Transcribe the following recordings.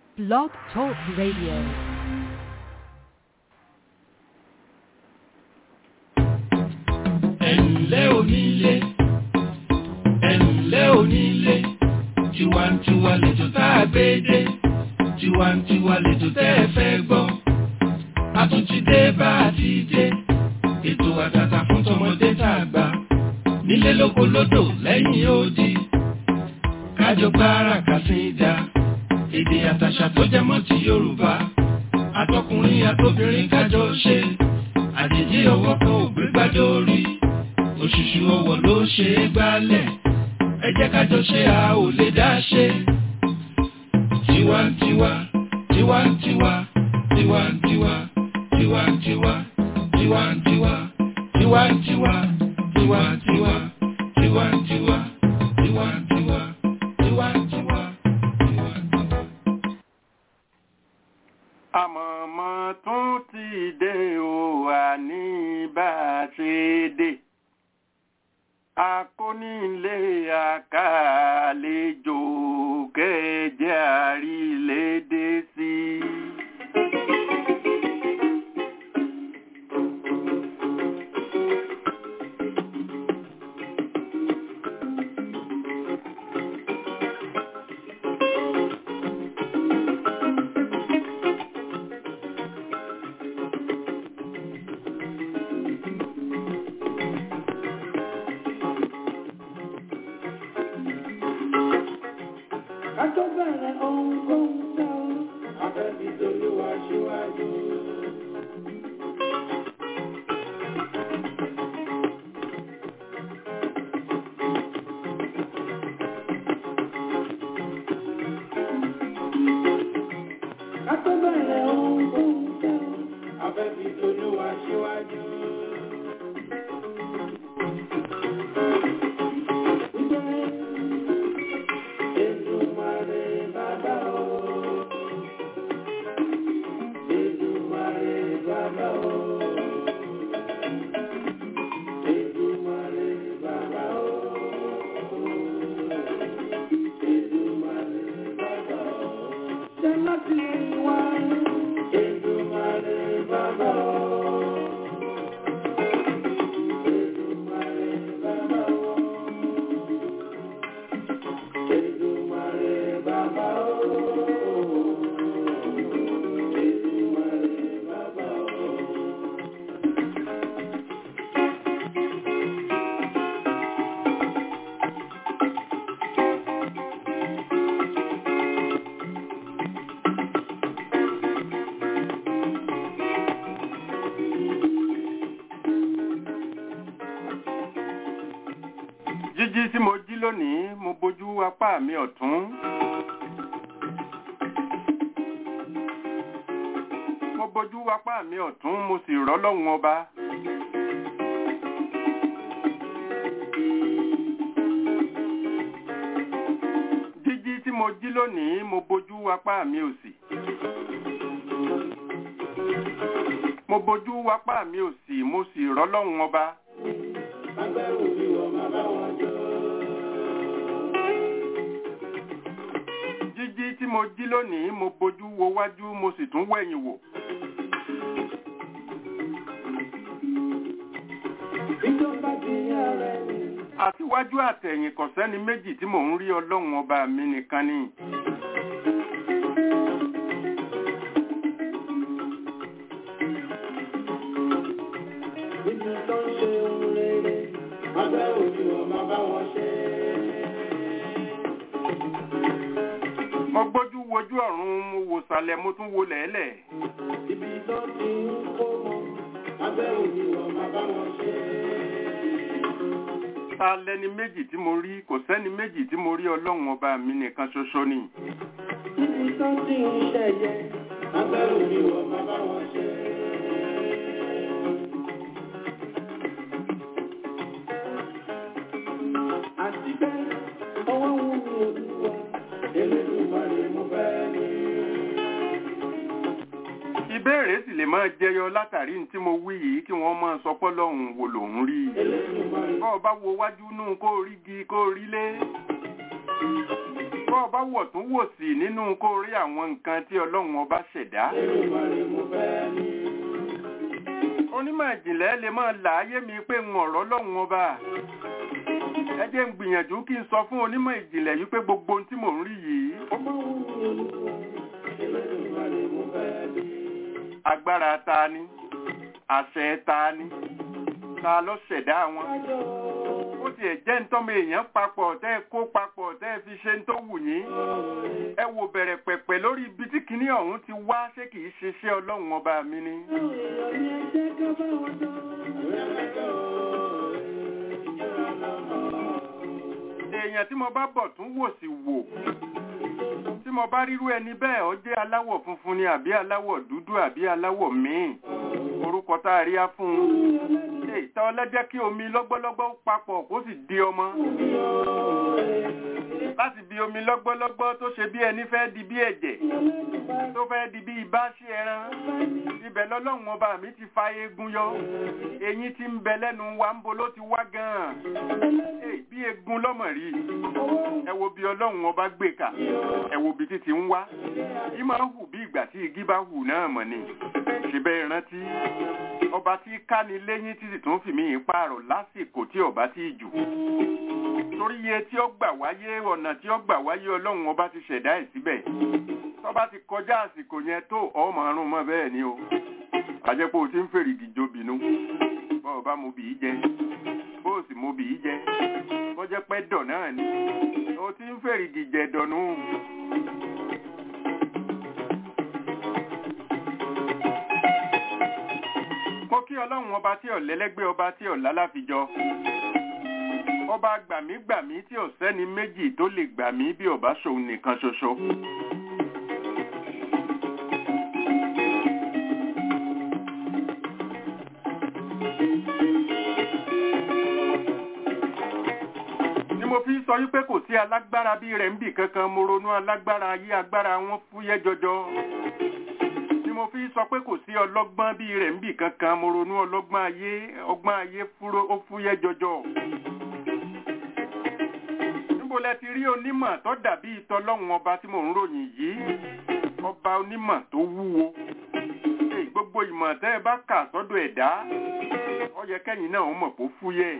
Blog Talk Radio. ẹ̀ǹlẹ́ onílé ẹ̀ǹlẹ́ onílé tiwantiwa lẹ́jọ́ tá a gbé dé tiwantiwa lẹ́jọ́ tẹ́ ẹ fẹ́ gbọ́ a tún ti dé bá a ti dé ètò àtàtà fún tọmọdé tá a gbà nílé lóko lódò lẹ́yìn odi kájọ gbára kàsídà èdè àtàṣà tó jẹmọ́ ti Yorùbá àtọkùnrin àtobìnrin kájọ ṣe àjèjì ọwọ́ kan ò gbé gbájọ orí òṣùṣù ọwọ́ ló ṣe é gbálẹ̀ ẹ jẹ́ kájọ ṣe a ò lè dá ṣe. tiwantiwa tiwantiwa tiwantiwa tiwantiwa tiwantiwa tiwantiwa tiwantiwa tiwantiwa tiwantiwa tiwantiwa tiwantiwa. àmọ̀mọ́ tún ti dé o àní bá a ṣe dé akónílé àkàlejò kẹjẹ àrílédé sí. Kátó bẹ̀rẹ̀ ohun tó ń tẹ́ ọ, afẹ́bí tolúwa ṣíwájú. Kátó bẹ̀rẹ̀ ohun tó ń tẹ́ ọ, afẹ́bí tolúwa ṣíwájú. Èdùmàrè bàbá o. Èdùmàrè bàbá o. Èdùmàrè bàbá o. Èdùmàrè bàbá o. Jẹ́ láti wá. Èdùmàrè bàbá o. Èdùmàrè bàbá o. Èdùmàrè bàbá o. Èdùmàrè bàbá o. jíjí tí mo jí lónìí mo bójú apá mi ọ̀tún. mo bójú apá mi ọ̀tún mo sì rọ́ lọ́hùn ọba. jíjí tí mo jí lónìí mo bójú apá mi òsì. mo bójú apá mi òsì mo sì rọ́ lọ́hùn ọba. Agbẹ́rù bí wọ́n máa bá wọn jọ. jíjí tí mo jí lónìí mo bójú wo wájú mo sì tún wẹ̀yìn wò. Ìjọba ti yá rẹ̀ ni. àtiwájú àtẹ̀yìn kò sẹ́ni méjì tí mò ń rí ọlọ́run ọba mi nìkan ni. Níbi tó ń ṣe ohun rere, agbẹ́rù bí wọ́n máa bá wọn ṣe. mo gbójú wojú ọ̀run mo wò sàlẹ̀ mo tún wo lẹ̀ẹ́lẹ̀. Ibi tó ti ń kó wọn, agbẹ́rù bí wọ́n máa bá wọn ṣe. ta lẹni méjì tí mo rí kò sẹ́ni méjì tí mo rí ọlọ́run ọba mi nìkan ṣoṣo ni. Níbi tó ti ń ṣẹ̀yẹ, agbẹ́rù bí wọ́n máa bá wọn ṣe. Àti bẹ́ẹ̀, ọwọ́ wù mí olúwa, Elédùmarè mo fẹ́ ní. ìbéèrè sì lè máa jẹyọ látàrí ní tí mo wí yìí kí wọ́n máa sọ pọ́lọ́hún wo lòún rí. Elédùmarè bọ́ ọ bá wo wájú nù kó rí gi kó rí lé. bọ́ ọ bá wọ̀ tún wò sí nínú kó rí àwọn nǹkan tí ọlọ́run ọba ṣẹ̀dá onímọ̀ ìjìnlẹ̀ lè máa là á yé mi pé ń ọ̀rọ̀ lọ́run ọba ẹ jẹ́ ń gbìyànjú kí n sọ fún onímọ̀ ìjìnlẹ̀ yìí pé gbogbo ohun tí mò ń rí yìí agbára ta ni àṣẹ ta ni ta ló ṣẹ̀dá wọn ó tiẹ̀ jẹ́ ntọ́mọ èèyàn papọ̀ tẹ́ ẹ kó papọ̀ tẹ́ ẹ fi ṣe ń tó wù yín ẹ wò bẹ̀rẹ̀ pẹ̀pẹ̀ lórí ibi tí kinní ọ̀hún ti wá ṣé kìí ṣe iṣẹ́ ọlọ́run ọba mi ni. èèyàn tí mo bá bọ̀ tún wò sí wò tí mo bá rírú ẹni bẹ́ẹ̀ ó jẹ́ aláwọ̀ funfun ni àbí aláwọ̀ dúdú àbí aláwọ̀ míì orúkọ tá a rí á fún un ṣe ìta ọlẹ́jẹ́ kí omi lọ́gbọ́lọ́gbọ́ papọ̀ kó sì di ọmọ láti bí omi lọ́gbọ́lọ́gbọ́ tó ṣe bí ẹni fẹ́ di bí ẹ̀jẹ̀ tó fẹ́ di bí ibà sí ẹran ibẹ̀ lọ́lọ́run ọba mi ti fa eegun yọ eyín tí ń bẹ lẹ́nu wa ń bo ló ti wá gan-an bí eegun lọ́mọ rí ẹ wo bí ọlọ́run ọba gbé kà ẹ wo bí títí ń wá yìí máa ń hù bí ìgbà tí igi bá hù náà mọ̀ ni ṣùgbọ́n ìrántí ọba tí káni lẹ́yìn títí tó ń fi mí pààrọ̀ lásìkò tí ọba tí jù torí iye tí ó gbà wáyé ọ̀nà tí ó gbà wáyé ọlọ́run ọba ti ṣẹ̀dá ẹ̀ síbẹ̀ tọ́ba ti kọjá àsìkò yẹn tó ọmọ ọrùn mọ́ bẹ́ẹ̀ ni o àjẹpọ̀ o ti ń fèrè ìdìjọ bínú bọ́ ọba mo bì í jẹ bó o sì mo bì í jẹ bó jẹ́ pẹ́ dọ̀ náà ni o ti ń fèrè ìdìjẹ dọ̀nù. mo kí ọlọ́run ọba tí ọ̀lẹ́lẹ́gbẹ́ ọba tí ọ̀lá láfijọ́ ọba gbàmígbàmí tí ò sẹ́ni méjì tó lè gbàmí bí ọba ṣòun nìkan ṣoṣo. ni mo fi sọ wípé kò sí alágbára bí rẹ̀ ń bì kankan mo ronú alágbára ayé agbára wọn fúyẹ́ jọjọ ni mo fi sọ pé kò sí ọlọ́gbọ́n bí rẹ̀ ń bì kankan mo ronú ọlọ́gbọ́n ayé ọgbọ́n ayé ó fúyẹ́ jọjọ níbo lẹ ti rí onímọ̀ tó dàbí ìtọ́lọ́hún ọba tí mò ń ròyìn yìí ọba onímọ̀ tó wúwo gbogbo ìmọ̀ tẹ́ ẹ bá kà sọ́dọ̀ ẹ̀dá ó yẹ kẹ́yìn náà ó mọ̀ kó fúyẹ́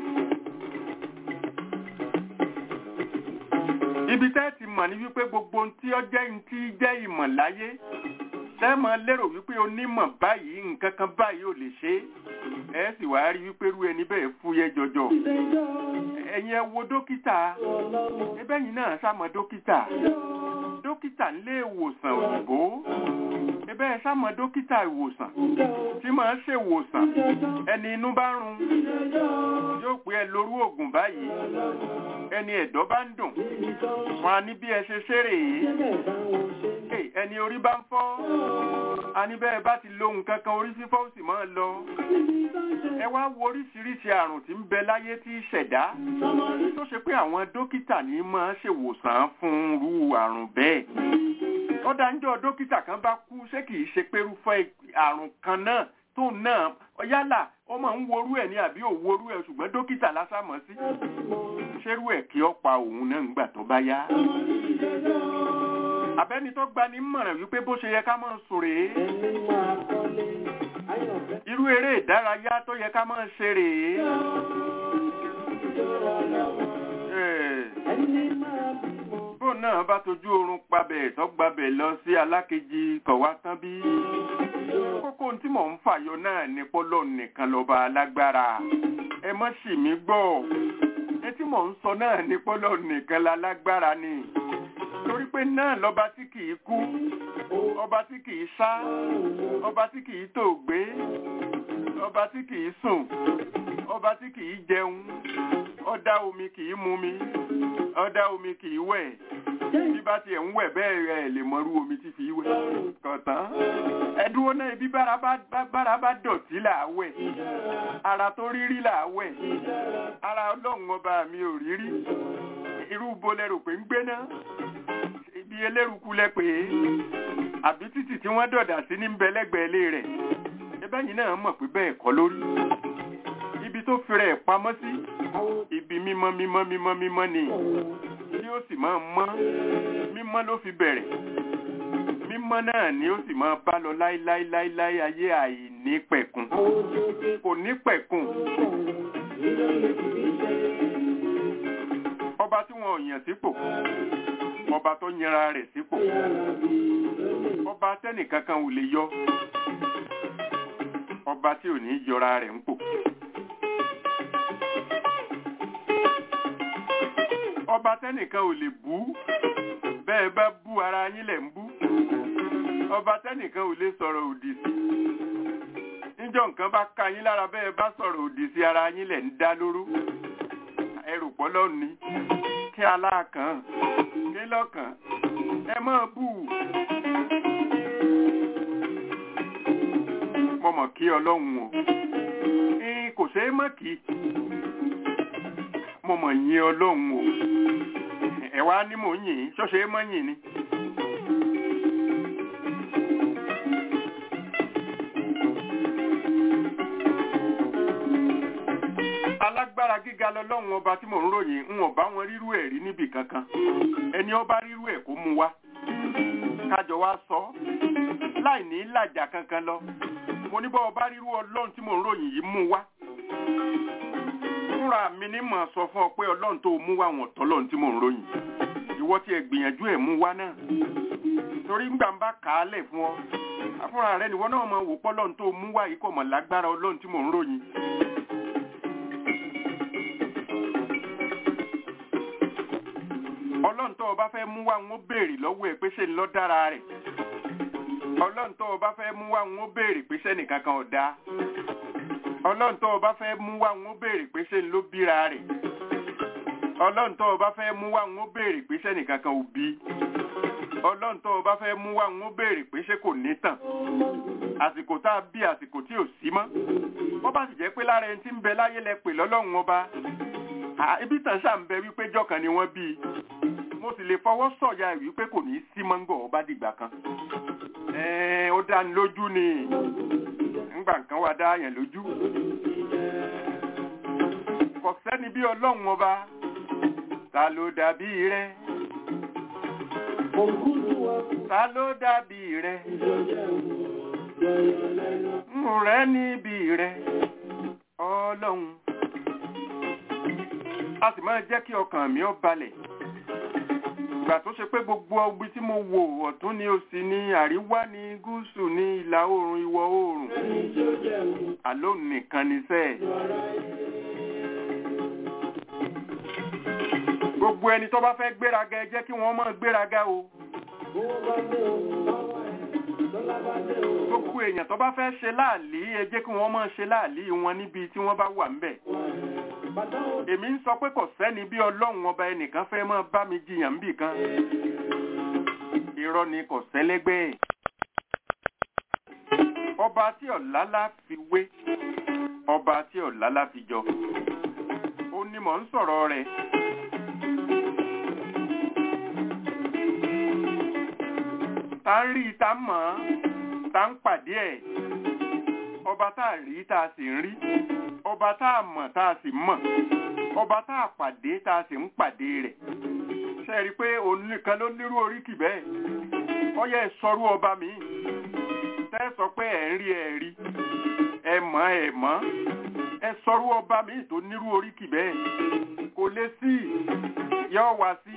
ibi tẹ́ ti mọ̀ ní wípé gbogbo ohun tí ó jẹ́ ohun tí jẹ́ ìmọ̀ láyé tẹ́ mọ̀ lérò wípé onímọ̀ báyìí nǹkan kan báyìí ò lè ṣe é ẹ sì wá rí wípé irú ẹni bẹ́ẹ̀ fúyẹ́ jọjọ ẹ̀yin ẹ wo dókítà ẹbẹ́ yìí náà sámọ dókítà dókítà nílé ìwòsàn òyìnbó ẹbẹ́ ẹ sámọ dókítà ìwòsàn tí máa ń ṣèwòsàn ẹni inú bá run yóò pé ẹ lórú oògùn báyìí ẹni ẹ̀dọ̀ bá ń dùn wọn á ní bí ẹ ṣe ṣeré yìí ẹni orí bá ń fọ́ a ní bẹ́ẹ̀ bá ti lo nǹkan kan orí fífọ́ ó sì máa lọ ẹ wá wo oríṣiríṣi àrùn tí ń bẹ láyé tí í ṣẹ̀dá tó ṣe pé àwọn dókítà ní máa ṣèwòsàn fún irú àrùn bẹ́ẹ̀ ọ̀dà ńjọ́ dókítà kan bá kú ṣé kìí ṣe pérúfẹ́ àrùn kan náà tó náà yálà ó máa ń worú ẹ̀ ní àbí ò worú ẹ̀ ṣùgbọ́n dókítà lásàmọ́ sí ṣerú ẹ̀ kí ó pa òun náà ńgbà tó bá yá abẹ́ni tó gbani mọ̀ràn wípé bó ṣe yẹ ká máa sùn rèé irú eré ìdárayá tó yẹ ká máa ṣe rèé bó náà bá tojú oorun pabẹ̀ tó gbabẹ̀ lọ sí alákejì kọ̀wá tán bí kókó tí mò ń fàyọ náà ní pọ́lọ́ nìkan lọ́ba alágbára ẹ má ṣì mí gbọ́ ẹ tí mò ń sọ náà ní pọ́lọ́ nìkan lálágbára ni torí pé náà lọ́ba tí kìí kú ọba tí kìí sá ọba tí kìí tòògbé ọba tí kìí sùn ọba tí kìí jẹun ọ̀dá omi kìí mumi ọ̀dá omi kìí wẹ̀ bí bá tiẹ̀ ń wẹ̀ bẹ́ẹ̀ rẹ̀ lè mọrú omi tí fi wẹ̀ kọ̀tán ẹ̀dúró náà ibi bára bá dọ̀tí là á wẹ̀ ara tó rírí là á wẹ̀ ara ọlọ́run ọba mi ò rírí irú bolẹ̀ rò pé ń gbéná ibi eléruku lẹ pé àbí títì tí wọ́n dọ̀dà sí ní bẹ́lẹ́gbẹ̀ẹ́ ilé rẹ̀ ẹbẹ́yìn náà mọ̀ pé bẹ́ẹ̀ kọ́ lórí ibi tó fi rẹ̀ pamọ́ sí ibi mímọ́ mímọ́ mímọ́ mímọ́ ni tí ó sì máa mọ́ mímọ́ ló fi bẹ̀rẹ̀ mímọ́ náà ni ó sì máa bá lọ láíláíláíláí ayé àìní pẹ̀kun kò ní pẹ̀kun ọba tí wọn ò yàn sípò ọba tó yanra rẹ̀ sípò ọba tẹ́nìkankan ò lè yọ ọba tí ò ní yọra rẹ̀ ń pò. ọba tẹ́nìkan ò lè bú bẹ́ẹ̀ bá bú ara yín lẹ̀ ń bú ọba tẹ́nìkan ò lè sọ̀rọ̀ òdì sí níjọ́ nǹkan bá ka yín lára bẹ́ẹ̀ bá sọ̀rọ̀ òdì sí ara yín lẹ̀ ń dá lóró ẹrù pọ́lọ́ ni kí aláàkàn kí lọ́kàn ẹ máa bú mo mọ̀ kí ọlọ́run o kò ṣeé mọ̀ kí mo mọ̀ yìn ọlọ́run o ẹ wá ní mò ń yìn ṣọ́ṣe mọ́ yìn ni. alágbára gíga lọlọ́run ọba tí mò ń ròyìn ń ọba wọn rírú ẹ̀ rí níbì kankan ẹni ọba rírú ẹ̀ kó mú wá kájọ wá sọ láì ní làjà kankan lọ mo ní bọ́ ọba rírú ọlọ́run tí mò ń ròyìn yìí mú wá fúnra mi ní mọ̀ sọ fún ọ pé ọlọ́run tó mú wá wọn tọ́lọ́run tí mò ń ròyìn ìwọ tí ẹ gbìyànjú ẹ̀ mú wá náà torí ń gbà ń bá kà á lẹ̀ fún ọ fúnra rẹ nìwọ náà mọ̀ wò pọ́ ọlọ́run tó mú wá yìí kò mọ̀ lágbára ọlọ́run tí mò ń ròyìn. ọlọ́run tó o bá fẹ́ mú wá ń ó béèrè lọ́wọ́ ẹ pé ṣé ń lọ dára rẹ̀ ọlọ́run tó o bá fẹ́ mú wá ń ó béèrè pé ṣẹ́nìkan kan ò dáa ọlọ́run tó o bá fẹ́ mú wá ń ó béèrè pé ṣé ń ló bíra rẹ̀ ọlọ́run tó o bá fẹ́ mú wá ń ó béèrè pé ṣẹ́nìkan kan ò bí ọlọ́run tó o bá fẹ́ mú wá ń ó béèrè pé ṣé kò ní tàn àsìkò tá a bí àsìkò tí ò sí mọ́ wọ́n bá sì jẹ́ pé lára ẹni tí ń bẹ láyé lẹ pè lọ́lọ́run ọba ibi tàn ṣà ń bẹ wípé jọ́kan ni wọ́n bí mo sì lè fọwọ́ sọ̀yà wípé kò ní í sí mọ́ngọ̀ ọba dìgbà kan ó dá ní lójú ni ńgbà nǹkan wá dá yẹn lójú kò sẹ́ni bí ọlọ́run ọba ta ló dàbí rẹ ta ló dàbí rẹ ń rẹ níbi rẹ ọlọ́run a sì máa jẹ́ kí ọkàn mi ó balẹ̀ ìgbà tó ṣe pé gbogbo ibi tí mo wò ọ̀tún ni òsì ni àríwá ni gúúsù ni ìlà oòrùn ìwọ̀ oòrùn àló nìkan ni sẹ́ẹ̀. gbogbo ẹni tó bá fẹ́ gbéraga ẹ jẹ́ kí wọ́n máa gbéraga o. gbogbo èèyàn tó bá fẹ́ ṣe láàlí ẹ jẹ́ kí wọ́n máa ṣe láàlí wọn níbi tí wọ́n bá wà ńbẹ̀ èmi ń sọ pé kò sẹ́ni bí ọlọ́run ọba ẹnìkan fẹ́ máa bá mi jiyàn bì kan irọ́ ni kò sẹ́lẹ́gbẹ́ ẹ̀ ọba tí ọ̀làlá fi wé ọba tí ọ̀làlá fi jọ ó ní mò ń sọ̀rọ̀ rẹ̀ tá ń rí tá ń mọ̀ ọ́n tá ń pàdé ẹ̀ ọba tá a rí tá a sì ń rí ọba tá a mọ̀ tá a sì mọ̀ ọba tá a pàdé tá a sì ń pàdé rẹ̀ ṣe rí i pé òun nìkan ló nírú oríkì bẹ́ẹ̀ ọyẹ sọrú ọba mi tẹ́ sọ pé ẹ̀ ń rí ẹ̀ rí ẹ mọ̀ ẹ mọ̀ ẹ sọrú ọba mi tó nírú oríkì bẹ́ẹ̀ kò lè sí yọ wá sí.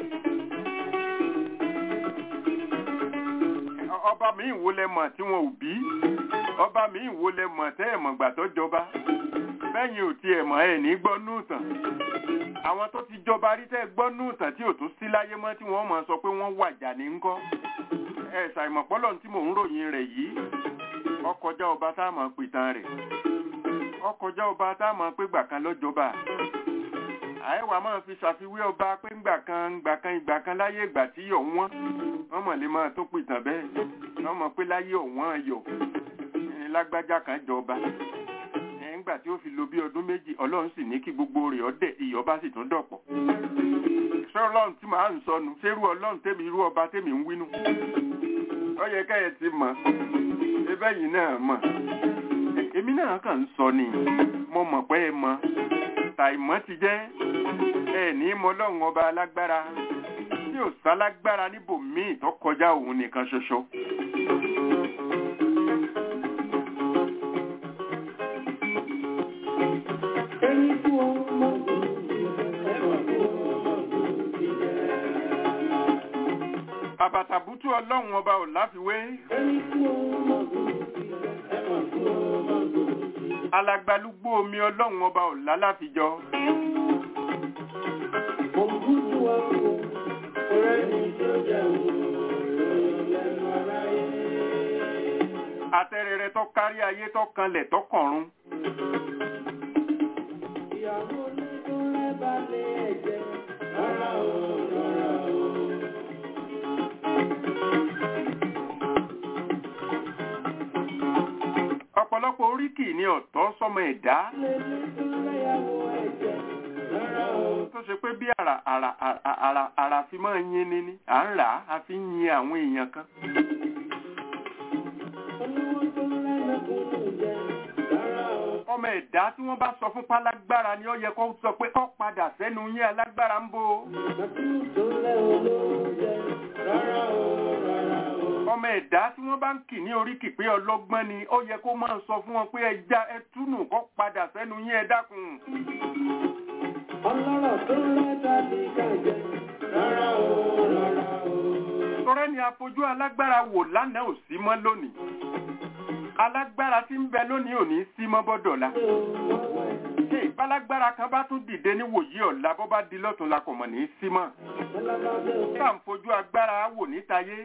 ọba mi wo lẹ mọ̀ tí wọn ò bí ọba mi wo lẹ mọ̀ tẹ́ ẹ̀ mọ̀gbà tó jọba bẹ́yìn ò tiẹ̀ mọ̀ ẹ̀ ní gbọ́ núùtàn àwọn tó ti jọba rí tẹ́ gbọ́ núùtàn tí ò tún sí láyé mọ́ tí wọ́n mọ̀ sọ pé wọ́n wàjà ní ńkọ́ ẹ ṣàìmọ̀pọ́lọ̀ tí mò ń ròyìn rẹ̀ yìí ọkọjá ọba tá a mọ̀ pìtàn rẹ̀ ọkọjá ọba tá a mọ̀ pé gbà kan lọ́jọba àìwá máa fi ṣàfiwé ọba pé ńgbà kan ńgbà kan ìgbà kan láyé ìgbà tí yọ̀ wọ́n wọ́n mọ̀ lè máa tó pìtàn bẹ́ẹ̀ wọ́n mọ̀ pé láyé ọ̀wọ́n yọ̀ lágbájá kan jọba nígbà tí ó fi lo bí ọdún méjì ọlọ́run sì ní kí gbogbo rẹ̀ ọdẹ ìyọba sì tún dọ̀pọ̀ ṣé ọlọ́run tí màá ń sọnù ṣé irú ọlọ́run tèmi irú ọba tèmi ń wínú ó yẹ ká ẹ ti mọ̀ ẹbẹ́ yìí náà mọ̀ èmi náà kàn ń sọ ni mo mọ̀ pé ẹ mọ̀ tàìmọ̀ ti jẹ́ ẹ ní mọ ọlọ́run ọba alágbára tí ò sálágbára níbòmíì tó kọjá òun nìkan ṣoṣo. Ẹni kú ọmọ ẹ̀wọ̀n kú ọmọ ìjẹ́. àbàtàbútú ọlọ́run ọba ò láfiwé Ẹni kú ọmọ ẹ̀wọ̀n kú ọmọ ìjẹ́. alagbalúgbó omi ọlọ́run ọba ò lálàfijọ Ògúdù wa kú ọ̀rẹ́ ni tó jẹ́ òun lẹ́nu aráyé. atẹ́rẹrẹ tó kárí ayé tó kanlẹ̀ tó kọ̀run Ìyàwó ní tó rẹ́ balẹ̀ ẹ̀jẹ̀ rárá o rárá o. ọ̀pọ̀lọpọ̀ oríkì ní ọ̀tọ̀ sọmọ ẹ̀dá Lélẹ́ tó rẹ́yàwó ẹ̀jẹ̀ rárá o. tó ṣe pé bí ara ara ara ara ara fi máa yin ni ni à ń rà á a fi ń yin àwọn èèyàn kan Olówó tó rẹ́nà kúrò jẹ́ rárá o. ọmọ ẹ̀dá tí wọ́n bá sọ fún pálágbára ni ó yẹ kó sọ pé kó padà sẹ́nu yín alágbára ń bò ó. Màtúù tó lẹ́ olówó jẹ́ rárá o rárá o. ọmọ ẹ̀dá tí wọ́n bá ń kì ní oríkì pé ọlọ́gbọ́n ni ó yẹ kó máa sọ fún wọn pé ẹja ẹtúnù kó padà sẹ́nu yín ẹ dákun. Ọlọ́rọ̀ tó rẹ́ tàbí kàjẹ́ rárá o rárá o. tọrẹ ni afojú alágbára wò lánàá ò sí mọ́ lónìí alágbára tí ń bẹ lónìí ò ní sí mọ́ bọ́dọ̀la Ṣé o mọ̀ wẹ̀? ṣé ìbálágbára kan bá tún dìde ní wòyí ọ̀la bó bá di lọ́tún la kò mọ̀ ní í sí mọ́ Ọlọ́mọdé o. tá à ń fojú agbára wò nítayé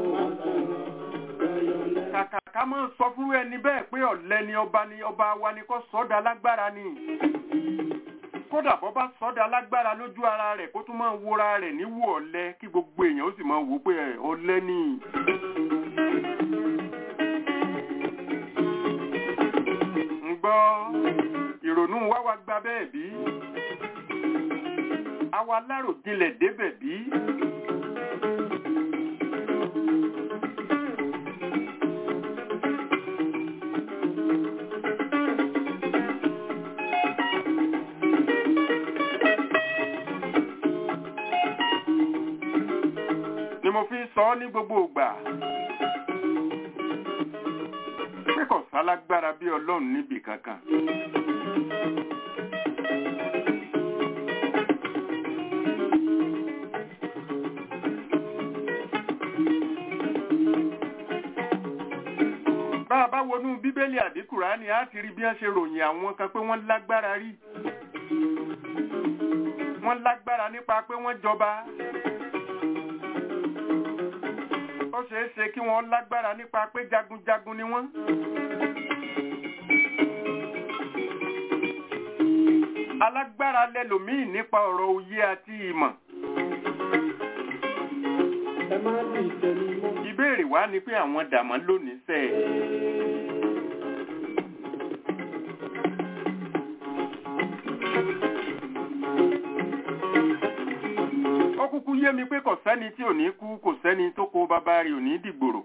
kàkà ká máa sọ fún ẹni bẹ́ẹ̀ pé ọ̀lẹ ni ọba ni ọba wa ni kò sọ́dà lágbára ni kódà bọ́ bá sọ́dà lágbára lójú ara rẹ̀ kó tún máa wora rẹ̀ níwò ọ̀lẹ kí gbogbo èèyàn ó sì máa wò ó pé ẹ̀, ọ̀lẹ ni. ń gbọ́ ìrònú wa wá gba bẹ́ẹ̀ bí àwa aláròjinlẹ̀ débẹ̀ bí. ni mo fi ń sọ ọ́ ní gbogbo ìgbà pé kò sálágbára bí ọlọ́run níbì kankan. bá a bá wọnú bíbélì àbí kùránì á ti rí bí wọ́n ṣe ròyìn àwọn kan pé wọ́n lágbára rí wọ́n lágbára nípa pé wọ́n jọba ó ṣeé ṣe kí wọ́n lágbára nípa pé jagunjagun ni wọ́n. alágbára lẹlòmíì nípa ọ̀rọ̀ òye àti ìmọ̀. Ẹ má lè tẹ̀lé mọ́. ìbéèrè wá ni pé àwọn dàmọ́ lónìí sẹ́ ẹ̀. ó kúkú yé mi pé kò sẹ́ni tí ò ní kú kò sẹ́ni tó kó bàbá rẹ̀ ò ní dìgbòrò.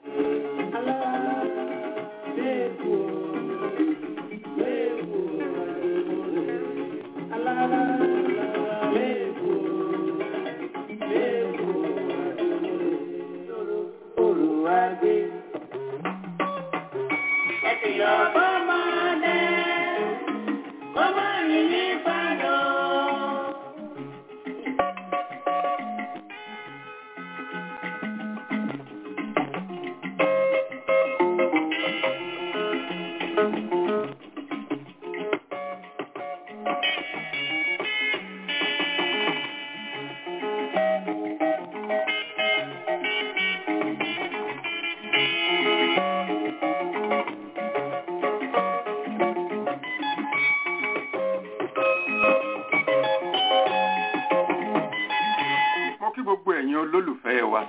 mo kí gbogbo ẹ̀yin olólùfẹ́ wa.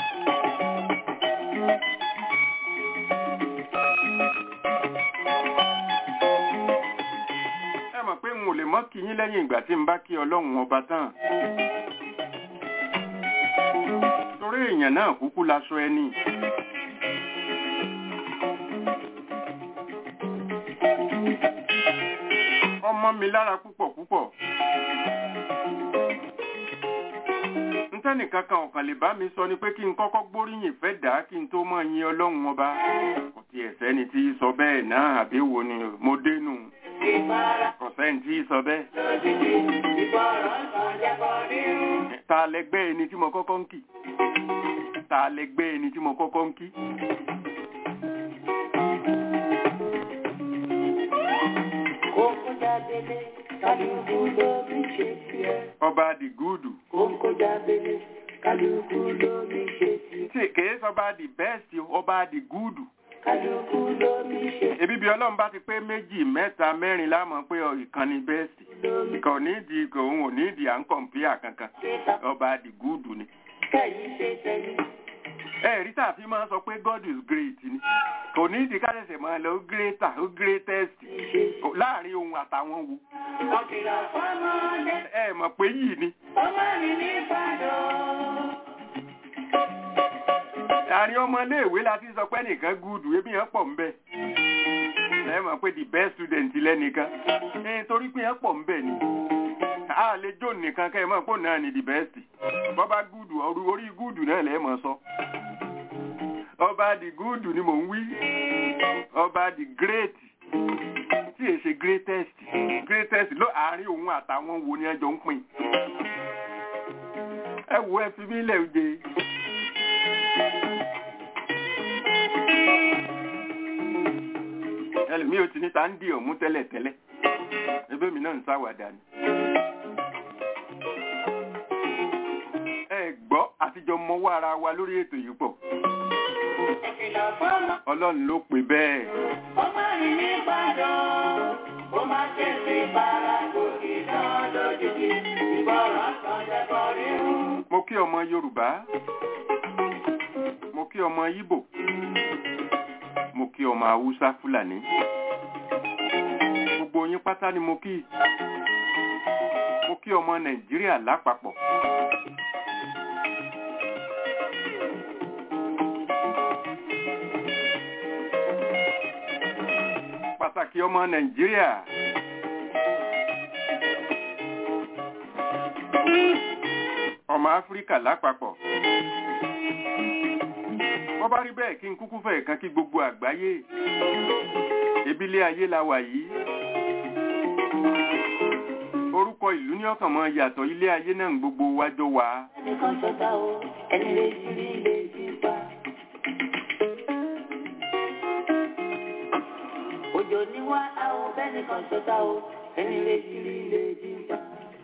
ẹ mọ̀ pé n ò lè mọ́ kí yín lẹ́yìn ìgbà tí n bá kí ọlọ́run ọba tán. torí èèyàn náà kúkú laṣọ ẹni. ọmọ mi lára púpọ̀ púpọ̀. n ntẹ́nìkan kan ọ̀kan lè bá mi sọ ni pé kí n kọ́kọ́ gbóríyìn fẹ́ dà á kí n tó mọ̀ yin ọlọ́run ọba kò tiẹ̀ sẹ́ni tí í sọ bẹ́ẹ̀ náà àbí wo ni mo dénú kò sẹ́ni tí í sọ bẹ́ẹ̀. ta lẹgbẹ́ ẹni tí mo kọ́kọ́ ń kì ta lẹgbẹ́ ẹni tí mo kọ́kọ́ ń kí. Kókó jábélé, kálukú lómi ṣe tiẹ̀. ọba di gúdù Kókó jábélé, kálukú lómi ṣe tiẹ̀. tí kèé sọba di bẹ́ẹ̀sì ọba di gúdù. Kálukú lómi ṣe ebi bí ọlọ́run bá ti pé méjì mẹ́ta mẹ́rin lámọ̀ pé ìkànnì bẹ́ẹ̀sì lómi kò ní di kò ń ò ní di à ń kọ̀m̀pìà kankan ṣe ta. ọba di gúdù ni. Kẹ̀yìn ṣe tẹ̀yìn. ẹ rí tàbí máa ń sọ pé God is great ni kò ní di kálẹ̀sẹ̀ máa lọ ó greater ó greatest Ìṣe. láàrin ohun àtàwọn wo Ọ̀kìlọ̀ fọ́mọdé, ẹ mọ̀ pé yìí ni ọmọ mi ní Ìbàdàn. àárín ọmọléèwé la ti sọ pé nìkan gúdù ebi yẹn pọ̀ ńbẹ ẹ mọ̀ pé the best student lẹ́nìkan ẹ torí pé yẹn pọ̀ ńbẹ ni a lè jó nìkan kẹ́ ẹ mọ̀ pé òun náà ni the best bọ́bá gúdù orí orí gúdù náà lẹ́ẹ̀ mọ̀ sọ ọba the good ni mò ń wí ọba the great tí èsè greatest greatest ló àárín òun àtàwọn wo ni ẹjọ ń pín ẹ wo ẹ fi mí lẹ̀ oje. ẹlòmíì ò ti ní ta ń di ọ̀mú tẹ́lẹ̀ tẹ́lẹ̀ ẹbí mi náà ń sáwàdà ni. ẹ gbọ́ àtijọ́ mọ́wọ́ ara wa lórí ètò yìí pọ̀ Ọ̀kìlọ̀ fọ́mọ, ọlọ́run ló pè bẹ́ẹ̀. ọmọ mi ní Ìbàdàn. Ó máa tẹ̀sí para gòkè náà lójijì. Ìbọ̀ràn kan jẹ́kọ̀ rírun. mo kí ọmọ yorùbá mo kí ọmọ ìbò mo kí ọmọ haúsá fúlàní gbogbo yín pátá ni mo kí mo kí ọmọ nàìjíríà lápapọ̀ pàtàkì ọmọ nàìjíríà ọmọ áfíríkà lápapọ̀ bọ́ bá rí bẹ́ẹ̀ kí n kúkú fẹ́ kan kí gbogbo àgbáyé ebílé ayé la wà yìí orúkọ ìlú ní ọkàn mọ́ yàtọ̀ ilé ayé náà ń gbogbo wájọ wá Ẹnìkan ṣọ̀tá o, ẹni lè jí rí lè jí pa. Òjò ní wá àwọn bẹ́nìkan ṣọ̀tá o, ẹni lè jí rí lè jí pa.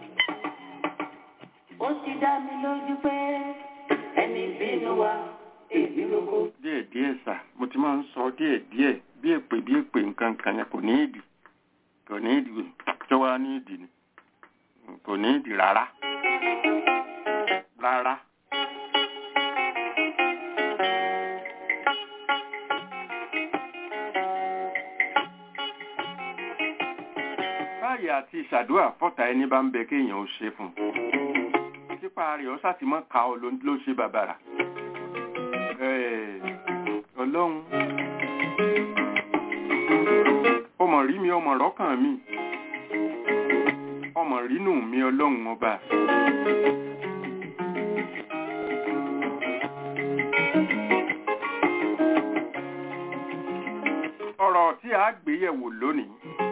Ó ti dá mi lójú pé ẹni bínú wa, èbí lóko. díẹ̀ díẹ̀ sà mo ti máa ń sọ díẹ̀ díẹ̀ bí èpè bí èpè nǹkan kan yẹn kò ní ìdì kò ní ìdì tó wá ní ìdì ni kò ní ìdì rárá rárá. báyìí àti ìṣàdúrà fọ́tà ẹni bá ń bẹ kéèyàn ó ṣe fún un sípa rẹ̀ ọ́ sátìmọ́ ka ọ ló ló ṣe bàbàrà Eh, ọlọ́run ọmọ rí mi ọmọ rọ́kàn mi ọmọ rínú mi ọlọ́run ọba ọ̀rọ̀ tí a gbé yẹ̀wò lónìí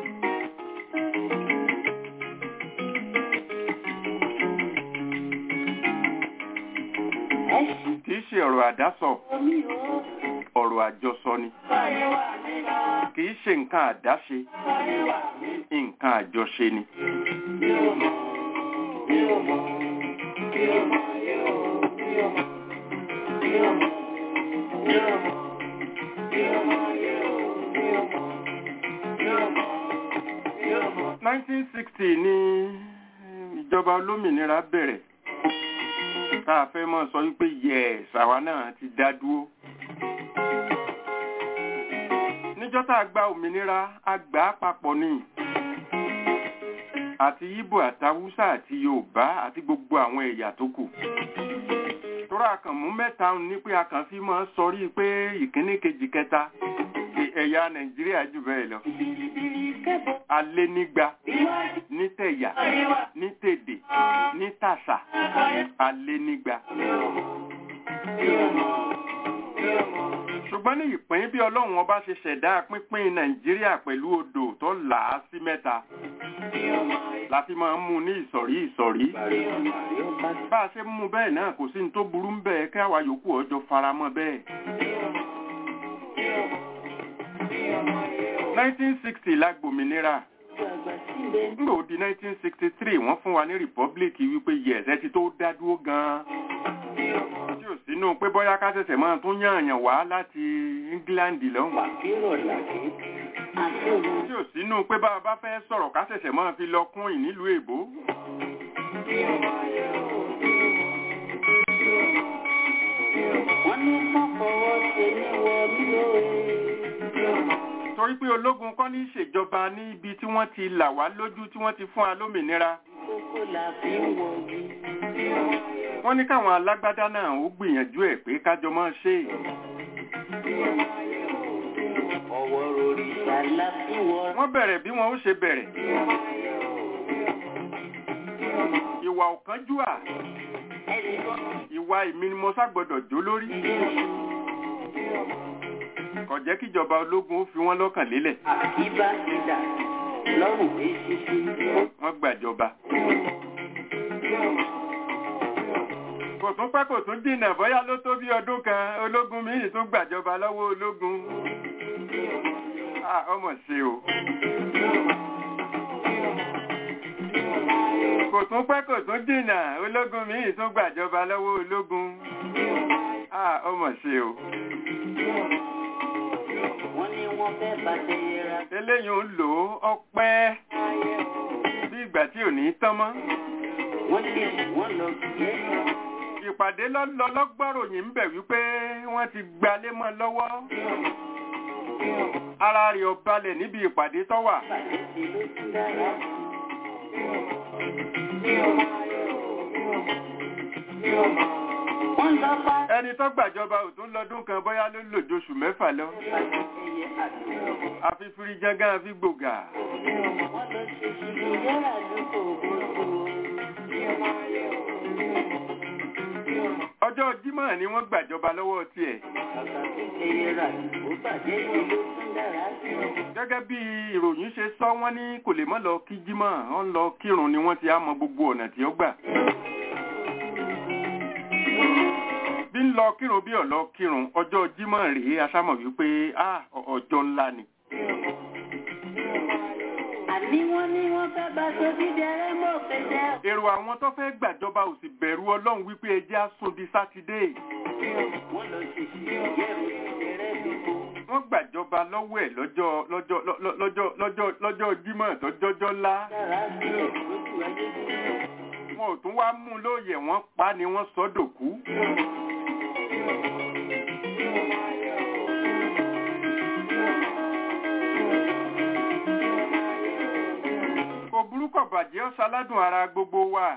Ẹ ṣí kì í ṣe ọ̀rọ̀ àdásọ omi o, ọ̀rọ̀ àjọsọ ni báyé wà nílá, kì í ṣe nǹkan àdáṣe báyé wà ní. nǹkan àjọṣe ni. Mi ò mọ̀, mi ò mọ̀, mi ò mọ̀, mi ò mọ̀, mi ò mọ̀, mi ò mọ̀, mi ò mọ̀, mi ò mọ̀, mi ò mọ̀, mi ò mọ̀, mi ò mọ̀. 1960 ni ìjọba olómìnira bẹ̀rẹ̀ tá a fẹ́ mọ́ sọ wípé yes àwa náà ti dá dúró. níjọ́ tá a gba òmìnira a gbà á papọ̀ ni àti Ìgbò àtàwùsà àti Yorùbá àti gbogbo àwọn ẹ̀yà tó kù. tóra kàn mú mẹ́ta ní pé a kàn fi máa sọrí pé ìkíní kejì kẹta ẹ̀yà nàìjíríà jù bẹ́ẹ̀ lọ alẹ́ nígba ní tẹ̀yà ní tèdè ní tàṣà alẹ́ nígba. ṣùgbọ́n ní ìpín bí ọlọ́run ọba ṣe ṣẹ̀dá pínpín nàìjíríà pẹ̀lú odò tó là á sí mẹ́ta la fi máa ń mú ní ìsọ̀rí ìsọ̀rí bá a ṣe ń mú bẹ́ẹ̀ náà kò sí ní tó burú ń bẹ́ẹ̀ kí àwa yòókù ọjọ́ faramọ́ bẹ́ẹ̀. 1960 la gbòmìnira nígbà ó di 1963 wọ́n fún wa ní republic wípé yes ẹ ti tó dá dúró gan-an tí ò sínú pé bóyá ká ṣẹ̀ṣẹ̀ máa tún yànyàn wá láti England lọ́hùn tí ò sínú pé bá a bá fẹ́ sọ̀rọ̀ ká ṣẹ̀ṣẹ̀ máa fi lọ kún ìnílùú èbó. Wọ́n ní kán fọwọ́ ṣe ní wọ mí lóore. torí pé ológun kọ́ ní ìṣèjọba ní ibi tí wọ́n ti là wá lójú tí wọ́n ti fún wa lómìnira Kókó la fi ń wọ̀nyí. wọ́n ní káwọn alágbádá náà ó gbìyànjú ẹ̀ pé kájọ máa ṣe é. Ọwọ́ òrìṣà la fi ń wọ. wọ́n bẹ̀rẹ̀ bí wọn ó ṣe bẹ̀rẹ̀ ìwà ọ̀kánjúà Ẹnì kan ìwà èmi ni mo ságbọ́dọ̀ jó lórí kò jẹ́ kíjọba ológun ó fi wọ́n lọ́kàn lélẹ̀ àkíbá ti dà lọ́rùn èṣìṣì. wọ́n gbàjọba. kò tún pẹ́ kò tún dìnà bóyá ló tó bí ọdún kan ológun míì tún gbàjọba lọ́wọ́ ológun. Ah, ọmọ ṣe o. kò tún pẹ́ kò tún dìnà ológun míì tún gbàjọba lọ́wọ́ ológun. Ah, ọmọ ṣe o. Wọ́n ní wọ́n fẹ́ bàtẹ́ yẹra. eléyìí ń lò ó ọpẹ́ bí ìgbà tí ò ní tán mọ́. Wọ́n ní wọ́n lọ yẹ́. ìpàdé lọ́lọ́ lọ́gbọ́ròyìn ń bẹ̀ wípé wọ́n ti gbalé mọ́ lọ́wọ́. ara rẹ̀ ò balẹ̀ níbi ìpàdé tó wà. Bàtẹ́ ṣe ló tún dára. Wọ́n lọ bá ẹni tó gbàjọba ò tún lọ́dún kan bóyá ló lò jóṣù mẹ́fà lọ. bàtẹ́ ẹyẹ àdúgbò. àfi firijangan àfi gbògà. Wọ́n lọ ṣe ṣubú yẹ́rà lóko ògbógbò. ọjọ́ jímọ̀ ni wọ́n gbàjọba lọ́wọ́ tiẹ̀. Kàkà tó ṣe yẹra ó bàjẹ́ ṣe ló tún dára sí. gẹ́gẹ́ bí ìròyìn ṣe sọ wọ́n ní kò lè mọ́ lọ kí jímọ̀ wọ́n lọ kírun ni wọ́n ti á mọ gbogbo ọ̀nà tí ó gbà. bí ń lọ kírun bí ọ̀lọ́ kírun ọjọ́ jímọ̀ rèé aṣámọ̀ wípé ah, ọ- ọjọ́ ńlá ni. Àní wọ́n ní wọ́n fẹ́ bá tó dídẹrẹ́ mọ́ fẹsẹ̀. èrò àwọn tó fẹ́ gbàjọba ò sì bẹ̀rù ọlọ́run wípé ẹjẹ́ á sùn di sátidé. Wọ́n lọ ṣe ṣe yẹ́rù dídẹrẹ́ lóko. wọ́n gbàjọba lọ́wọ́ ẹ̀ lọ́jọ́ lọ́jọ́ lọ́jọ́ lọ́jọ́ lọ́jọ́ lọ́jọ́ jímọ̀ tọ́jọ́jọ́ ńlá. Dára sí ẹ̀ lójú ayé bí. wọn ò tún wá mú un lóye wọ́n pa ni wọ́n sọ dòkú. kò burúkọ bàjẹ́ ó ṣaládùn ara gbogbo wa.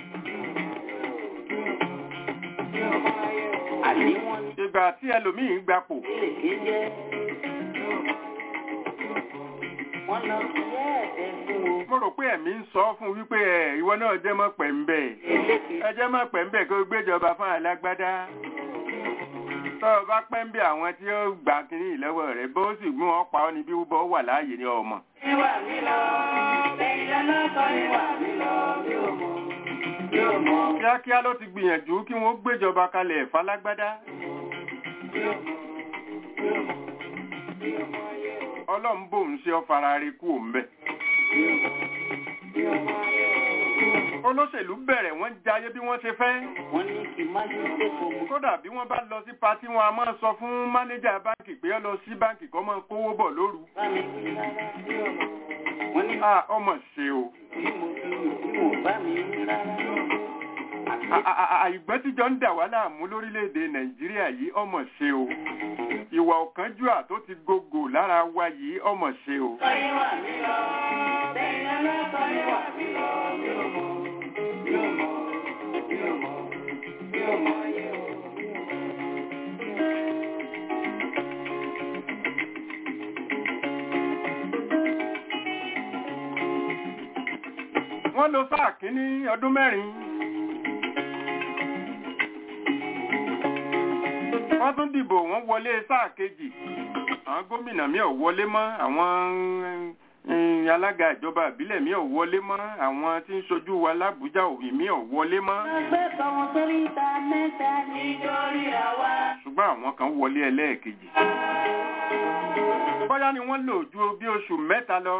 Àní wọ́n ní ìgbà tí ẹlòmíín gbapò lè ké jẹ́. Wọ́n lọ sí ẹ̀ẹ́dẹ́ fún o. mo rò pé ẹ̀mí ń sọ fún wípé ẹ̀ ìwọ náà jẹ́ mọ́ pẹ̀ ń bẹ̀. Eléke ẹ jẹ́ mọ́ pẹ̀ ń bẹ̀ kó o gbéjọba fún alágbádá. tọ́ ọ bá pẹ́ ń bẹ àwọn tí ó gbà kínní ìlọ́wọ́ rẹ̀ bó sì mú wọn pa ọ́ ní bí wọ́n wà láàyè ní ọmọ. ìwà mi lọ. Lẹ́yìn lọ́lọ́kọ̀ ìwà mi lọ. Mi ò mọ̀. Mi ò mọ̀. kíákíá ló ti gbìyànjú kí wọ́n gbéjọba kalẹ̀ falágbádá. ọlọ́run bòun ṣe ọ́ fara rí kú òun bẹ̀. olóṣèlú bẹ̀rẹ̀ wọ́n jayé bí wọ́n ṣe fẹ́. Wọ́n ní kí má ṣe ṣe kò mú. kódà bí wọ́n bá lọ sí patí wọn a máa sọ fún mánéjà báǹkì pé ó lọ sí báǹkì kó máa kówó bọ̀ lóru. Bá mi wí rárá. Wọ́n ní a ọmọ ṣe o. bí mo fi wù tí mo bá mi wí rárá. A- a- a- àìgbọ́n tíjọ ń dà wá láàmú lórílẹ̀‐èdè nàìjíríà yìí ọmọ ṣe o. ìwà ọ̀kánjúà tó ti gogò lára wa yìí ọmọ ṣe o. Kọ́ ìwà mi lọ. Lẹ́yìn lọ́lọ́kọ̀ ìwà mi lọ. Mi ò mọ̀. Mi ò mọ̀. Mi ò mọ̀. Mi ò mọ̀ ayé o. wọ́n lo sáà kínní ọdún mẹ́rin wọ́n tún dìbò wọ́n wọlé sáà kejì àwọn gómìnà mi ò wọlé mọ́ àwọn eh, alága ìjọba ìbílẹ̀ mi ò wọlé mọ́ àwọn tí ń ṣojú wa lábújá òbí mi ò wọlé mọ́ Ẹgbẹ́ kan wọn sórí ìta mẹ́ta nítorí àwa. ṣùgbọ́n àwọn kan wọlé ẹlẹ́ẹ̀kejì bóyá ni wọ́n lò ju bí oṣù mẹ́ta lọ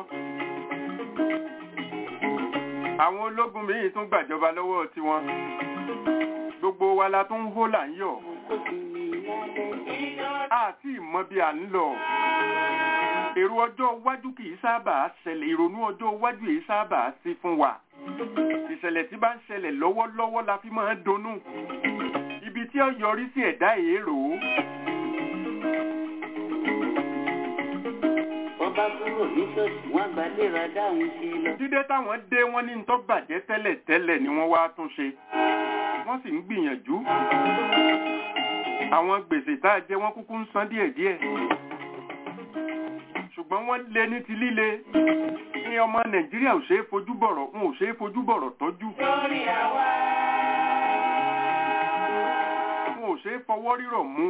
àwọn ológun míì tún gbàjọba lọ́wọ́ tiwọn gbogbo wa la tún ń hó là ń yọ̀ Kò sí ní lálẹ́. àti ìmọ̀ bí à ń lọ èrò ọjọ́ iwájú kì í sábà ṣẹlẹ̀ ìrònú ọjọ́ iwájú kì í sábà sí fún wa ìṣẹ̀lẹ̀ tí bá ń ṣẹlẹ̀ lọ́wọ́lọ́wọ́ la fi máa ń dunnú ibi tí ó yọrí sí ẹ̀dá èrò Wọ́n bá kúrò ní ṣọ́ọ̀ṣì wọ́n gbà léra dáhùn ṣe lọ. dídé táwọn dé wọ́n ní tó bàjẹ́ tẹ́lẹ̀ tẹ́lẹ̀ ni wọ́n wá tún ṣe wọ́n sì ń gbìyànjú àwọn gbèsè tá a jẹ wọ́n kúkú ń san díẹ̀díẹ̀ ṣùgbọ́n wọ́n lé ní ti líle ní ọmọ nàìjíríà ò ṣe é fojú bọ̀rọ̀ ń ò ṣe é fojú bọ̀rọ̀ tọ́jú Lórí àwa. ń ò ṣe é fọwọ́ rírọ̀ mú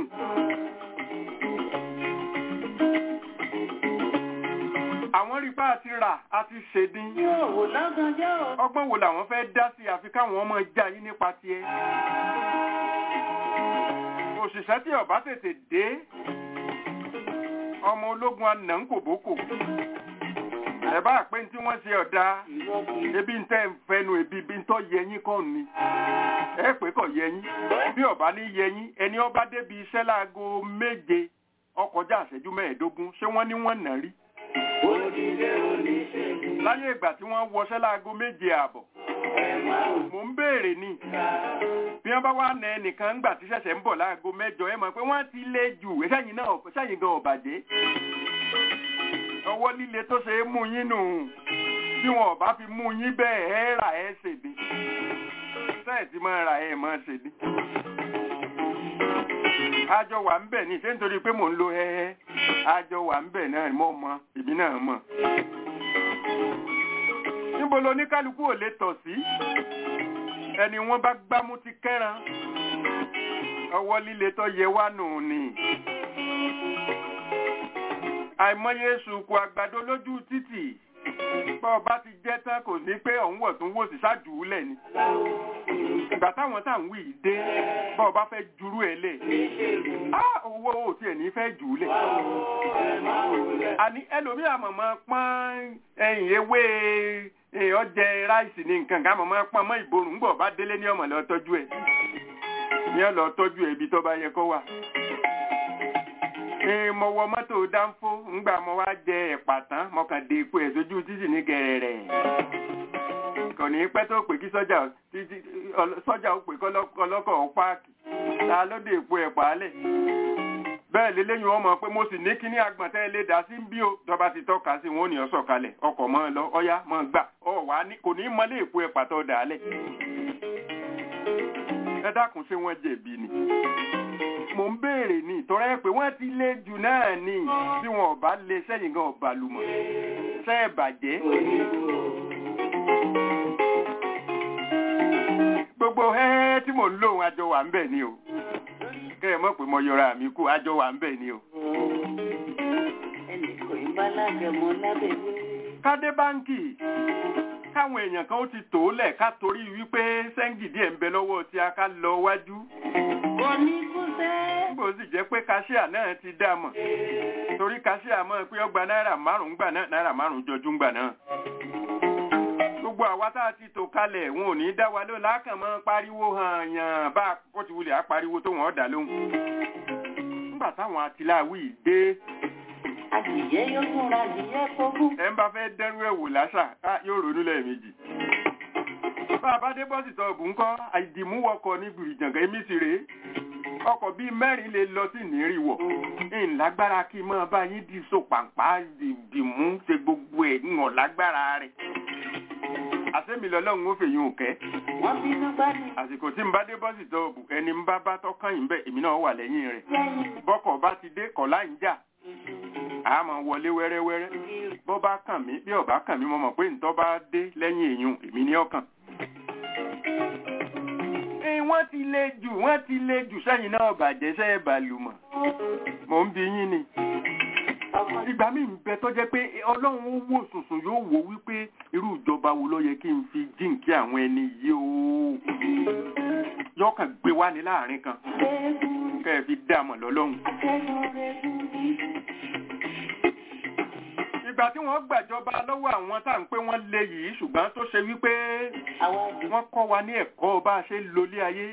àwọn rí bá a ti rà a ti ṣèdín Yóò wò lọ́gànjọ́ o. ọgbọ́n wo làwọn fẹ́ dá sí àfi káwọn ọmọ já yín nípa tiẹ̀ òṣìṣẹ́ tí ọba tètè dé ọmọ ológun àná ń kòbókò ẹ bá pé tí wọ́n ṣe ọ̀dà Irọ́ kì í ebi ń tẹ́ ń fẹnu ebi bí ń tọ́ yẹyín kọ́ ni ẹ pé kọ̀ yẹyín bí ọba ní yẹyín ẹni ọba débi iṣẹ́ láago méje ọkọjá àṣẹjú mẹ́ẹ̀ẹ́dógún ṣé wọ́n ní wọ́n nà rí Òdìdé oníṣègùn láyé ìgbà tí wọ́n wọṣẹ́ láago méje ààbọ̀ ẹ̀ máa ń mò ń béèrè ni bí wọ́n bá wá nà ẹnìkan ńgbà tí ṣẹ̀ṣẹ̀ ń bọ̀ láago mẹ́jọ ẹ mọ̀ pé wọ́n ti lé jù sẹ́yìn náà sẹ́yìn gan ọ̀bàjẹ́ ọwọ́ líle tó ṣe é mú yín nù bí wọn ò bá fi mú yín bẹ́ẹ̀ ẹ́ rà ẹ́ ṣèdí sẹ́ẹ̀ tí máa ra ẹ̀ máa ṣèdí. àjọ wà ń bẹ̀ ní ṣé nítorí pé mò ń lo ẹ́ẹ́ àjọ wà ń bẹ̀ náà mọ̀ mọ́ ìbí náà mọ̀. níbo lo ní kálukú ò lè tọ̀ sí ẹni wọ́n bá gbámú ti kẹ́ran ọwọ́ líle tó yẹ wá nù ni àìmọye sùkù àgbàdo lójú títì bọ́ ọba ti jẹ́ tán kò ní pé ọ̀hún wọ̀ tún wò sí ṣáàjùúlẹ̀ ni ìgbà táwọn tá à ń wí yìí dé bọ́ ọba fẹ́ jurú ẹ̀ lẹ̀ á owó ò tiẹ̀ ní fẹ́ jùúlẹ̀ àní ẹlòmíà mọ̀mọ́ pọ́n ẹ̀yìn ewé eh, ọjẹ ráìsì ní nǹkan ká mọ̀mọ́ pọ́n mọ́ ìborùn ńgbọ̀ bá délé ní ọmọ lọ tọ́jú ẹ̀ ní ọ lọ tọ́jú ẹ̀ ibi tó bá yẹ kó wà ee mo wọ mọ́tò dánfó ńgbà mo wá jẹ ẹ̀pà tán mo kàn dé ipò ẹ̀ sójú títì ní gẹ̀rẹ̀rẹ̀ kò ní pẹ́ tó pè kí sọ́jà ó- títí ọlọ- sọ́jà ó pè kọ́lọ́kọ̀ ó páàkì ta ló dé ipò ẹ̀pà lẹ̀ bẹ́ẹ̀ lélẹ́yìn wọn mọ̀ pé mo sì ní kíní agbọ̀ntẹ́ lè dá sí bí o tọ́ba ti tọ́ka sí wọn ò ní ọ sọ̀kalẹ̀ ọkọ̀ mọ́ ọ lọ ọ̀yá mọ́ ọ gbà ọ wà ní kò ní mọ́lé ipò ẹ̀pà tó dà á lẹ̀ ẹ dákun ṣé wọ́n jẹ̀bi ni mò ń béèrè ní ìtọ́rẹ́ pé wọ́n ti lé jù náà ní tí wọn ò bá lé sẹ́yìn gan ọ̀bà lùmọ̀ ṣẹ́ ẹ̀ bàjẹ́. gbogbo ẹ́ẹ́ tí mò ń lò wọn àjọ wà ń bẹ̀ ni o kẹ́ ẹ mọ̀ pé mo yọra mi kú àjọ wà ń bẹ̀ ni o. ẹnì kò ń bá lágẹmọ lábẹ́lé. kádé báńkì káwọn èèyàn kan ó ti tò ó lẹ̀ ká torí wípé sẹ́ńgì díẹ̀ ń bẹ lọ́wọ́ tí a ká lọ wájú oníkúsẹ́. nígbà ó sì jẹ́ pé káṣíà náà ti dá mọ̀ torí káṣíà mọ̀ pé ọgbà náírà márùn-ún gbà náà náírà márùn-ún jọjú gbà náà. gbogbo àwa tá a ti tò kalẹ̀ wọn ò ní dá wa ló lákàn mọ́ pariwo hàn yàn bá kó ti wulẹ̀ á pariwo tó wọ́n dà lóhùn. nígbà táwọn atiláwí dé adìyẹ yóò tún ra adìyẹ kókó. ẹ ń bá fẹ́ dẹ́rú ẹ̀ wò láṣà á yóò ronú lẹ́ẹ̀mejì. bá a bá dé bọ́sì tọ́ọ̀bù ńkọ́ àìdìmúwọkọ̀ ní gbùrìjàngàn èmi sì rèé ọkọ̀ bíi mẹ́rin lè lọ sí ìnírìwọ̀ ìlágbára kí n máa bá yín di so pàǹpá dìmú ṣe gbogbo ẹ̀ ń hàn lágbára rẹ̀ àsẹ́mi lọ́lọ́run ó fèyí òkẹ́ wọ́n bínú gbádùn. àsìkò tí n bá dé bọ́sì tọ́ọ̀bù ẹni ń bá bá tọ́kàn yìí bẹ́ẹ̀ èmi náà wà lẹ́yìn rẹ̀ lẹ́yìn bọ́kọ̀ bá ti dé kọ̀ láì ń jà á máa wọlé wẹ́rẹ́wẹ́rẹ́ bọ́ bá kàn mí bí ọ̀bá kàn mí mo mọ̀ pé ntọ́ bá dé lẹ́yìn èèyàn èmi ní ọkàn. Ẹ, wọ́n ti le jù wọ́n ti le jù sẹ́yìn náà bàjẹ́ sẹ́yìn bàlùmọ̀ mò ń bi yín ni. ìgbà míì ń bẹ tó jẹ́ pé ọlọ́run ó wò sùnsùn yóò wò wípé irú ìjọba wo ló yẹ kí n fi jíǹkí àwọn ẹni yìí o yọkàn gbé wá ní láàrin kan kẹ́ ẹ fi dààmú lọ́lọ́run. ìgbà tí wọ́n gbàjọba lọ́wọ́ àwọn tá à ń pé wọ́n lé yìí ṣùgbọ́n tó ṣe wípé wọ́n kọ́ wa ní ẹ̀kọ́ bá a ṣe ń lolé ayé.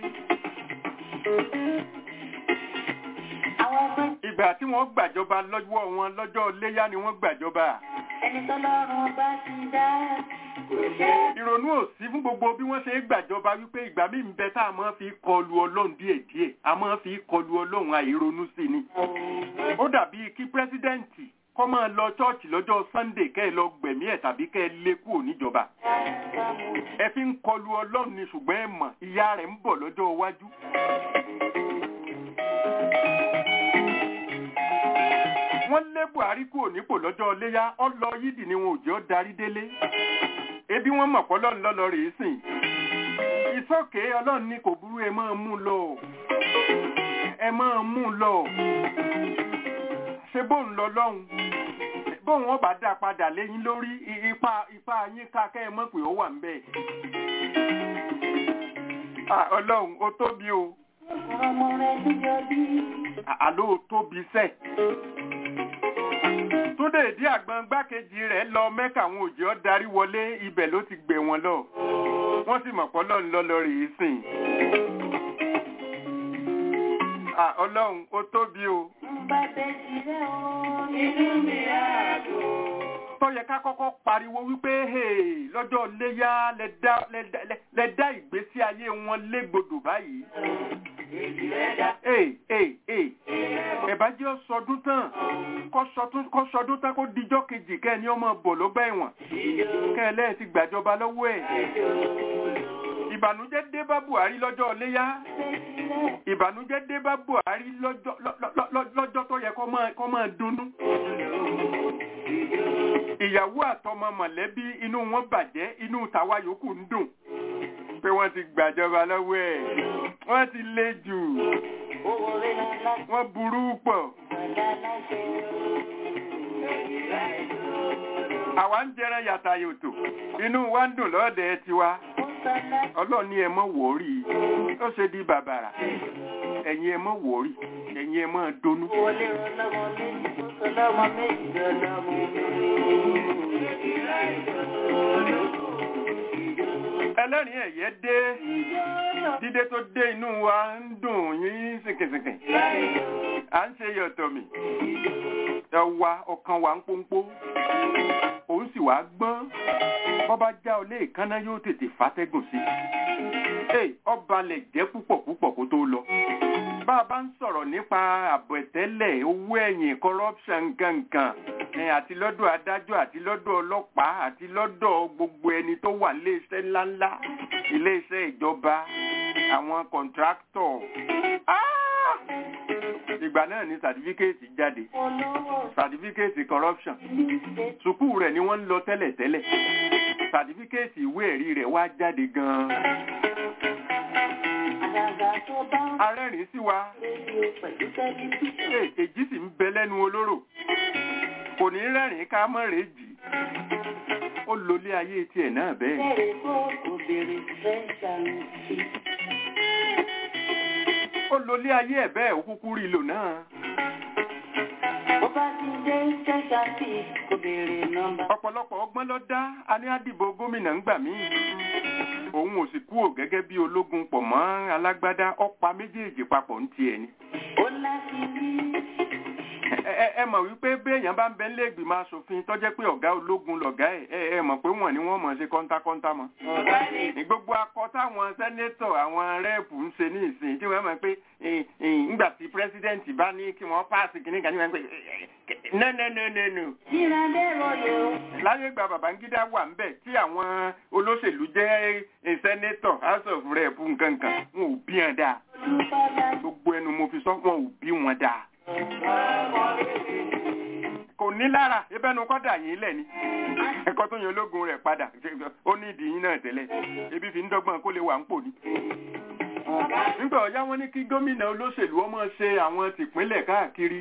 ìgbà tí wọ́n gbàjọba lọ́wọ́ wọn lọ́jọ́ léyá ni wọ́n gbàjọba. Ẹni tọ́lọ́run bá ti dá kò ṣe ìrònú ò sí fún gbogbo bí wọ́n ṣe ń gbàjọba wípé ìgbà míì ń bẹ tá a máa fi kọlu ọlọ́run díẹ̀díẹ̀ a máa fi kọlu ọlọ́run àìronú sí ni. ó dàbí kí pírẹ́sídẹ́ǹtì kọ́ máa lọ chọ́ọ̀chì lọ́jọ́ sunday kẹ́ ẹ lọ gbẹ̀mí ẹ̀ tàbí kẹ́ ẹ lé kúrò níjọba. ẹ fi ń kọlu ọlọ́run ni ṣùgbọ́n ẹ mọ̀ ìyá rẹ̀ ń bọ̀ lọ́jọ́ iwájú. wọ́n lé buhari kúrò nípò lọ́jọ́ léyá ọ lọ yídì ni wọn ò jẹ́ ó darí délé ebi wọn mọ̀ pọ́lọ́run lọ́lọ́ rèé sìn ìsókè ọlọ́run ní kò burú ẹ máa mú lọ ẹ máa mú lọ ṣe bóun lọ lọ́hùn bóun wọn bá dá padà léyìn lórí i- ipa ipa yín ká kẹ́ ẹ mọ̀ pé ó wà ń bẹ̀. Ah, ọlọ́run ó tóbi o ọmọ rẹ̀ níjọ bí. À- àló ó tóbi sẹ́ẹ̀. túndé ìdí àgbọn gbákejì rẹ̀ lọ mẹ́kà àwọn òjì ọ́ darí wọlé ibẹ̀ ló ti gbé wọn lọ wọ́n sì mọ̀ pé ọlọ́run lọ́lọ́ rèé sìn. Ah, ọlọ́run ó tóbi o. Bá bẹ́ sílẹ̀ o, inú mi á dùn. tó yẹ ká kọ́kọ́ pariwo wípé hey, lọ́jọ́ léyà lẹ dá- lẹ dá- lẹ- lẹ dá ìgbésí ayé wọn légbodò báyìí. Hey, hey, hey. ẹ̀bá jẹ́ sọdún tán kọ́ sọdún- kọ́ sọdún tán kó dijọ́ kejì kẹ́ ẹ ní ọmọ bọ̀ lọ́gbà ẹ̀wọ̀n kẹ́ ẹ lẹ́yìn ti gbàjọba lọ́wọ́ ẹ̀. ìbànújẹ́ dé bá Buhari lọ́jọ́ léyà ìbànújẹ́ dé bá Buhari lọ́jọ́ lọ́- lọ́- lọ́- lọ́jọ́ tó yẹ kó máa- kó máa dunnú ìyàwó àtọmọ mọ̀lẹ́bí inú wọn bàjẹ́ inú tàwa yòókù ń dùn pé wọ́n ti gbàjọba lọ́wọ́ ẹ̀ wọ́n ti le jù Owó rẹ̀ lọ́la wọ́n burú pọ̀ gbọ́dá láṣẹ. àwa ń jẹran yàtà yòtò inú wa ń dùn lọ́ọ̀dẹ̀ tiwa Ó sọ láti ọlọ́ọ̀ni ẹ mọ́ wòórì ó ṣe di bàbàrà ẹ̀yin ẹ mọ́ wòórì ẹ̀yin ẹ mọ́ donú. owó lè rọ lọ́mọ méjì, ó sọ lọ́mọ méjì lọ́mọ ẹlẹ́rìn ẹ̀yẹ dé dídé tó dé inú wa ń dùn yín sìnkìsìnkì à ń ṣe yọ̀tọ̀ mi ẹwà ọkàn wa ń pọ́npọ́ òun sì wá gbọ́n bọ́bá já ọ lé ìkànnà yóò tètè fàtẹ́gùn sí i ọba lẹ̀ jẹ́ púpọ̀ púpọ̀ kó tó lọ bá a bá ń sọ̀rọ̀ nípa àbọ̀ ẹ̀tẹ́lẹ̀ owó ẹ̀yìn corruption gangan ẹ̀, àti lọ́dọ̀ adájọ́ àti lọ́dọ̀ ọlọ́pàá àti lọ́dọ̀ gbogbo ẹni tó wà iléeṣẹ́ ńláńlá iléeṣẹ́ ìjọba àwọn contractor Ah! ìgbà náà ni certificate jáde olówó certificate corruption sùkúù rẹ̀ ni wọ́n ń lọ tẹ́lẹ̀tẹ́lẹ̀ certificate ìwé ẹ̀rí rẹ̀ wá jáde gan-an àdàgà tó bá ń arẹ́rìn sí wa rédíò pẹ̀lú tẹlifíṣàn. Ee, èjì sì ń bẹ lẹ́nu olóró kò ní rẹ́rìn ká mọ́ rèé jì ó lólé ayé tiẹ̀ náà bẹ́ẹ̀ Bẹ́ẹ̀rẹ̀ kó kò béèrè fẹ́ ṣàǹtì. ó lólé ayé ẹ̀ bẹ́ẹ̀ ó kúkú rí lò náà Bó bá ti dé fẹ́ ṣàǹtì kò béèrè nọ́mbà. ọ̀pọ̀lọpọ̀ ọgbọ́n ló dá a ní àdìbò gómìnà ń gbà mí òun ò sì kúrò gẹ́gẹ́ bí ológun pọ̀ mọ́ alágbádá ọ̀pá méjèèjì papọ̀ ń tiẹ̀ ni Ó láti rí ẹ ẹ- ẹ mọ̀ wípé béèyàn bá ń bẹ nílé ìgbìmọ̀ asòfin tó jẹ́ pé ọ̀gá ológun lọ̀gá ẹ̀ ẹ ẹ mọ̀ pé wọ́n ni wọ́n mọ̀ ṣe kọ́ńtákọ́ńtá mọ́ ọ̀gá ní ní gbogbo akọ táwọn sẹ́nétọ̀ àwọn rẹ́ẹ̀pù ń ṣe ní ìsìn tí wọ́n mọ̀ pé eh, eh, ńgbà tí pírẹ́sídẹ́ǹtì bá ní kí wọ́n páàsì kìíní kan ní wọ́n pé nẹ́nẹ́nẹ́nẹ́nù Síra dẹ́rọ lè o. láyé ìgbà Babangida wà ń bẹ̀ tí àwọn olóṣèlú jẹ́ eh, sẹ́nétọ̀ house of rep nkankan wọn ò bí wọn dáa Olúbàdà gbogbo ẹnu mo fi sọ wọn ò bí wọn dáa kò ní yín lára ibẹ̀nu kọ́ dà yín lẹ̀ ni ẹ̀kọ́ tó yan ológun rẹ̀ padà ó ní ìdí yín náà tẹ́lẹ̀ ebi fi ń dọ́gbọ́n kó lè wà ń pò ní. nígbà ọ̀yá wọn ní kí gómìnà olóṣèlú ọmọ ṣe àwọn tìpínlẹ̀ káàkiri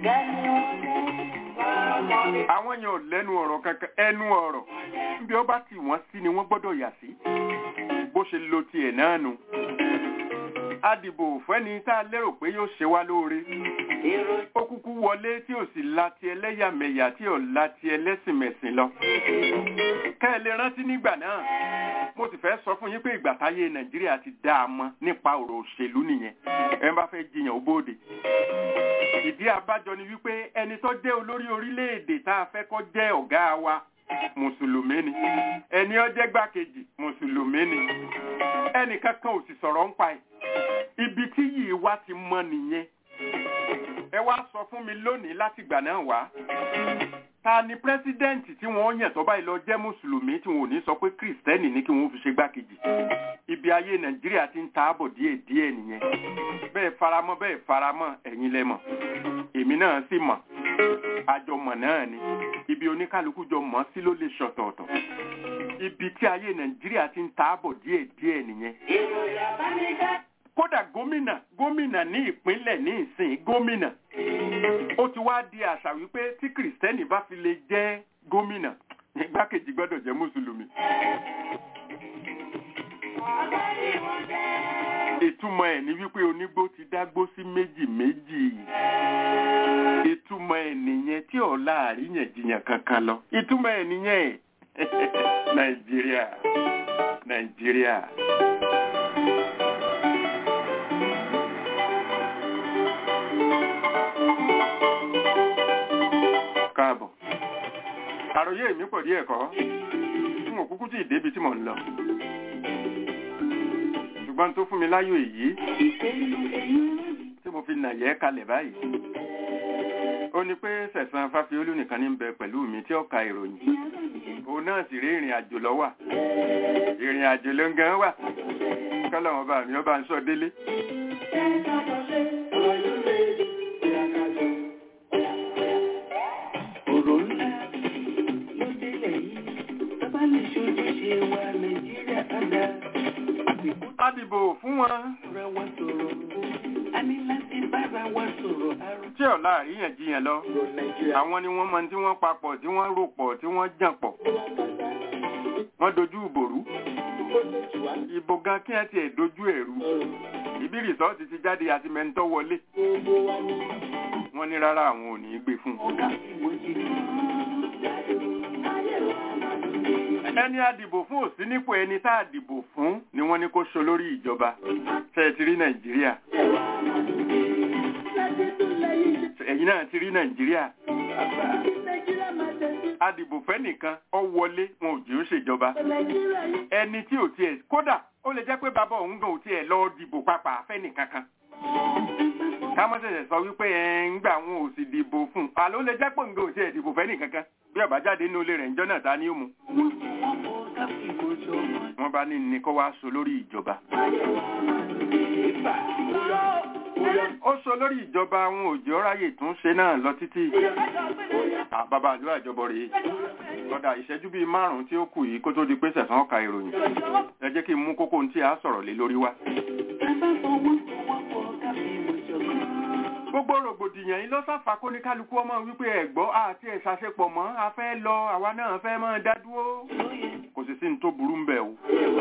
àwọn yẹn ò lẹ́nu ọ̀rọ̀ kankan ẹnu ọ̀rọ̀ níbi ó bá tì wọ́n sí ni wọ́n gbọ́dọ̀ yà sí bó ṣe lo tiẹ̀ náà nu adìbò fẹ́ni tá a lérò pé yóò ṣe wá lóore ó kúkú wọlé tí ò sì la ti ẹlẹ́yàmẹ̀yà tí ò la ti ẹlẹ́sìnmẹ̀sìn lọ kẹ́ ẹ lè rántí nígbà náà mo sì fẹ́ sọ fún yín pé ìgbà táyé nàìjíríà ti dá a mọ̀ nípa ọ̀rọ̀ òṣèlú nìyẹn ẹ bá fẹ́ jiyàn ó bóde ìdí abájọ ni wípé ẹni tó jẹ́ olórí orílẹ̀-èdè tá a fẹ́ kó jẹ́ ọ̀gá wa mùsùlùmí ni ẹni ó jẹ́ gbákejì mùsùlùmí ni ẹnì kankan ò sì sọ̀rọ̀ ń pa ẹ̀ ibi tí yìí wá ti mọ nìyẹn ẹ wá sọ fún mi lónìí láti ìgbà náà wá ta ni pírẹsidẹ́ǹtì tí wọ́n yàn tó báyìí lọ jẹ́ mùsùlùmí tí wọn ò ní sọ pé kìrìsìtẹ́nì ní kí wọ́n fi ṣe gbákejì ibi ayé nàìjíríà ti ń taabọ̀ díẹ̀ díẹ̀ nìyẹn bẹ́ẹ̀ faramọ́ bẹ́ẹ̀ faramọ́ ẹ̀yin lẹ mọ̀ èmi náà sì mọ̀ àjọmọ̀ náà ni ibi oníkálukú jọ mọ̀ sí ló lè ṣọ̀tọ̀ọ̀tọ̀ ibi tí ayé nàìjíríà ti ń taabọ̀ díẹ̀ díẹ̀ nìyẹn kódà gómìnà gómìnà ní ìpínlẹ̀ ní ìsìn gómìnà ó ti wá di àṣà wípé tí kìrìsìtẹ́nì bá fi lè jẹ́ gómìnà igbákejì gbọ́dọ̀ jẹ́ mùsùlùmí. ìtumọ̀ ẹ̀ ní wípé onígbó ti dágbó sí méjì méjì ìtumọ̀ ẹ̀ nìyẹn tí ọ̀la àríyànjiyàn kankan lọ ìtumọ̀ ẹ̀ nìyẹn nàìjíríà nàìjíríà. káàbọ̀. àròyé mi pọ̀ díẹ̀ kọ́ tí mo kúkú tí ìdébi tí mò ń lọ. ṣùgbọ́n tó fún mi láyò èyí tí mo fi nàyẹ́ kalẹ̀ báyìí. ó ní pé sẹ̀sán fáfiolú nìkan ní bẹ pẹ̀lú mi tí ó ka ìròyìn. òun náà sì rí ìrìn àjò lọ wà. ìrìn àjò ló ń gan wà. kọ́lọ̀ wọn bá mi ó bá ń sọ délé. Adìbò fún wọn. Tí ọ̀la àríyànjiyàn lọ, àwọn ni wọ́n mọ tí wọ́n papọ̀, tí wọ́n rò pọ̀, tí wọ́n jàn pọ̀. Wọ́n dojú ìbòrú. Ìbò gan kí ẹ tiẹ̀ dojú ẹ̀rú. Ibi rìsọ́ọ̀tì ti jáde àti mẹ́ńtọ́ wọlé. Wọ́n ní rárá àwọn ò ní í gbé fún un. ẹni àdìbò fún òsí nípò ẹni tá àdìbò fún ni wọ́n ní kó so lórí ìjọba ṣe ti rí nàìjíríà ẹ̀yin náà ti rí nàìjíríà àdìbò fẹ́ nìkan ọ wọlé wọn ò jẹ́ ó ṣèjọba ẹni tí ò tiẹ̀ kódà ó lè jẹ́ pé bàbá òun gan ò tiẹ̀ lọ dìbò papà fẹ́ nìkan kan kámọ́ ṣẹ̀ṣẹ̀ sọ wípé ẹ̀ ń gbà wọn ò sì dìbò fún un àló lè jẹ́ pé nǹkan ò tiẹ̀ dìbò fẹ́ nìkan kan bí ọba jáde nínú ilé rẹ̀ ń jọ́nà ta ni ó mu. wọ́n bá ní ní kó wá so lórí ìjọba. ó so lórí ìjọba àwọn òjò ráyè tún ṣe náà lọ títí. bàbá àlú àjọbọ rèé ọ̀dà ìṣẹ́jú bíi márùn-ún tí ó kù yìí kó tó di pé sẹ̀sán ọ̀ka ìròyìn. ẹ jẹ́ kí n mú kókó tí a sọ̀rọ̀ lé lórí wá gbogbo rògbòdìyàn yìí ló sáfà kó ní kálukú ọmọ wípé ẹ̀gbọ́ àti ẹ̀ṣàṣepọ̀ mọ́ a fẹ́ lọ àwa náà fẹ́ mọ́ dá dúró kò sì sí ní tó burú ń bẹ̀ o.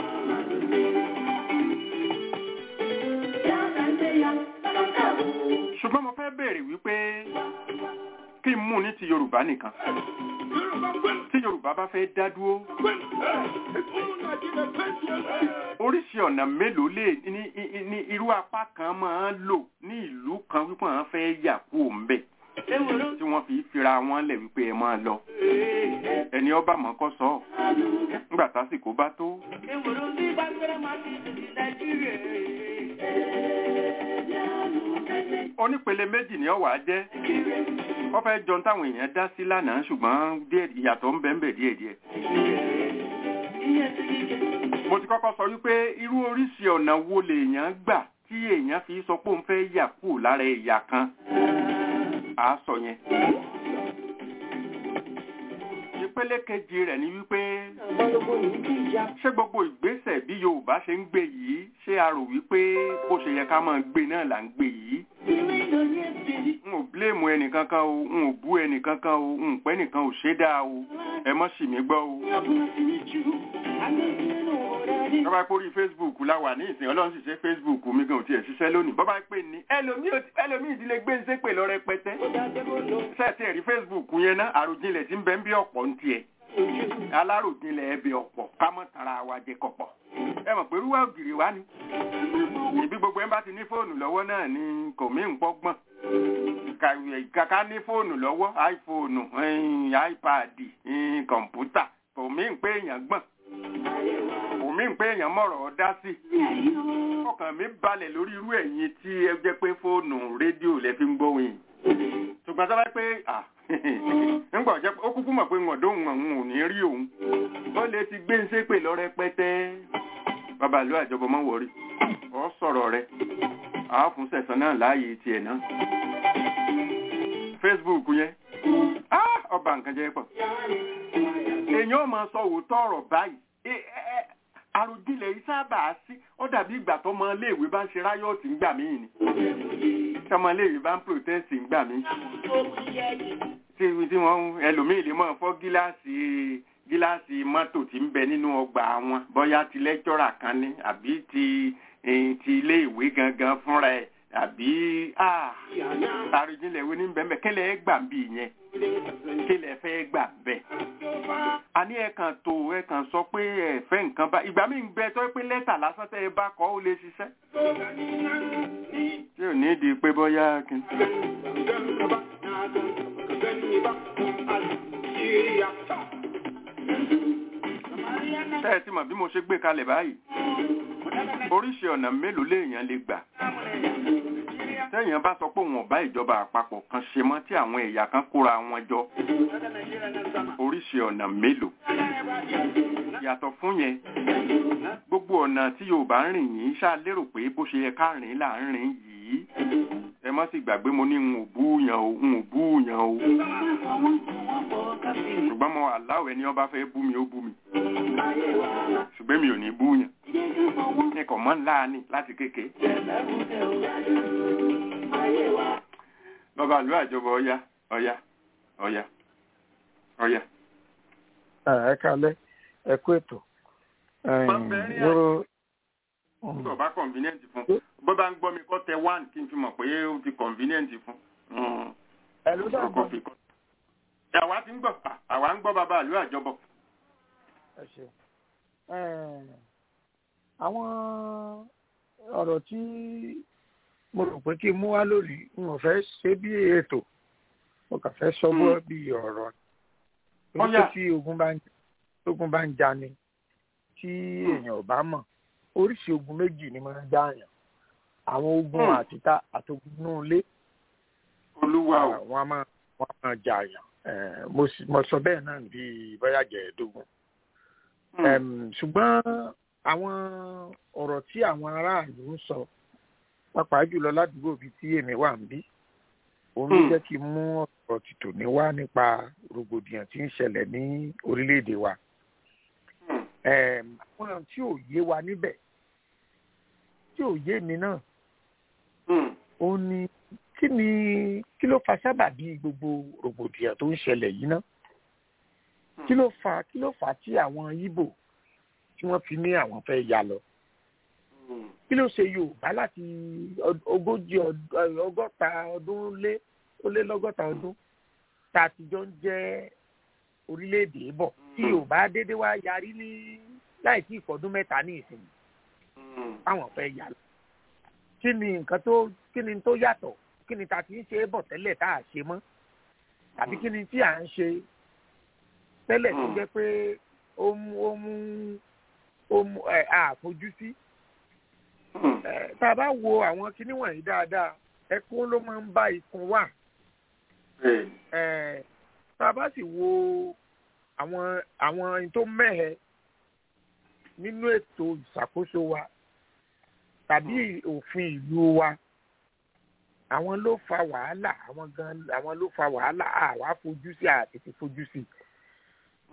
ṣùgbọ́n mo fẹ́ béèrè wípé kí n mú ní ti yorùbá nìkan tí yorùbá bá fẹ́ dá dúró oríṣi ọ̀nà mélòó lè ní ní irú apá kan máa ń lò ní ìlú kan wípé àwọn fẹ́ yà kú òǹbẹ̀ tí wọ́n fi fira wọn lẹ̀ wípé ẹ máa lọ ẹni ọba mọ̀ kọ́ sọ nígbà tásìkò bá tó. onípele méjì ni ọwà jẹ́ wọ́n fẹ́ jọ táwọn èèyàn dá sí lánàá ṣùgbọ́n ìyàtọ̀ ń bẹ ń bẹ díẹ̀díẹ̀ mo ti kọ́kọ́ sọ wípé irú oríṣi ọ̀nà wo lèèyàn gbà tí èèyàn fi sọ pé òun fẹ́ yà kú lára ẹ̀yà kan à á sọ yẹn ìpele kejì rẹ̀ ni wípé balógun yìí ti ya. ṣé gbogbo ìgbésẹ̀ bí yorùbá ṣe ń gbé yìí ṣé a rò wípé bó ṣe yẹ ká máa gbé náà là ń gbé yìí Ilé ìlòyè bìrì. n ò bílèmù ẹnìkankan o n ò bú ẹnìkankan o n pẹ́ nìkan ò ṣe dáa o ẹ mọ́ sì mí gbọ́ o. Abúlé ti ní jù. Alẹ́ nínú ọ̀rẹ́ rí. bọ́bá pórí facebook la wà ní ìsìn ọlọ́run sì ṣe facebook mi gan ò tiẹ̀ ṣiṣẹ́ lónìí bọ́bá pè ní ẹlòmíì ò- ẹlòmíì ìdílé gbé ń ṣépè lọ rẹpẹtẹ Ó dájẹ́ kó lọ sẹ́ẹ̀tì ẹ̀rí facebook yẹn ná àròjinlẹ̀ tí ń bẹ ń bí ọ̀pọ̀ ń tiẹ̀ ojú. aláròjinlẹ̀ ẹbí ọ̀pọ̀ ká mọ̀ tara wa jẹ kọ̀pọ̀ ẹ mọ̀ pé rúwà ògiri wa ni ìbí gbogbo ẹ̀ ń bá ti ní fóònù lọ́wọ́ náà ni kò mí ń pọ́gbọ́n kàkà ní fóònù lọ́wọ́ iphone ẹ̀yìn, ipad ẹ̀yìn, kọ̀ǹpútà kò mí ń pé èèyàn gbọ̀n kò mí ń pé èèyàn mọ̀rọ̀ ọ́ dá sí ọkàn mi balẹ̀ lórí irú ẹ̀yin tí ẹ jẹ́ pé fóònù rédíò lẹ fi ń gbóhùn yìí ṣùgbọ́n sábà pé à ńgbà jẹ́ pé ó kúkú mọ̀ pé wọn dóhùn òun ò ní rí òun ó lè ti gbé ń ṣépè lọ rẹpẹtẹ bàbá ìlú àjọbọ mọ́ wọrí ọ sọ̀rọ̀ rẹ àá fún sẹ̀sán náà láàyè tiẹ̀ náà facebook yẹn ah, ọba nǹkan jẹ́ pọ̀ èèyàn máa sọ òótọ́ ọ̀rọ̀ báyìí Ẹ- ẹ- ẹ, àròjinlẹ̀ yìí sábà sí ó dàbí ìgbà tó ọmọ iléèwé bá ń ṣe ráyọ̀tì ńgbà míì ni tí ọmọ iléèwé bá ń protest ńgbà míì tí tí wọ́n ẹlòmíì lè máa fọ́ gíláàsì gíláàsì mọ́tò tí ń bẹ nínú ọgbà wọn bóyá ti lẹ́kítọ́rà kan ní àbí ti eh, ti iléèwé gangan fúnra ẹ̀ àbí ah, àròjinlẹ̀ wo ní bẹ́ẹ̀ kílẹ̀ ẹ gbà ń bì yẹn kílẹ̀ fẹ́ gbà bẹ́ẹ̀ a ní ẹ̀kan tó ẹ̀kan sọ pé ẹ fẹ́ nǹkan bá ìgbà míì ń bẹ tó pé lẹ́tà lásán tẹ́ ẹ bá kọ́ ó lè ṣiṣẹ́ tí ò ní di pé bóyá kí n. tẹ́ ẹ ti mọ̀ bí mo ṣe gbé kalẹ̀ báyìí oríṣi ọ̀nà mélòó léèyàn lè gbà tẹ́yàn bá sọ pé òun ọ̀bá ìjọba àpapọ̀ kan ṣe mọ́ tí àwọn ẹ̀yà kan kóra wọn jọ oríṣi ọ̀nà mélòó yàtọ̀ fún yẹn gbogbo ọ̀nà tí yorùbá ń rìn yìí ṣáà lérò pé bó ṣe yẹ ká rìn là ń rìn yìí ẹ má sì gbàgbé mo ní n ò búyàn o n ò búyàn o ṣùgbọ́n mo aláwọ̀ ẹni ọba fẹ́ bú mi ó bú mi ṣùgbọ́n mi ò ní búyàn ní kò mọ́ ńlá ni láti kéke lọ́ba ìlú àjọbọ̀ ọya ọya ọya ọya. ẹ kalẹ ẹ kú ètò Bọ́m̀bẹ̀rin wóró tó bá convenient fún bó bá ń gbọ́ mi kọ́ tẹ one kí n fi mọ̀ pé ó ti convenient fún. Mm. ẹ ló dá Ọkọ̀ fi kọ́. àwa ti ń gbọ́ àwa ń gbọ́ bàbá ìlú àjọbọ̀. ẹ ṣe àwọn ọ̀rọ̀ tí mo rò pé kí n mú wá lónìí n ò fẹ́ ṣe bí ètò mo kàn fẹ́ sọ bọ́ bí ọ̀rọ̀ torí pé Ọ̀yà. tí ogun bá ń ogun bá ń jani tí èèyàn ò bá mọ̀ oríṣi ogun méjì ni máa ń jáàyàn àwọn ogun Hmm. àtìta àtogun inú ilé olúwa o. wọn a máa wọn a máa jààyàn Eh, mo sì- mo sọ bẹ́ẹ̀ náà bíi bóyá jẹ̀ẹ́dógún Mm. Em, ṣùgbọ́n àwọn ọ̀rọ̀ tí àwọn aráàlú ń sọ pàápàá jùlọ ládùúgbò bíi tí èmi wà ń bí òun ló Hmm. jẹ́ kí n mú ọ̀rọ̀ tìtò ní wá nípa rògbòdìyàn tí ń ṣẹlẹ̀ ní orílẹ̀-èdè wa Mm. Em, àwọn tí ò yé wa níbẹ̀ tí ò yé mi náà Mm. ó ní kí ni kí ló fa sábàbí gbogbo rògbòdìyàn tó ń ṣẹlẹ̀ yìí ná kí ló fa kí ló fà á tí àwọn Ìgbò tí wọ́n fi ní àwọn fẹ́ ya lọ Mm. kí ló ṣe Yorùbá láti ọd- ogójì ọd- ẹ, ọgọ́ta ọdún lé ó lé lọ́gọ́ta ọdún tá a ti jọ ń jẹ́ orílẹ̀-èdè bọ̀ tí Mm. Yorùbá dédé wá yarí ní láì tí ìfọdún mẹ́ta ní ìsìn Mm. fáwọn fẹ́ yà lọ kí ni nǹkan tó kí ni tó yàtọ̀ kí ni ta ti ń ṣe é bọ̀ tẹ́lẹ̀ tá a ṣe mọ́ tàbí kí ni tí à ń ṣe tẹ́lẹ̀ tó Mm. jẹ́ pé ó mú ó mú ó mú ẹ̀ àfojú sí Mm. ẹ, tá a bá wo àwọn kinní wọ̀nyí dáadáa ẹkún ló máa ń bá ikùn wà Bẹ́ẹ̀ni. ẹ, tá a bá sì wo àwọn àwọn ohun tó mẹ́hẹ nínú ètò ìṣàkóso wa tàbí òfin ìlú wa àwọn ló fa wàhálà àwọn gan àwọn ló fa wàhálà àwa fojú sí àtètè fojú sí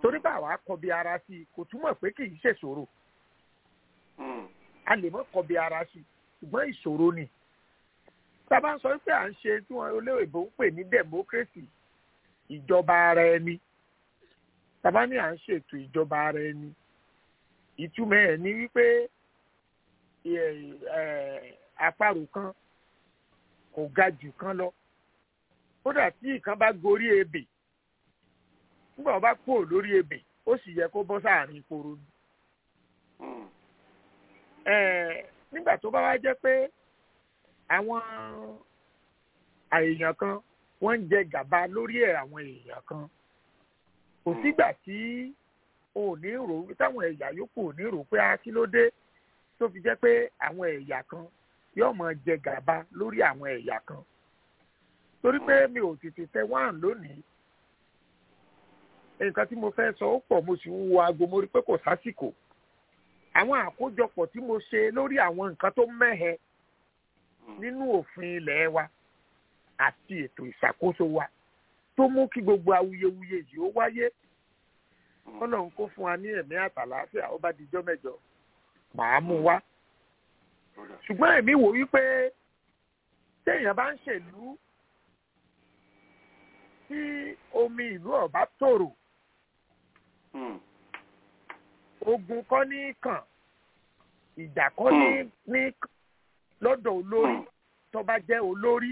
torí bá àwa kọbi ara sí i kò túmọ̀ pé kì í ṣèṣòro a lè mọ́ kọbi ara sí i ṣùgbọ́n ìṣòro ni tá a bá ń sọ pé à ń ṣe tí wọn olóyìnbó ń pè ní democracy ìjọba ara ẹni tá a bá ní à ń ṣètò ìjọba ara ẹni ìtumọ̀ ẹ̀ ní wípé ẹ, ẹ, àparò kan kò ga jù kan lọ kódà tí ìkan bá gorí ebè nígbà wọn bá kúrò lórí ebè ó sì yẹ kó bọ́ sáàrin ìporo ni ẹ, nígbà tó bá wá jẹ́ pé àwọn èèyàn kan wọ́n ń jẹ gàba lórí ẹ̀ àwọn èèyàn kan kò sígbà tí o ò ní rò táwọn ẹ̀yà yòókù ò ní rò pé a kí ló dé tó fi jẹ́ pé àwọn ẹ̀yà kan yóò máa jẹ gàba lórí àwọn ẹ̀yà kan torí pé mi ò tètè tẹ wáhàn lónìí nǹkan tí mo fẹ́ sọ ó pọ̀ mo sì ń wo aago mo rí pé kò sásìkò àwọn àkójọpọ̀ tí mo ṣe lórí àwọn nǹkan tó mẹ́hẹ nínú òfin ilẹ̀ wa àti ètò ìṣàkóso wa tó mú kí gbogbo awuyewuye yìí ó wáyé ọlọ́run kó fún wa ní ẹ̀mí àtàlàáfíà ó bá dijọ́ mẹ́jọ màá mú wá ṣùgbọ́n èmi wò wípé téèyàn bá ń ṣèlú tí omi ìlú ọ̀bá tòrò ogun kọ́ ní kàn ìjà kọ́ ní ní kàn lọ́dọ̀ olórí tó bá jẹ́ olórí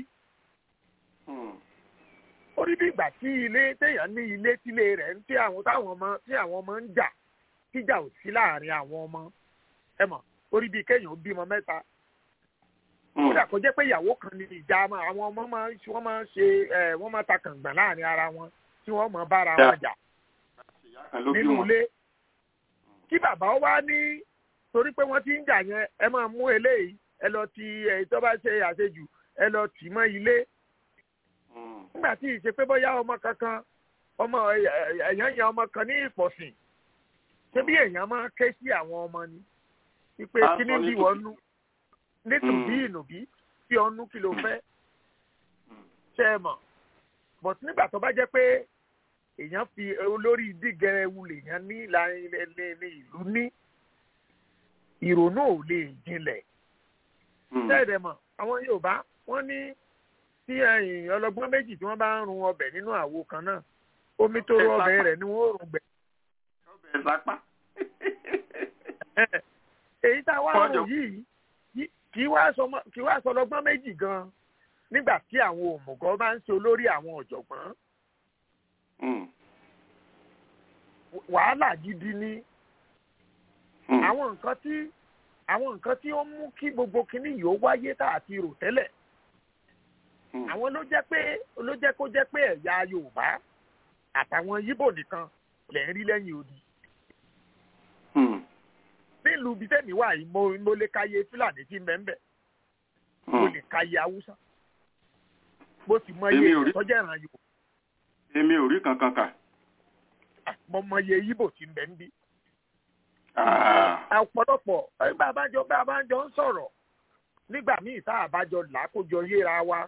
ó rí bí ìgbà tí ilé téèyàn ní ilé tílé rẹ̀ ń tí àwọn táwọn ọmọ tí àwọn ọmọ ń jà kíjà ò sí láàrin àwọn ọmọ ẹ mọ̀ ó rí bí kéèyàn bímọ mẹ́ta kódà kó jẹ́ pé ìyàwó kan ní ìjà máa àwọn ọmọ máa ń wọ́n máa ń ṣe ẹ̀ wọ́n máa ta kàngbọ̀n láàrin ara wọn tí wọ́n máa bára wọn jà nínú ilé kí bàbá wá ní torí pé wọ́n ti ń jà yẹn ẹ máa mú eléyìí ẹ lọ ti èyí tó bá ṣe àṣejù ẹ lọ tì mọ́ ilé nígbà tí ìṣe pé bóyá ọmọ kankan ọmọ èèyàn yan ọmọ kan ní ìpọ̀sìn ṣé bí èèyàn máa ké sí àwọn ọmọ ni wípé kí ní bí wọ́n nú nítòbí ìnùbí tí ọnú kí ló fẹ́ ṣe é mọ̀ but nígbà tó bá jẹ́ pé èèyàn fi olórí dígẹrẹwu lèèyàn ní ní ìlú ní ìrònú ò lè jinlẹ̀ ṣẹ́ẹ̀dẹ̀ mọ̀ àwọn Yorùbá wọ́n ní tí ẹ̀yìn ọlọ́gbọ́n méjì tí wọ́n bá ń run ọbẹ̀ nínú àwo kan náà omi tó rọ ọbẹ̀ rẹ̀ ni wọ́n rùn gbẹ̀. ọbẹ̀ sápá. èyí tá a wá rùn yìí kì í wá sọ ọlọ́gbọ́n méjì gan-an nígbà tí àwọn òmùgọ̀ bá ń ṣe olórí àwọn ọ̀jọ̀gbọ́n. wàhálà gidi ni àwọn nǹkan tí àwọn nǹkan tí ó mú kí gbogbo kinní yìí ó wáyé tá àti rò tẹ́lẹ̀ àwọn ló jẹ́ pé ló jẹ́ kó jẹ́ pé ẹ̀yà Yorùbá àtàwọn Yíbò nìkan lẹ̀ ń rí lẹ́yìn odi. nílùú bíi tẹ́mi wà yìí mo mo lè káyé Fúlàní tí ń bẹ ń bẹ mo lè káyé Haúsá mo sì mọ iye ìtọ́jú ẹ̀ràn Yorùbá. èmi ò rí kankan kà. mo mọ iye Yíbò tí ń bẹ ń bí. ọ̀pọ̀lọpọ̀ ẹgbẹ́ abájọ bá abájọ ń sọ̀rọ̀ nígbà míì tá àbájọ làákójọ yéra wa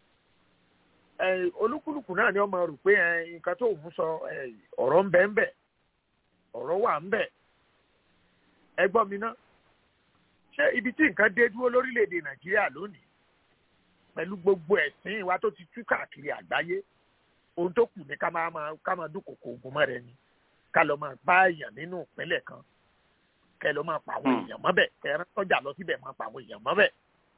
olúkúlùkù náà ni ọmọ rò pé nǹkan tó ń sọ ọ̀rọ̀ ń bẹ ń bẹ ọ̀rọ̀ wà ń bẹ ẹgbọ́n mi náà ṣé ibi tí nǹkan dé dúró lórílẹ̀‐èdè nàìjíríà lónìí pẹ̀lú gbogbo ẹ̀sìn wa tó ti tú káàkiri àgbáyé ohun tó kù ní ká máa ká máa dúnkòkò ogun mọ́ rẹ ni ká lọ máa bá èèyàn nínú ìpínlẹ̀ kan kẹ lọ máa pa àwọn èèyàn mọ́bẹ̀ kẹ ẹ tọ́jà lọ síbẹ̀ máa pa àwọn èèyàn mọ́bẹ̀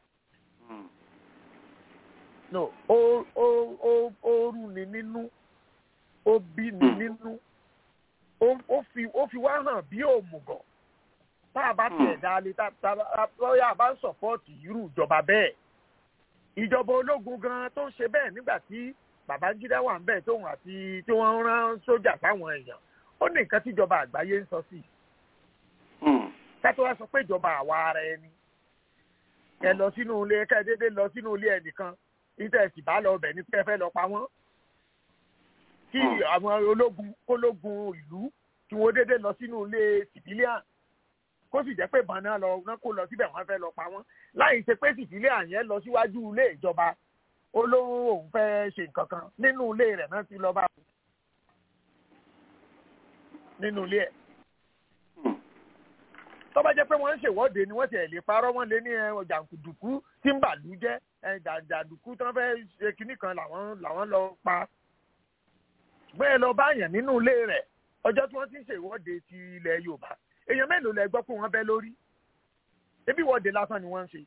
no ó ó ó ó rú ni nínú ó bí ni nínú ó fi ó fi wá hàn bí òmùgọ̀ tá a bá tiẹ̀ dáálé tá a lọ́yà bá ń sọ̀pọ́ọ̀tì irú ìjọba bẹ́ẹ̀ ìjọba ológun gan tó ń ṣe bẹ́ẹ̀ nígbà tí Babangida wà ń bẹ̀ tóun àti tí wọ́n rán sójà sáwọn èèyàn ó ní nǹkan tíjọba àgbáyé ń sọ sí i ká tó wá sọ pé ìjọba àwa ara ẹni ẹ lọ sínú ilé ká ẹ dédé lọ sínú ilé ẹnìkan ìtẹ̀sí bá lọ ọbẹ̀ ní pé ẹ fẹ́ lọ pa wọ́n kí àwọn ológun kólógun ìlú kí wọ́n dédé lọ sínú ilé civilian kó sì jẹ́ pé ìbọn náà lọ náà kó lọ síbẹ̀ wọ́n fẹ́ lọ pa wọ́n láì ṣe pé civilian yẹn lọ síwájú ilé ìjọba olóhùn òun fẹ́ ṣe nǹkan kan nínú ilé rẹ̀ náà ti lọ bá nínú ilé ẹ̀ tó bá jẹ́ pé wọ́n ń ṣèwọ́de ni wọ́n ti ẹ̀ lè parọ́ wọ́n lé ní ẹ, jàǹdùkú tí ń bàlú jẹ́ ẹ, jà- jàǹdùkú tí wọ́n fẹ́ ṣe kinní kan làwọn làwọn lọ pa bẹ́ẹ̀ lọ báyàn nínú ilé rẹ̀ ọjọ́ tí wọ́n ti ń ṣèwọ́de ti ilẹ̀ Yorùbá èèyàn mélòó lẹ gbọ́ pé wọ́n bẹ́ lórí ebi ìwọ́de lásán ni wọ́n ń ṣe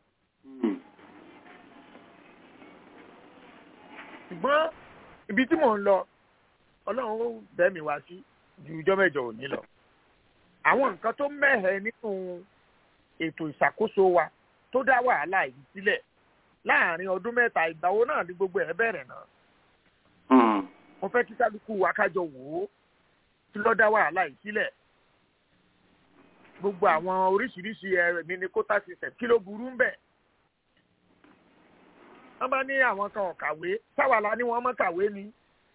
ṣùgbọ́n ibi tí mò ń lọ Ọlọ́run ó bẹ́ mi wá sí ju ijọ́ mẹ́jọ òní lọ àwọn nǹkan tó mẹ́hẹ̀ nínú ètò ìṣàkóso wa tó dá wàhálà yìí sílẹ̀ láàrin ọdún mẹ́ta ìgbàwo náà ni gbogbo ẹ̀ bẹ̀rẹ̀ náà mo fẹ́ kí kálukú wa kájọ wò ó kí ló dá wàhálà yìí sílẹ̀ gbogbo àwọn oríṣiríṣi ẹ̀rẹ̀ mi ní kótà system kí ló burú ń bẹ̀ wọ́n bá ní àwọn kan ò kàwé sáwàlá ni wọ́n mọ̀ kàwé ni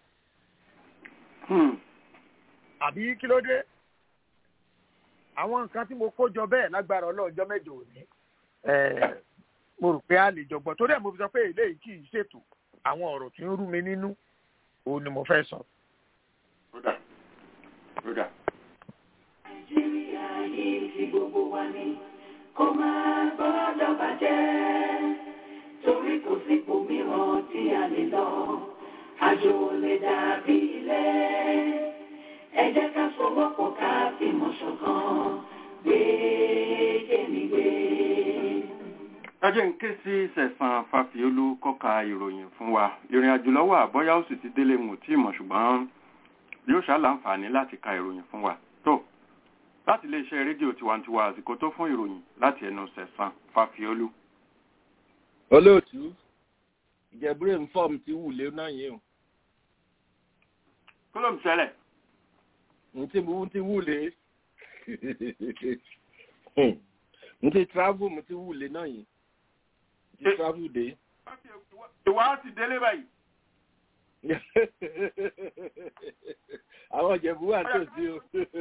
àbí kí ló dé àwọn nǹkan tí mo kó jọ bẹ́ẹ̀ lágbára ọlọ́ọ̀jọ́ mẹ́jọ òní eh, mo rò pé a lè jọgbọ́n torí ẹ̀ mo fi sọ pé eléyìí kì í ṣètò àwọn ọ̀rọ̀ tí ń rú mi nínú òun ni mo fẹ́ sọ. Rúdà. Rúdà. Nàìjíríà yìí ti gbogbo wa ni kó máa gbọ́dọ̀ bàjẹ́ torí kò sípò mìíràn tí a lè lọ àjò ò lè dàbí ilé ẹ jẹ́ ká fọwọ́pọ̀ ká fìmọ̀ ṣọ̀kan gbé kémi gbé. ẹ jẹ́ ń ké sí sẹ̀sán fàfíolú kọ́ka ìròyìn fún wa ìrìn àjò lọ́wọ́ àbọ́yá ó sì ti délé mù tí mọ̀ ṣùgbọ́n yóò ṣàlàǹfààní láti ka ìròyìn fún wa tó láti iléeṣẹ́ rédíò tiwantiwa àsìkò tó fún ìròyìn láti ẹnu sẹ̀sán fàfíolú. olóòtú ìjẹ̀búrẹ́ ń fọ́ọ̀mù tí wù lé náà yẹn o kí ló ń ṣẹlẹ̀ n tí mo ti wù lé n ti travel mo ti wù lé náà yẹn n ti travel dé. ìwà á ti délé báyìí àwọn ìjẹ̀bú wà tó sí o.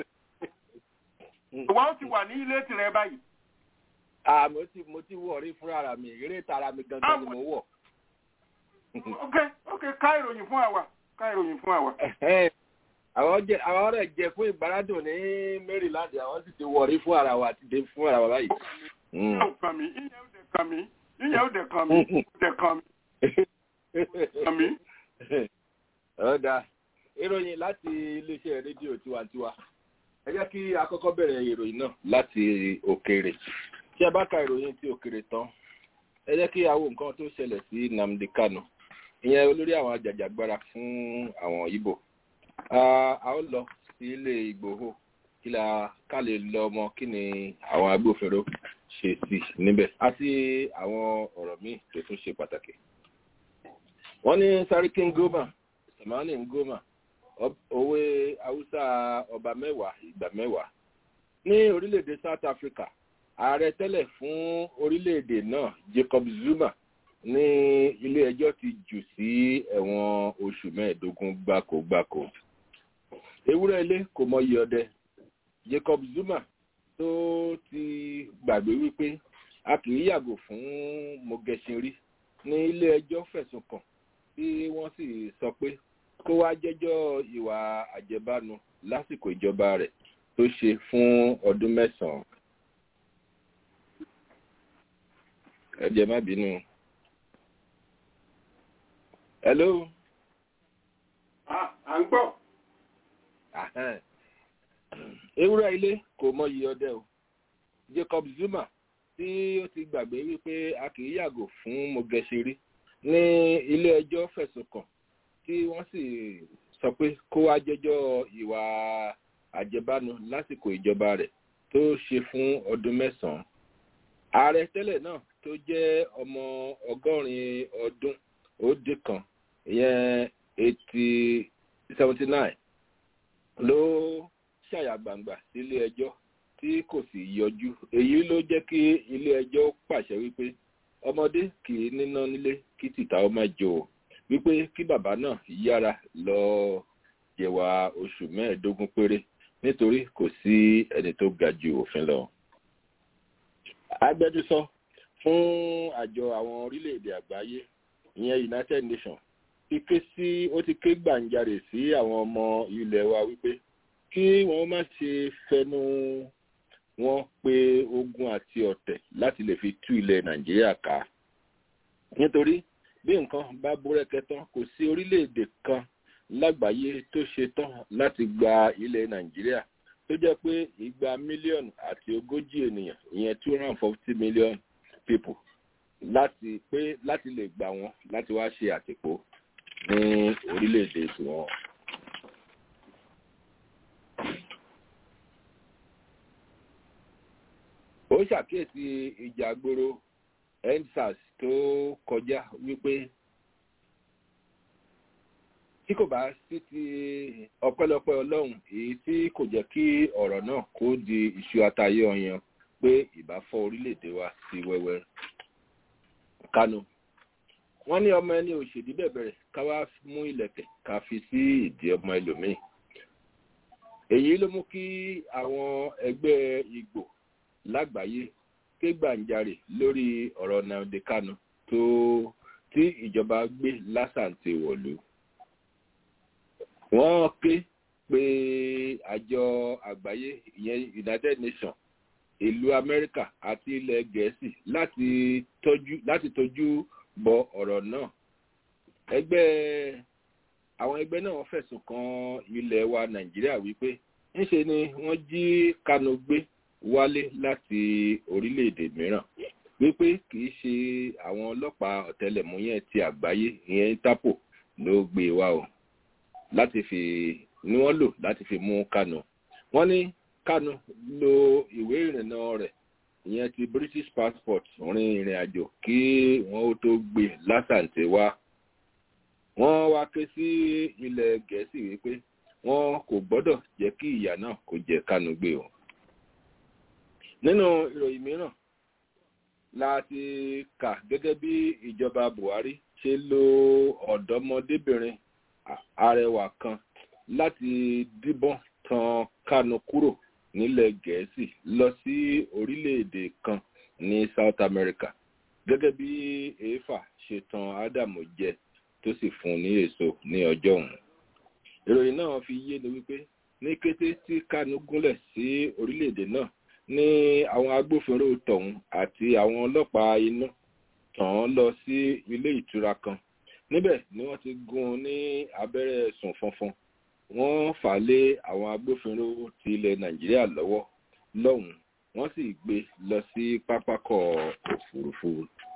ìwà ó ti wà ní ilé tirẹ̀ báyìí Ah, mo ti mo ti wọ̀ rí fúnra mi eré tara mi gangan ni mo wọ̀. ok ok ká ìròyìn fún àwa ká ìròyìn fún àwa. Ẹ̀hẹ́n. àwọn jẹ àwọn ọ̀rẹ́ jẹ fún ìgbàládùn ní Maryland àwọn sì ti wọ̀ rí fún ara wa àti dé fún ara wa báyìí. ìyẹn ò kàn mí ìyẹn ò dẹ̀ kàn mí ìyẹn ò dẹ̀ kàn mí ò dẹ̀ kàn mí kàn mí. ọ̀dà ìròyìn láti iléeṣẹ́ rédíò tiwantiwa ẹ jẹ́ kí a kọ́kọ́ bẹ̀rẹ̀ ìròyìn náà láti òkèèrè tí a bá ka ìròyìn tí òkèèrè tán ẹ jẹ́ kí a wo nǹkan tó ṣẹlẹ̀ sí Nnamdi Kanu ìyẹn olórí àwọn ajàjàgbara fún àwọn Ìgbò Ah, a ó lọ sí ilé Ìgbòho kí la ká lè lọ mọ kí ni àwọn agbófinró ṣe sí níbẹ̀ àti àwọn ọ̀rọ̀ míì tó tún ṣe pàtàkì wọ́n ní Sarki Ngoma Samani Ngoma ob- òwe haúsá ọba mẹ́wàá ìgbà mẹ́wàá ní orílẹ̀-èdè South Africa ààrẹ tẹ́lẹ̀ fún orílẹ̀-èdè náà Jacob Zuma ní ilé-ẹjọ́ ti jù sí ẹ̀wọ̀n oṣù mẹ́ẹ̀ẹ́dógún gbáko-gbáko ewúrẹ́ ilé kò mọyì ọdẹ Jacob Zuma tó ti gbàgbé wípé a kì í yàgò fún mogeshinri ní ilé-ẹjọ́ fẹ̀sùn kàn tí wọ́n sì sọ pé kó wá jẹ́jọ́ ìwà àjẹbánu lásìkò ìjọba rẹ̀ tó ṣe fún ọdún mẹ́sàn-án. ẹ jẹ́ má bínú. hello. Ah, à ń gbọ́. Ahẹ́n. ewúrẹ́ ilé kò mọyì ọdẹ o Jacob Zuma tí ó ti gbàgbé wípé a kì í yàgò fún mogesiri ní ilé-ẹjọ́ fẹ̀sùn kàn tí wọ́n sì sọ pé kó wá jẹ́jọ́ ìwà àjẹbánu lásìkò ìjọba rẹ̀ tó ṣe fún ọdún mẹ́sàn-án. ààrẹ tẹ́lẹ̀ náà tó jẹ́ ọmọ ọgọ́rin ọdún ó dín kan ìyẹn eighty seventy nine ló ṣàyà gbangba sílé ẹjọ́ tí kò sì yọjú èyí ló jẹ́ kí ilé ẹjọ́ pàṣẹ wípé ọmọdé kì í níná nílé kí tìta ó má jò ó wípé kí bàbá náà yára lọ jẹ̀wà oṣù mẹ́ẹ̀ẹ́dógún péré nítorí kò sí ẹni tó ga ju òfin lọ. agbẹnusọ fún àjọ àwọn orílẹ̀-èdè àgbáyé ìyẹn United Nations ti ké sí ó ti ké gbàǹjarè sí àwọn ọmọ ilẹ̀ wa wípé kí wọ́n má ṣe fẹnu wọn pé ogun àti ọ̀tẹ̀ láti lè fi tú ilẹ̀ nàìjíríà ká nítorí bí nǹkan bá búrẹ́kẹ́ tán kò sí orílẹ̀-èdè kan lágbàáyé tó ṣe tán láti gba ilẹ̀ nàìjíríà tó jẹ́ pé igba mílíọ̀nù àti ogójì ènìyàn ìyẹn two hundred and forty million people láti pé láti lè gbà wọ́n láti wá ṣe àtìpó ní orílẹ̀-èdè tiwọn. ó ṣàkíyèsí ìjà gbòòrò endsars tó kọjá wípé tí kò bá sí ti ọpẹ́lọpẹ́ ọlọ́run èyí tí kò jẹ́ kí ọ̀rọ̀ náà kó di iṣu àtayé ọyàn pé ìbá fọ́ orílẹ̀-èdè wa sí wẹ́wẹ́ kánú wọ́n ní ọmọ ẹni òṣèdí bẹ̀bẹ̀rẹ̀ ká wá mú ilẹ̀kẹ̀ ká fi sí ìdí ọmọ ẹlòmíì èyí ló mú kí àwọn ẹgbẹ́ ìgbò lágbàáyé ké gbàǹjarè lórí ọ̀rọ̀ nnamdi kanu tó tí ìjọba gbé lásàntì wọ̀lú wọ́n ké pé àjọ àgbáyé ìyẹn united nations ìlú amẹ́ríkà àti ilẹ̀ gẹ̀ẹ́sì láti tọ́jú láti tọ́jú bọ ọ̀rọ̀ náà ẹgbẹ́ àwọn ẹgbẹ́ náà fẹ̀sùn kan ilẹ̀ wa nàìjíríà wípé ńṣe ni wọ́n jí kanu gbé wálé láti orílẹ̀-èdè mìíràn wípé kìí ṣe àwọn ọlọ́pàá ọ̀tẹlẹ̀múyẹ́ ti àgbáyé ìyẹn interpol ló gbé wá o láti fi ni wọ́n lò láti fi mú kanu wọ́n ní kanu lo ìwé ìrìnnà rẹ̀ ìyẹn ti british passport rin ìrìn àjò kí wọ́n ó tó gbé lásàǹtẹ̀ wá wọ́n wá ké sí ilẹ̀ gẹ̀ẹ́sì wípé wọ́n kò gbọ́dọ̀ jẹ́ kí ìyà náà kó jẹ kanu gbé o nínú ìròyìn mìíràn láti kà gẹ́gẹ́ bí ìjọba buhari ṣe lo ọ̀dọ́mọdébìnrin arẹwà kan láti díbọ́n tan kanu kúrò nílẹ̀ gẹ̀ẹ́sì lọ sí orílẹ̀-èdè kan ní south america gẹ́gẹ́ bí èéfà ṣe tan ádámù jẹ tó sì fún ní èso ní ọjọ́ òun ìròyìn náà fi yé ni wípé ní kété tí kanu gúnlẹ̀ sí orílẹ̀-èdè náà ní àwọn agbófinró tọ̀hún àti àwọn ọlọ́pàá iná tàn án lọ sí ilé ìtura kan níbẹ̀ ni wọ́n ti gún un ní abẹ́rẹ́ sùn fọnfọn wọ́n fà á lé àwọn agbófinró ti ilẹ̀ nàìjíríà lọ́wọ́ lọ́hùn wọ́n sì gbé lọ sí pápákọ̀ òfurufú.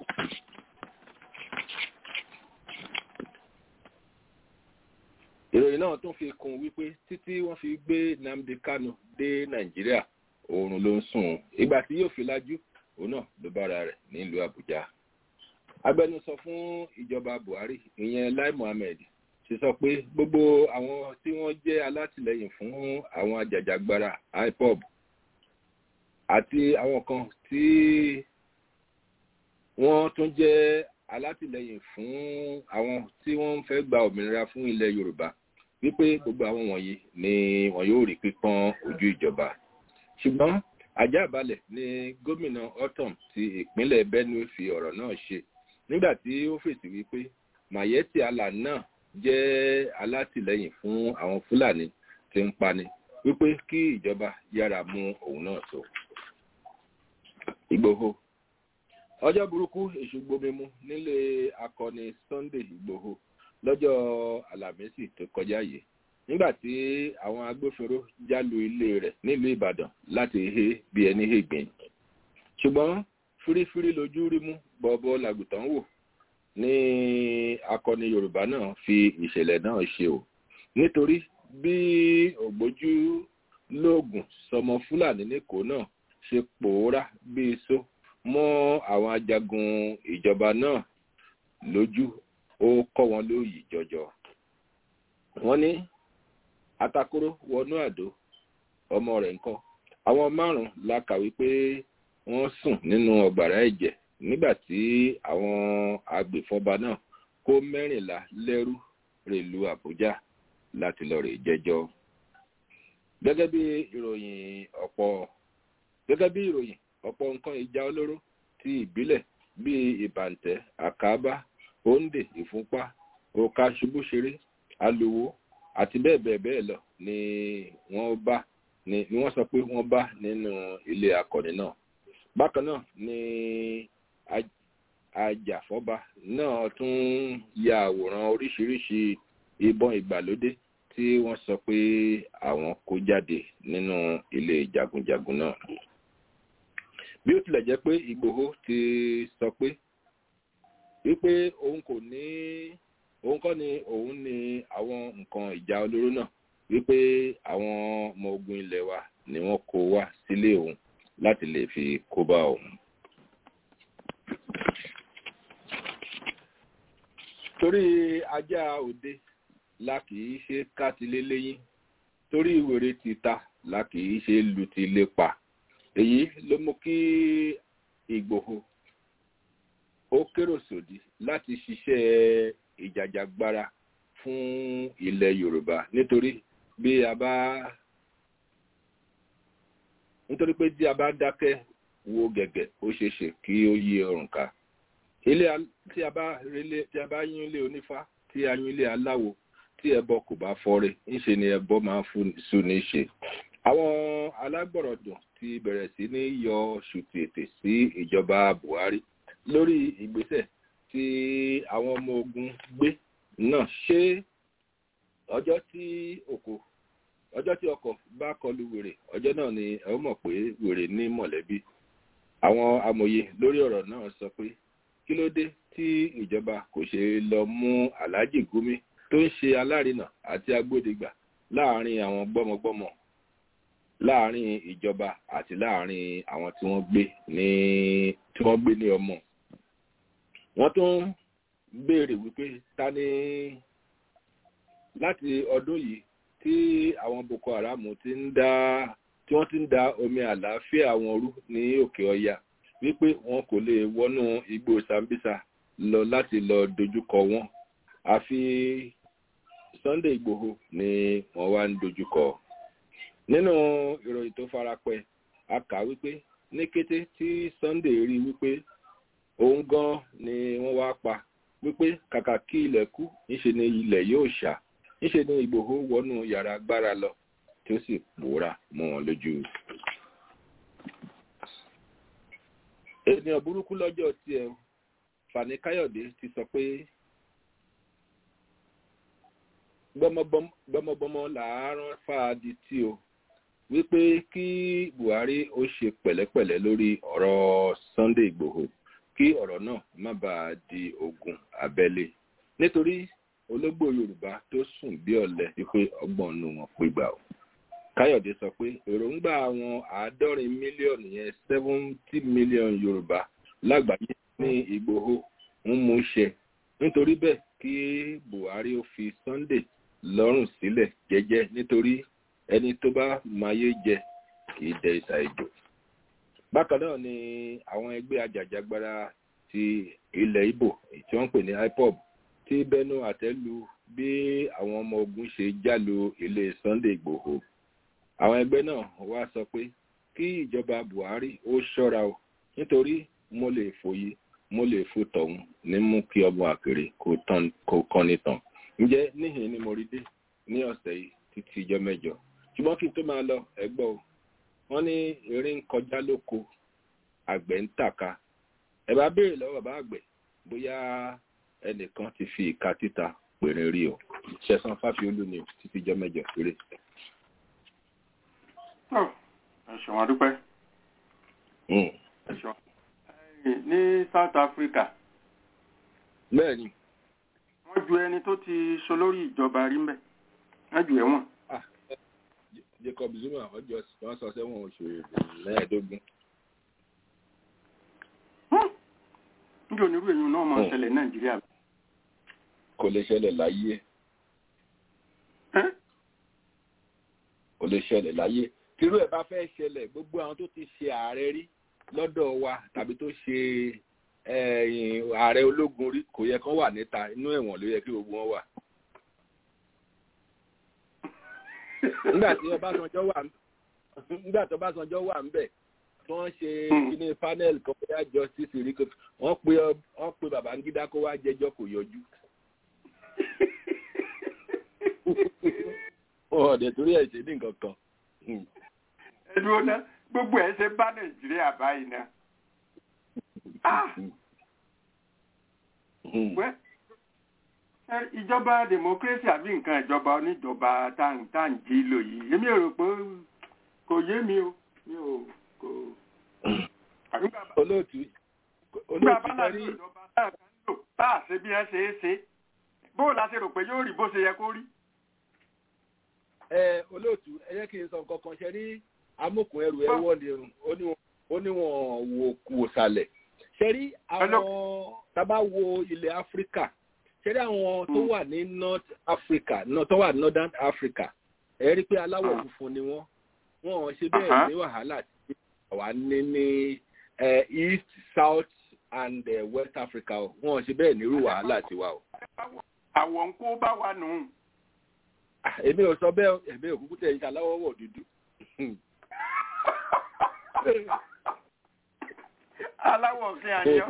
ìròyìn náà tún fi kún wípé títí wọ́n fi gbé nnamdi kanu dé nàìjíríà oorun ló ń sùn ìgbà tí yóò fi lájú òun náà ló bára rẹ̀ nílùú àbújá agbẹnusọ fún ìjọba buhari ìyẹn lai muhammed ti sọ pé gbogbo àwọn tí wọ́n jẹ́ alátìlẹyìn fún àwọn ajàjàgbara ipob àti àwọn kan tí wọ́n tún jẹ́ alátìlẹyìn fún àwọn tí wọ́n ń fẹ́ gba òmìnira fún ilẹ̀ yorùbá wípé gbogbo àwọn wọ̀nyí ni wọn yóò rí pípọ́n ojú ìjọba ṣùgbọ́n àjábalẹ̀ ni gómìnà otom ti ìpínlẹ̀ benue fi ọ̀rọ̀ náà ṣe nígbà tí ó fèsì wípé mayeti allah náà jẹ́ alátìlẹyìn fún àwọn fúlàní tí ń pani wípé kí ìjọba yára mú òun náà tó. ìgbòho ọjọ́ burúkú èṣù gbomimu nílé akọni sunday ìgbòho lọ́jọ́ àlàmísì tó kọjá yìí nígbà tí àwọn agbófinró jálu ilé rẹ̀ nílùú ìbàdàn láti he bí ẹni hègbìn ṣùgbọ́n fírífírí lójú rí mú bọ́ọ̀bọ́ làgùtàn wò ní akọni yorùbá náà fi ìṣẹ̀lẹ̀ náà ṣe o nítorí bí ògbójú lóògùn sọmọ fúlàní nìkó náà ṣe pòórá bí iṣó mọ́ àwọn ajagun ìjọba náà lójú ó kọ́ wọn lóyìí jọjọ wọ́n ní atakoro wọnú àdó ọmọ rẹ̀ ńkọ́ àwọn márùn-ún la kàwé pé wọ́n sùn nínú ọgbàrá ẹ̀jẹ̀ nígbà tí àwọn agbèfọba náà kó mẹ́rìnlá lẹ́rú rèlú àbújá láti lọ rè jẹjọ́ gẹ́gẹ́ bí ìròyìn ọ̀pọ̀ gẹ́gẹ́ bí ìròyìn ọ̀pọ̀ nǹkan ìjà olóró ti ìbílẹ̀ bíi ìbàǹtẹ́ àkábá òǹdè ìfúnpá òkà ṣubúṣeré aluwo àti bẹ́ẹ̀ bẹ́ẹ̀ bẹ́ẹ̀ lọ ni wọ́n bá ni ni wọ́n sọ pé wọ́n bá nínú ilé akọni náà bákan náà ni aj- ajàfọ́ba náà tún ya àwòrán oríṣiríṣi ìbọn ìgbàlódé tí wọ́n sọ pé àwọn kó jáde nínú ilé jagunjagun náà bí ó tilẹ̀ jẹ́ pé ìgbòho ti sọ pé wípé òun kò ní òun kọ́ ni òun ní àwọn nǹkan ìjà olóró náà wípé àwọn ọmọ ogun ilẹ̀ wa ni wọ́n kó wá sílé òun láti lè fi kó bá òun. torí ajá òde la kì í ṣe kátilé léyìn torí wèrè ti ta la kì í ṣe lu ti lé pa èyí ló mú kí ìgbòho ó kérò sòdí láti ṣiṣẹ́ ìjàjàgbara fún ilẹ̀ yorùbá nítorí bí a bá nítorí pé tí a bá dákẹ́ wo gẹ̀gẹ̀ ó ṣeé ṣe kí ó yí ọrùn ká ilé al- tí a bá relé tí a bá yín ilé onífá tí a yín ilé aláwo tí ẹbọ kò bá fọre ńṣe ni ẹbọ máa ń sún ní ṣe àwọn alágbọ̀rọ̀dùn ti bẹ̀rẹ̀ sí ní yọ ṣùtì ètè sí ìjọba buhari lórí ìgbésẹ̀ tí àwọn ọmọ ogun gbé náà ṣé ọjọ́ tí òkò ọjọ́ tí ọkọ̀ bá kọlu wèrè ọjọ́ náà ni ẹ ó mọ̀ pé wèrè ní mọ̀lẹ́bí àwọn amòye lórí ọ̀rọ̀ náà sọ pé kí ló dé tí ìjọba kò ṣe lọ mú aláàjì gúnmi tó ń ṣe alárinà àti agbódegbà láàrin àwọn gbọ́mọgbọ́mọ láàrin ìjọba àti láàrin àwọn tí wọ́n gbé ní tí wọ́n gbé ní ọmọ wọ́n tún béèrè wípé ta ni láti ọdún yìí tí àwọn boko haram ti ń dá tí wọ́n ti ń da omi àlàáfíà wọn rú ní òkè ọya wípé wọn kò lè wọnú igbó sambisa lọ láti lọ dojúkọ wọn àfi sunday igbòho ni wọn wá ń dojúkọ nínú ìròyìn tó farapẹ a kà wípé ní kété tí sunday rí wípé òun gan ni wọn wá pa wípé kàkà kí ilẹ̀ kú ńṣe ni ilẹ̀ yóò ṣá ńṣe ni ìgbòho wọnú yàrá agbára lọ tí ó sì pòórá mọ́ wọn lójú. ènìyàn burúkú lọ́jọ́ tiẹ̀ fani káyọ̀dé ti sọ pé gbọmọgbọmọ làárọ̀ fàádì tí o wípé kí buhari ó ṣe pẹ̀lẹ́pẹ̀lẹ́ lórí ọ̀rọ̀ sunday igbòho kí ọ̀rọ̀ náà má bàa di ogun abẹ́lé nítorí ológbò yorùbá tó sùn bí ọ̀lẹ wípé ọgbọ̀n nù wọn pégbà o káyọ̀dé sọ pé èròǹgbà àwọn àádọ́rin mílíọ̀nù yẹn seventy million yorùbá lágbàáyé ní ìgbòho ń mú ṣe nítorí bẹ́ẹ̀ kí buhari ó fi sunday lọ́rùn sílẹ̀ jẹ́jẹ́ nítorí ẹni tó bá mayé jẹ kì í dẹ ìsà ìjò bákan náà ni àwọn ẹgbẹ́ ajàjàgbara ti ilẹ̀ ibo tí wọ́n ń pè ní ipob tí bẹ́nu àtẹ́lu bí àwọn ọmọ ogun ṣe jálu ilé sunday igbòho àwọn ẹgbẹ́ náà wá sọ pé kí ìjọba buhari ó ṣọ́ra o nítorí mo lè fòye mo lè fò tọ̀hún ní mú kí ọmọ àkèrè kó kọ́ni tàn ǹjẹ́ níhìn ni mo rí dé ní ọ̀sẹ̀ yìí títí ijọ́ mẹ́jọ ṣùgbọ́n kí n tó máa lọ ẹgbọ́ o wọ́n ní eré ń kọjá lóko àgbẹ̀ ń tàka ẹ bá béèrè lọ́wọ́ bàbá àgbẹ̀ bóyá ẹnìkan ti fi ìka títa pèrè rí o ṣẹ̀sán fáfiolú ni o títí ijọ́ mẹ́jọ péré. ẹ ṣeun adúpẹ́ ẹ ṣeun ní south africa bẹ́ẹ̀ ni wọ́n ju ẹni tó ti ṣolórí ìjọba rí mbẹ́ wọ́n ju ẹ̀wọ̀n. jacob zuma ọjọ́ wọn sọ sẹ́wọ̀n oṣù mẹ́ẹ̀ẹ́dógún. níjẹ́ onírú èyí náà máa ń ṣẹlẹ̀ nàìjíríà. kò lè ṣẹlẹ̀ láyé kò lè ṣẹlẹ̀ láyé tírú ẹ̀ bá fẹ́ ṣẹlẹ̀ gbogbo àwọn tó ti ṣe ààrẹ rí lọ́dọ̀ wa tàbí tó ṣe ààrẹ ológun rí kò yẹ kán wà níta inú ẹ̀wọ̀n ló yẹ kí gbogbo wọn wà. nígbà tí ọbásanjọ́ wà nígbà tí ọbásanjọ́ wà ńbẹ̀ tí wọ́n ṣe kíní panel kan bóyá justice rí wọ́n pe wọ́n pe babangida kó wá jẹ́jọ́ kò yọjú. wọn ò dẹ̀ torí ẹ̀ ṣe ní nǹkan kan. ẹdùn ọ̀nà gbogbo ẹ̀ ṣe bá nàìjíríà báyìí náà. Ah! Wẹ́, ẹ, ìjọba democracy àbí nǹkan ìjọba oníjọba táǹtì lò yìí èmi ò rò pé kò yé mi o mi ò kò. àbí bàbá olóòtú nígbà olóòtú bá náà fẹ́ rí ní ìjọba náà kan lò tá a ṣe bí ẹ ṣe é ṣe bóò la ṣe rò pé yóò rí bó ṣe yẹ kó rí. ẹ olóòtú ẹ jẹ́ kí n sọ nǹkan kan ṣe rí amókùn ẹrù ẹ wọ́n ni ó ní wọn- ó ní wọn wò wò sàlẹ̀ ṣe rí àwọn tábà wo ilẹ̀ áfíríkà ṣe rí àwọn tó wà ní north africa náà tó wà ní northern africa ẹ rí pé aláwọ̀ Ah. funfun ni wọ́n wọn ò ṣe bẹ́ẹ̀ Aha. ní wàhálà tí àwa ní ní eh, east south and eh, west africa o wọn ò ṣe bẹ́ẹ̀ nírú wàhálà tiwa o. àwọ̀ ń kó bá wa nù. Ah, èmi ò sọ bẹ́ẹ̀ o, èmi ò kúkú tẹ̀ ẹ́ ṣaláwọ̀ wọ̀ dúdú. aláwọ̀ kí a yọ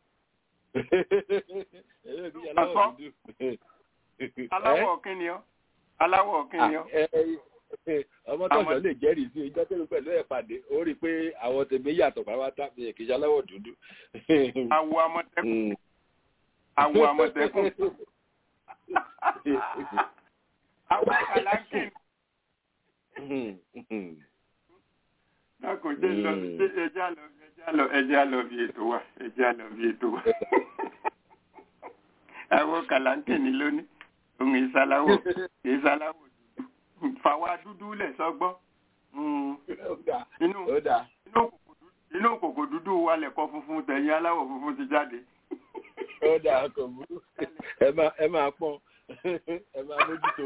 èmi ò kúkú ṣaláwọ̀ Ọ̀sán. dúdú. aláwọ̀ kí ni ọ́ aláwọ̀ kí ni ọ́. Ah, ẹ- ẹ- ọmọ tọ̀sán Àwọn- lè jẹ́rìí sí ìjọ tó pẹ̀lú ẹ̀ pàdé ó rí i pé àwọn tèmi yàtọ̀ pàápàá mi kì í ṣaláwọ̀ dúdú. àwọ̀ àmọ̀tẹ́kùn Mm. àwọ̀ àmọ̀tẹ́kùn àwọ̀ kàlákìn náà kò jẹ́ lọ Mm. ṣe ẹja lọ ẹja lọ ẹja lọ bí ètò wa ẹja lọ bí ètò wa àwọ̀ kàlákìn ni lónìí òun ìsaláwọ̀ ìsaláwọ̀ dúdú fàwa dúdú lẹ̀ sọ́gbọ́n Mm. Ó dà, inú ó dà. inú kòkò dúdú- inú kòkò dúdú wa lẹ̀kọ́ funfun tẹ̀yìn aláwọ̀ funfun ti jáde. ó dà kò burú ẹ máa ẹ máa pọ́n ẹ máa mójútó.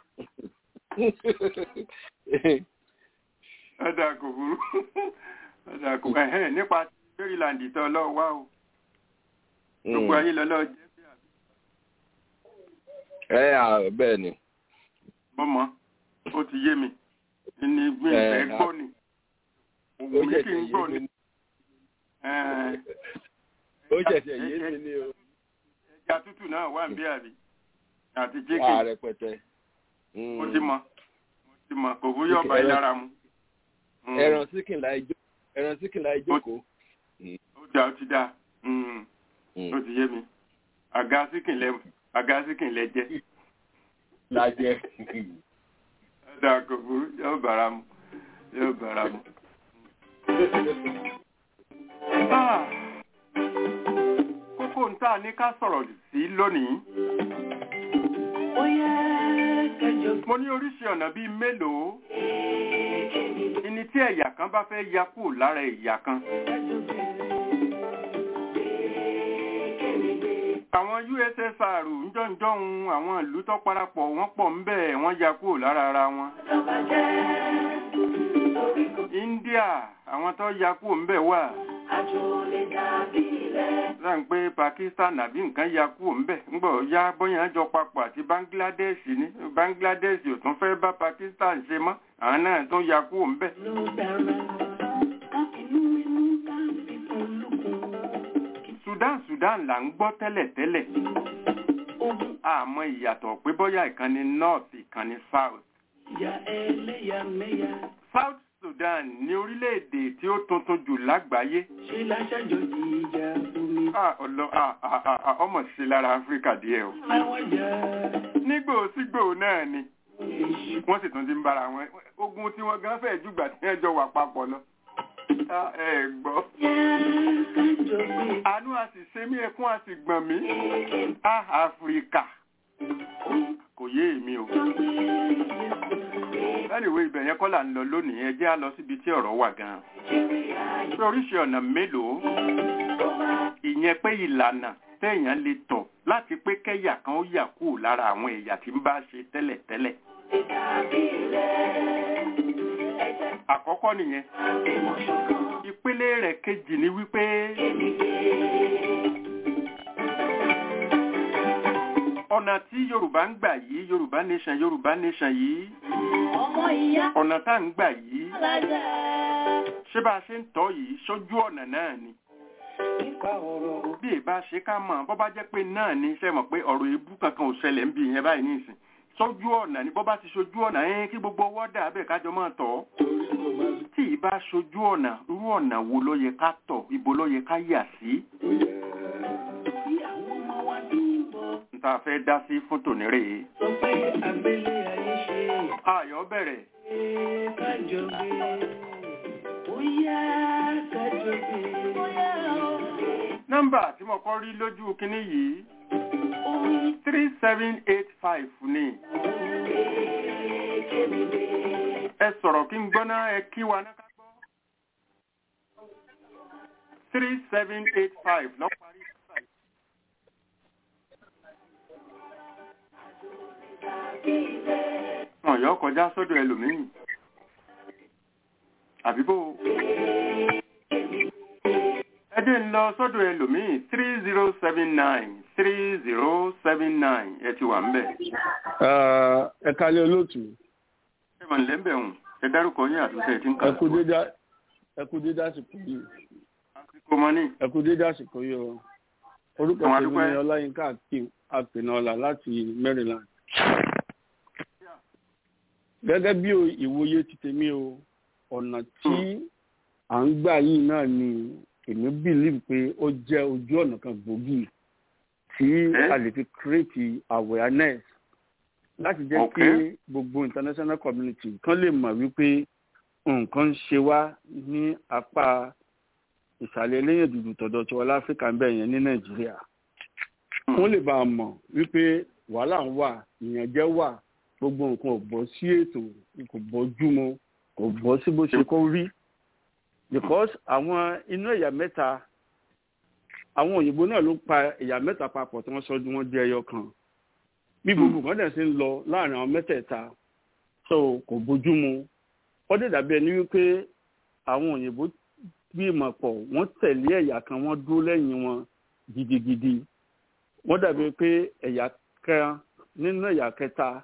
ọ̀dà kò burú ọ̀dà kò ẹ̀hẹ́n nípa maryland tó lọ́ọ́ wá o gbogbo ayé lọ́lọ́ jẹ́ bí àbí ẹ à bẹ́ẹ̀ ni. mọ́mọ́ ó ti yé mi ní gbé Ẹ, ìfẹ́ a- gbọ́ ni ó òun mi kì ṣẹ̀ṣẹ̀ í yé gbọ́ mi ni ní- Ẹ̀ẹ́, ó ṣẹ̀ṣẹ̀ yé mi ní o. ẹja tútù náà wà ń bí àbí àti chicken wà rẹpẹtẹ. mo ti mọ mo ti mọ kò fún yọ̀ọ̀bà yìí lára mu. Mm. ẹran síkìn láì jó ẹran síkìn láì jókòó. ó dá ó ti dá Mm. ó ti yé mi àga síkìn lẹ àga síkìn lẹ jẹ lájẹ. ẹ̀dá kò burú yóò bára mu yóò bára mu. Ah, kókó ń tà ní ká sọ̀rọ̀ sí lónìí. mo ní oríṣi ọ̀nà bíi mélòó ìní tí ẹ̀yà kan bá fẹ́ ya kúrò lára ẹ̀yà kan. àwọn ussr ńjọ́njọ́hun àwọn ìlú tó parapọ̀ wọ́n pọ̀ ń bẹ̀ wọ́n ya kúrò lára ara wọn. india àwọn tó ya kúrò ń bẹ̀ wà. sáà ń pé pakistan àbí nǹkan ya kúrò ń bẹ̀ ńgbọ̀ ya bóyá jọ papọ̀ àti bangladesh ní bangladesh ò tún fẹ́ bá pakistan ṣe mọ́ àwọn náà tún ya kúrò ń bẹ̀. sudan sudan là ń gbọ́ tẹ́lẹ̀tẹ́lẹ̀ àmọ́ ìyàtọ̀ pé bóyá ìkan ní north ìkan ní south. south sudan ní orílẹ̀-èdè tí ó tuntun jù lágbàáyé. Ah, ọlọ ah, ah, ah, ah, ọmọ sí lára áfíríkà díẹ̀ o. nígbò sígbò náà ni wọ́n sì tún ti ń bára wọn ogun tí wọ́n gan fẹ́ẹ̀ jùgbà tí wọ́n jọ wà papọ̀ lọ. Ah, ẹ gbọ́. àánú a sì ṣe mí ẹkún a sì gbọ̀n mí. Ah, áfíríkà kò yé èmi o. anyway ibẹ̀ yẹn kọ́ là ń lọ lónìí ẹ jẹ́ á lọ síbi tí ọ̀rọ̀ wà gan-an. pé oríṣi ọ̀nà mélòó ìyẹn pé ìlànà téèyàn lè tọ̀ láti pé kẹ́yà kan ó yà kúrò lára àwọn ẹ̀yà tí ń bá ṣe tẹ́lẹ̀tẹ́lẹ̀. àkọ́kọ́ nìyẹn ìpele rẹ̀ kejì ni wípé ọ̀nà tí yorùbá ń gbà yìí yorùbá nation yorùbá nation yìí ọ̀nà tá ń gbà yìí ṣé bá a ṣe ń tọ́ yìí sójú ọ̀nà náà ni bí ìbá ṣe ká mọ̀ bọ́ bá jẹ́ pé náà ni ṣe mọ̀ pé ọ̀rọ̀ ebú kankan ò ṣẹlẹ̀ ń bí ìyẹn báyìí nísìn sójú ọ̀nà ní bọ́ bá ti ṣojú ọ̀nà ẹ̀ kí gbogbo ọwọ́ dà bẹ́ẹ̀ kájọ máa tọ̀ tí ì bá ṣojú ọ̀nà irú ọ̀nà wo ló yẹ ká tọ̀ ibo ló yẹ ká yà sí. n ta fẹ́ dá sí fún tòní rèé. ayọ̀ bẹ̀rẹ̀. nọ́mbà tí mo kọ́ rí lójú kinní yìí three seven eight five ni. ẹ sọ̀rọ̀ kí n gbọ́ná ẹ kí wa náà ká gbọ́. three seven eight five lọ́ parí. wọn yọ kọjá sọ́dọ̀ ẹlòmíì àbíbò ẹdín ń lọ sọ́dọ̀ ẹlòmíì three zero seven nine three zero seven nine ẹ ti wà ń bẹ̀. ẹ kalẹ̀ olóòtú. ẹ mọ̀ nílẹ̀ ń bẹ̀ hùn ẹ dárúkọ yín àtúnṣe ẹ ti ń kà. ẹ kú dédá ẹ kú dédá àsìkò yìí. àsìkò mọ́ ní. ẹ kú dédá àsìkò yìí o. orúkọ Àwọn tèmi adúpẹ́. ni ọláyínká àpènàọlà láti maryland. gẹ́gẹ́ bí o- ìwòye ti tèmi o ọ̀nà tí à ń gbà yìí náà ni èmi believe pé ó jẹ́ ojú ọ̀nà kan gbòógì tí Eh? a lè fi create awareness láti jẹ́ Okay. kí gbogbo international community kan lè mọ̀ wípé nǹkan ń ṣe wá ní apá ìsàlẹ̀ eléyìn dúdú tọ̀dọ̀ tiwa láfíríkà ń bẹ̀ yẹn ní nàìjíríà wọ́n lè bá a mọ̀ wípé wàhálà ń wà ìyànjẹ wà gbogbo nǹkan ò bọ́ sí ètò kò bọ́jú mu kò bọ́ sí bó ṣe kó rí because àwọn inú ẹ̀yà mẹ́ta àwọn òyìnbó náà ló pa ẹ̀yà mẹ́ta papọ̀ tí wọ́n sọ ju wọn di ẹyọ kan bí gbogbo nǹkan dẹ̀ ṣe ń lọ láàrin àwọn mẹ́tẹ̀ẹ̀ta so kò bójú mu ó dẹ̀ dàbí ẹni wípé àwọn òyìnbó gbìmọ̀ pọ̀ wọ́n tẹ̀lé ẹ̀yà kan wọ́n dúró lẹ́yìn wọn gidigidi wọ́n dàbí pé ẹ̀yà kan nínú ẹ̀yà kẹta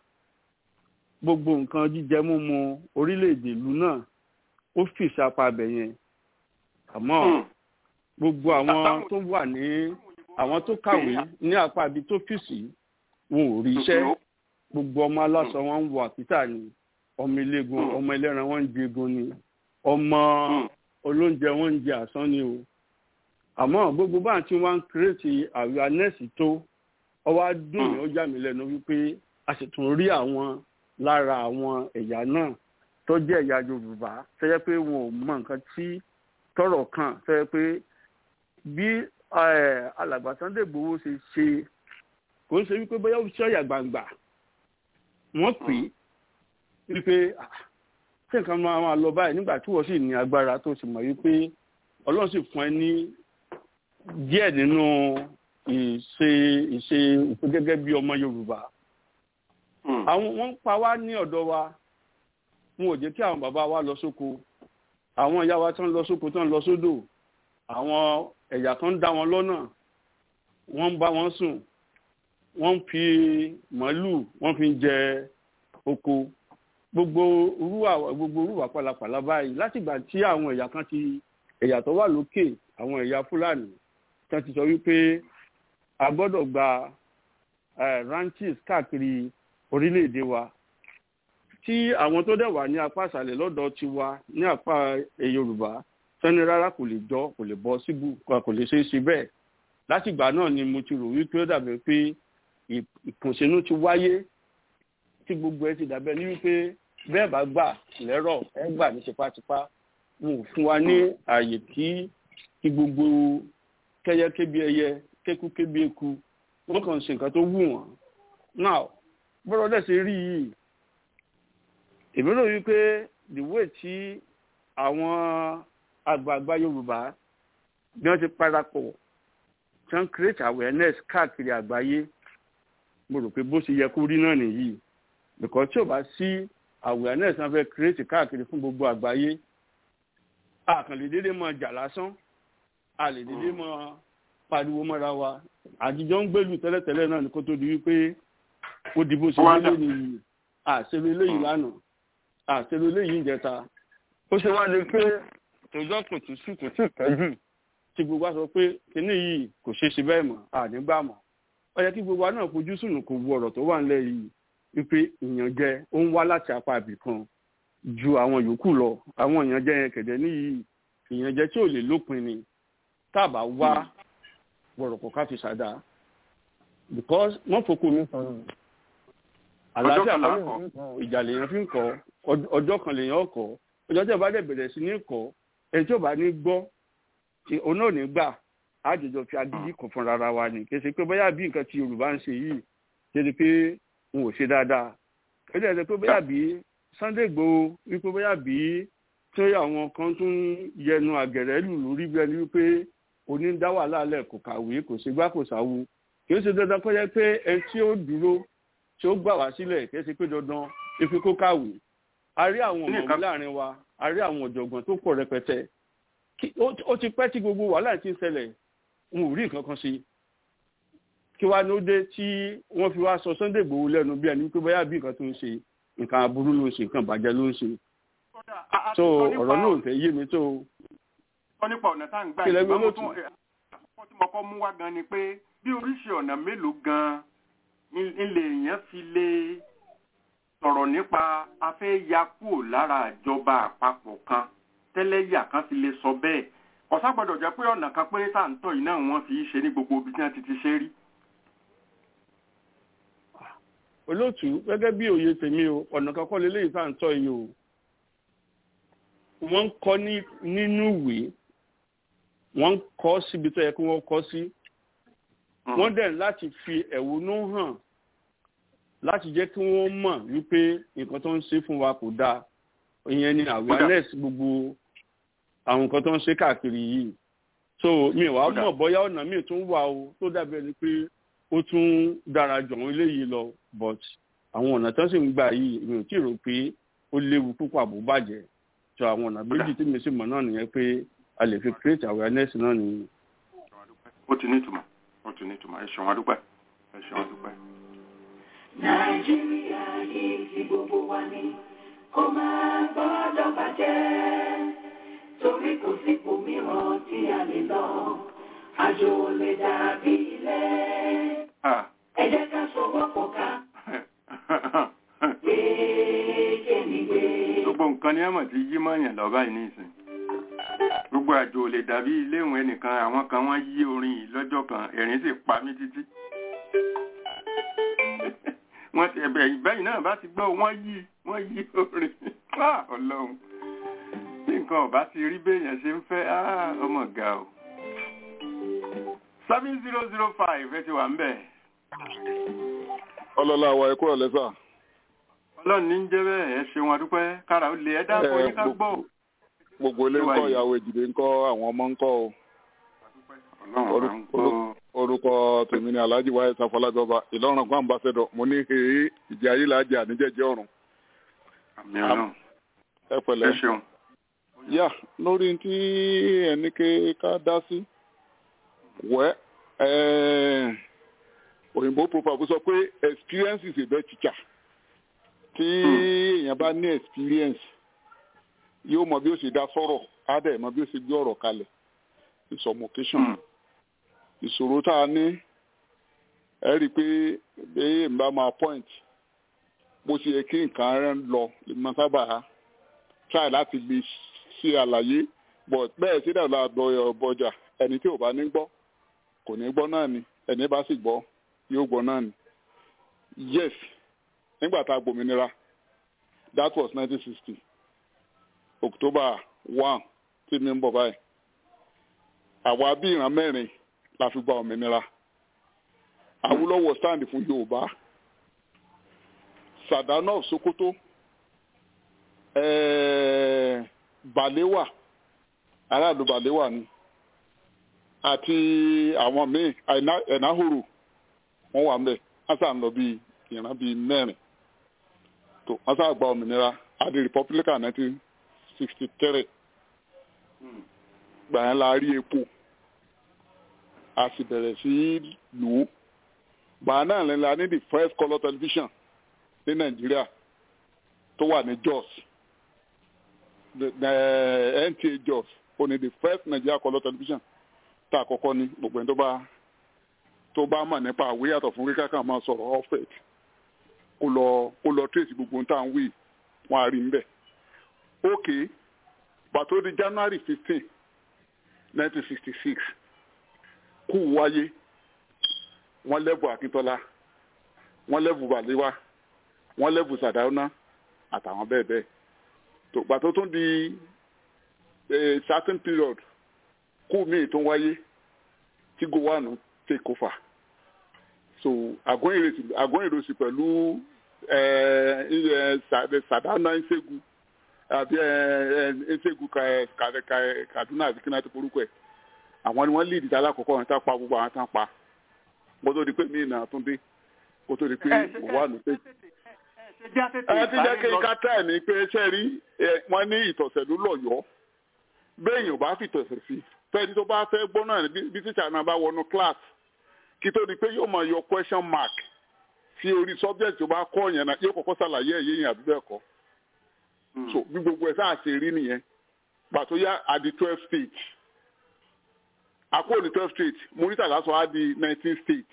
gbogbo nǹkan jíjẹ múmu orílẹ̀-èdè ìlú náà ó fi ìsapá abẹ yẹn àmọ́ Hmm. gbogbo àwọn tó wà ní àwọn tó kàwé ní apá ibi tó fìsì wọn ò rí iṣẹ́ gbogbo ọmọ aláṣọ wọn ń wọ àkítà ni ọmọ iléegun Hmm. ọmọ ẹlẹ́ran wọn ń jẹgun ni ọmọ Hmm. olóúnjẹ wọn ń jẹ àsán ni o àmọ́ gbogbo báyìí tí wọ́n ń kírètì awareness tó ọwọ́ adùn ní ó yà mí lẹ́nu wípé a sì tún rí àwọn lára àwọn ẹ̀yà náà tó jẹ́ ẹ̀yà yorùbá tó yẹ pé wọn ò mọ nǹkan tí tọrọ kàn tó yẹ pé bí eh, alàgbà Sunday Igboho ṣe ṣe kò ń ṣe wípé bóyá ó ṣe ọ̀yà gbangba wọ́n pè é wípé "Ah, ṣé nǹkan máa máa lọ báyìí nígbà tí wọ́n sì ní agbára tó sì mọ̀ wípé ọlọ́run sì fún ẹ ní díẹ̀ nínú ìṣe ìṣe ìṣe gẹ́gẹ́ bí ọmọ yorùbá Hmm. àwọn wọ́n ń pa wá ní ọ̀dọ̀ wa wọn ò jẹ́ kí àwọn bàbá wa lọ sóko àwọn ìyá wa tó ń lọ sóko tó ń lọ sódò àwọn ẹ̀yà tó ń dá wọn lọ́nà wọ́n ń bá wọn sùn wọ́n ń fi màálù wọ́n fi ń jẹ oko gbogbo orúwà gbogbo orúwà pàlàpàlà báyìí látìgbà tí àwọn ẹ̀yà kan ti ẹ̀yà tó wà lókè àwọn ẹ̀yà fúlàní tí wọ́n ti sọ wípé a gbọ́dọ̀ gba eh, ranches káàkiri orílẹ̀-èdè wa tí àwọn tó dẹ̀ wà ní apá àṣàlẹ̀ lọ́dọ̀ tiwa ní apá eh, yorùbá sẹ́ni rárá kò lè jọ kò lè bọ́ síbù kò lè ṣeé ṣe bẹ́ẹ̀ látìgbà náà ni mo ti rò wípé ó dàbẹ̀ pé ì- ìkùnsínú ti wáyé tí gbogbo ẹ ti dàbẹ̀ ní wípé bẹ́ẹ̀ bá gbà lẹ́rọ̀ ẹ gbà ní tipátipá wọn ò fún wa ní ààyè kí kí gbogbo kẹyẹ kébi ẹyẹ kéku kébi eku wọn kàn ń ṣe nǹkan tó wù wọn now bọ́dọ̀ dẹ̀ ṣe rí yìí èmi rò wípé the way tí àwọn àgbààgbà yorùbá bí wọ́n ti parapọ̀ tí wọ́n create awareness káàkiri àgbáyé mo rò pé bó ṣe yẹ kó rí náà nìyí because tí ò bá sí awareness wọ́n fẹ́ create káàkiri fún gbogbo àgbáyé a kàn lè dédé mọ jà lásán a lè dédé mọ pariwo mọ́ra wa àtijọ́ ń gbèlú tẹ́lẹ̀tẹ́lẹ̀ náà ní kó tó di wípé ó di bó ṣe Wọ́n á wọlé dà. nìyí àṣẹlú eléyìí lánàá àṣẹlú eléyìí ìjẹta ó ṣe wá lè pé tòjọ́ kò tún sí kò tí ì pẹ́jù tí gbogbo wa sọ pé kinní yìí kò ṣeé ṣe bẹ́ẹ̀ mọ́ ànígbà mọ́ ó yẹ kí gbogbo wa náà fojú sùn kò wo ọ̀rọ̀ tó wà nílẹ̀ yìí wípé ìyànjẹ ó ń wá láti apá ibì kan ju àwọn yòókù lọ àwọn ìyànjẹ yẹn kẹ̀dẹ̀ níyì ìyànjẹ tí ò lè lópin ni tá a bá wá wọ̀rọ̀kọ̀ ká fi ṣàdá because wọ́n fokò mi sọ̀rọ̀ àlàáfíà kan là ń kan kọ́. lèèyàn fi ń kọ́ ìjà lèèyàn fi ń kọ́ ọd- ọjọ́ kan lèèyàn kọ́ ọjọ́ tí ẹ bá dẹ̀ bẹ̀rẹ̀ sí ní kọ́ ẹni tí ò bá ní gbọ́ tí òun náà ní gbà á jọjọ fi agídí kan fúnra ara wa ni kì í ṣe pé bóyá bí nǹkan tí Yorùbá ń ṣe yìí ṣe ni pé n ò ṣe dáadáa kì í ṣe pé bóyá bí Sunday Igboho wípé bóyá bí tí àwọn kan tún yẹnu àgẹ̀rẹ́ lù lórí bí ẹni wípé oní ń dá wàhálà lẹ̀ kò kàwé kò ṣe gbá kò sáwo kì í ṣe dandan kó jẹ́ pé ẹni tí ó dúró tí ó gbà wá sílẹ̀ kì í ṣe pé dandan ife kó kàwé a rí àwọn Ní ọ̀mọ̀wé nǹkan- láàrin wa a rí àwọn ọ̀jọ̀gbọ́n tó pọ̀ rẹpẹtẹ Kí- ó ó ti pẹ́ tí gbogbo wàhálà ti ń ṣẹlẹ̀ n ò rí nǹkan kan sí kí wàá ní ó dé tí wọ́n fi wá sọ Sunday Igboho lẹ́nu bí ẹni pé bóyá bí nǹkan tó ń ṣe nǹkan aburú ló ń ṣe nǹkan bàjẹ́ ló ń ṣe A- a ti so sọ nípa ọ̀rọ̀ náà ò fẹ́ yé mi tó sọ nípa ọ̀nà tá à ń gbà Kí lẹ gbé ìgbà mo lótú? tún àkọ́kọ́ tí mo kọ́ mú wá gan ni pé bí oríṣi ọ̀nà mélòó gan ilé èèyàn fi lè sọ̀rọ̀ nípa afẹ́ ya kúrò lára ìjọba àpapọ̀ kan tẹ́lẹ̀yà kan fi lè sọ bẹ́ẹ̀ ọ̀sá gbọ́dọ̀ jẹ́ pé ọ̀nà kan péré tá à ń tọ̀ yìí náà wọ́n fi í ṣe ní gbogbo ibi tí wọ́n ti ti ṣe rí. olóòtú gẹ́gẹ́ bí òye tèmi o ọ̀nà kan kọ́ lélẹ́yìí tá à ń tọ́ yìí o wọ́n ń kọ́ ní nínú ìwé wọ́n ń kọ́ síbi tó yẹ kí wọ́n kọ́ sí wọ́n dẹ̀ láti fi ẹ̀wọ̀nú hàn láti jẹ́ kí wọ́n mọ̀ wípé nǹkan tó ń ṣe fún wa kò dáa ìyẹn ni awareness gbogbo àwọn nǹkan tó ń ṣe káàkiri yìí so mi ò wá Kódà. mọ̀ bóyá ọ̀nà míì tún wà o tó dàbí ẹni pé ó tún dára jù àwọn eléyìí lọ but àwọn ọ̀nà tó sì ń gbà yìí mi ò tí ì rò pé ó léwu púpọ̀ àbò bàjẹ́ so àwọn ọ̀nà méjì tí mi sì mọ̀ náà nìyẹn pé a lè fi create awareness náà nìyẹn. ó ti nítumọ̀ ó ti nítumọ̀ ẹ ṣeun adúpẹ́ ẹ ṣeun adúpẹ́. Nàìjíríà yìí ti gbogbo wa ni kó máa gbọ́dọ̀ bàjẹ́ torí kò sípò mìíràn tí a lè lọ àjò ò lè dàbí ilé Ah. ẹ jẹ́ ká sowọ́pọ̀ ká gbé kémi gbé. gbogbo nǹkan ni ẹmọ ti yí mọyàn lọ báyìí nísìn gbogbo àjò ò lè dàbí iléèwé ẹnìkan àwọn kan wọ́n yí orin yìí lọ́jọ́ kan ẹ̀rín sì pa mí títí wọ́n ti ẹ̀bẹ̀ ìbẹ́yìn náà bá ti gbọ́ wọ́n yí wọ́n yí orin Ah, Ọlọ́run tí nǹkan ọba ti rí béèyàn ṣe ń fẹ́ ah, ọmọ ga o seven zero zero five ẹ ti wà ń bẹ̀ ọlọ́lá wa ẹ̀kú ọ̀lẹ́ sà. Ọlọ́run ní ń jẹ́ bẹ́ẹ̀ ẹ ṣeun adúpẹ́ kára ó lè ẹ dákọ̀ Eh, yín ká gbọ́ o. gbogbo ilé ń kọ́ ìyàwó èjìdé ń kọ́ àwọn ọmọ ń kọ́ o. Ọlọ́run bá ń gbọ́. orúkọ tèmi ni alhaji wáyé sáfọlájọba ìlọrin kan ambassadọ mo ní èé ìjẹ ayé là á jẹ àníjẹjẹ ọrùn àmì ọlọ́run ẹ ẹ pẹ̀lẹ́. ṣeun. yà lórí tí ẹni ké ká dá sí wẹ́ ẹ́, òyìnbó proverb sọ pé experience is a best teacher tí èèyàn bá ní experience yóò mọ bí ó ṣe dá sọ̀rọ̀ á dẹ̀ mọ bí ó ṣe gbé ọ̀rọ̀ kalẹ̀ in some occasion Hmm. ìṣòro tá a ní ẹ rí i pé bẹ́ẹ̀ ń bá máa point bó ṣe yẹ kí nǹkan rẹ̀ ń lọ lè máa sábà try láti lè ṣe àlàyé but bẹ́ẹ̀ sí dàgbà àgbọ̀ ọjà ẹni tí ò bá ní gbọ́ kò ní gbọ́ náà ni ẹni bá sì gbọ́ yóò gbọ́ náà ni yes nígbà tá a gbòmìnira that was nineteen sixty october one tí mi ń bọ̀ báyìí àwa bí ìran mẹ́rin la fi gba òmìnira Awólọ́wọ̀ stand fún Yorùbá Sàdánà of Sokoto eh, Balewa aráàlú Balewa ni àti àwọn míì Àìná- Ẹ̀náhòrò wọ́n wà ńbẹ̀ wọ́n sà ń lọ bíi ìran bíi mẹ́rin tó wọ́n sà gba òmìnira adi Republican nineteen sixty three gbà yẹn la rí epo a sì bẹ̀rẹ̀ sí í lò ó gbà náà lẹ́nu la ní the first colour television ní Nàìjíríà tó wà ní Jos the, the NTA Jos ó ní the first Nigeria colour television tá a kọ́kọ́ ní gbogbo ẹni tó bá tó bá mọ̀ nípa àwé yàtọ̀ fún kíkà kan máa sọ̀rọ̀ offset kó lọ kó lọ trace gbogbo ohun tá à ń wí wọn á rí níbẹ̀. ok pàtó di january fifteen nineteen sixty six kú wáyé wọ́n lẹ́bù akíntọ́lá wọ́n lẹ́bù bàlíwá wọ́n lẹ́bù sàdáúná àtàwọn bẹ́ẹ̀ bẹ́ẹ̀ tó pàtó tún di a certain period kú míì tó wáyé tí gowanu take over so àgọ́yìnrèsì pẹ̀lú sàdáúná ìṣègùn àbí ìṣègùn kaduna àti kí náà ti forúkọ ẹ̀ àwọn ni wọ́n lead ìdá alákọ̀ọ́kọ́ wọn tá pa gbogbo àwọn tán pa kó tó di pé mí náà tún dé kó tó di pé gowanu take ẹ ti jẹ́ kí n ká tẹ̀ ní pé ṣe rí wọ́n ní ìtọ̀sẹ̀ ló lọ́yọ̀ọ́ béèyàn bá fi tọ̀sẹ̀ sí fẹ́ni tó bá fẹ́ gbọ́ náà bí tíṣà náà bá wọnú class kí tó di pé yóò máa yọ question mark sí orí subject tó bá kọ́ yẹn náà yóò kọ́kọ́ ṣàlàyé ẹ̀yẹ yẹn àbí bẹ́ẹ̀ kọ́ so bí gbogbo ẹ̀ sáà ṣe rí nìyẹn pàtó yá at the twelve state àpò ní twelve state muritala sọ á di nineteen state.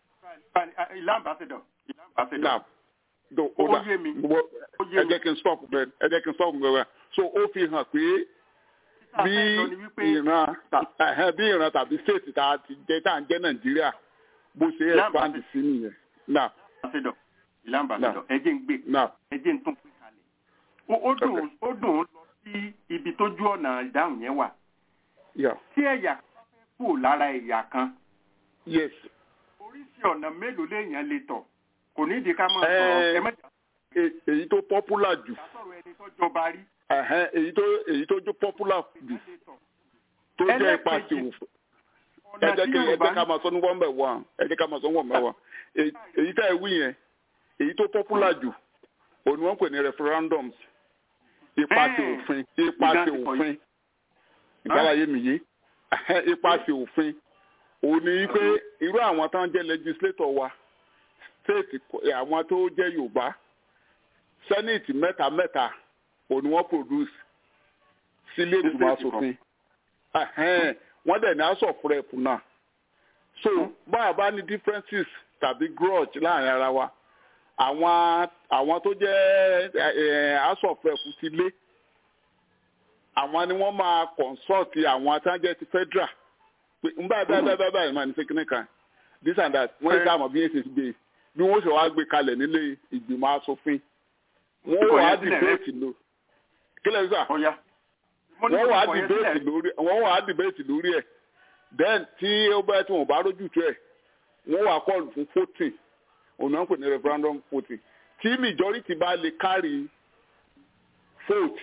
ìlà ambassador ìlà ambassador do o da ẹ jẹ́ kí n stop bẹ́ẹ̀ ẹ jẹ́ kí n stop bẹ́ẹ̀ so ó fi hàn pé bí ìran bí ìran tàbí state tá a ti jẹ́ tá à ń jẹ́ nàìjíríà bó ṣe expand sí nìyẹn. na ìlà ambassador ẹ jẹ́ ń gbé ẹ jẹ́ ń tún pín kalẹ̀ ó dùn ó dùn ó lọ sí ibi tójú ọ̀nà ìdáhùn yẹn wà tí ẹ̀yà kan fẹ́ kú lára ẹ̀yà kan yes oríṣi ọ̀nà mélòó léèyàn lè tọ̀ kò ní ìdí ká máa sọ̀rọ̀ ẹ mẹ́ta. èyí tó popular jù. sọ̀rọ̀ ẹni tó jọba rí. èyí tó èyí tó jó popular jù tó jẹ́ ipa sí òfò. ẹ jẹ́ kí ẹ jẹ́ ká máa sọ ní one by one ẹ jẹ́ ká máa sọ ní one by one. èyí tá ẹ wí yẹn èyí tó popular jù òní wọ́n pè ní referendums ipa sí òfin ipa sí òfin ìgbàláyé mi yé ipa sí òfin òní pé irú àwọn tán jẹ́ legislator wa state àwọn tó jẹ́ yorùbá senate mẹ́ta mẹ́ta òní wọ́n produce sílé ìgbìmọ̀ asòfin wọ́n dẹ̀ ní house of rep náà so báwa bá ní differences tàbí grudge láàrin ara wa àwọn àwọn tó jẹ́ house of rep ti lé àwọn ni wọ́n máa consult àwọn atánjẹ́ ti federal pé n báyìí báyìí báyìí báyìí máa ní sẹ́kínì kan this and that wọ́n yẹ ká mọ̀ bí yẹn ṣe gbé bí wọ́n ṣe wá gbé kalẹ̀ nílé ìgbìmọ̀ asòfin wọ́n wà á dìbẹ́ẹ̀tì lò kílẹ̀ sà wọ́n wà á dìbẹ́ẹ̀tì lórí wọ́n wà á dìbẹ́ẹ̀tì lórí ẹ̀ then tí ó bá tí wọ́n bá rójú tó ẹ̀ wọ́n wà kọ́ọ̀lù fún voting òun náà ń pè ní referendum voting tí majority bá lè carry vote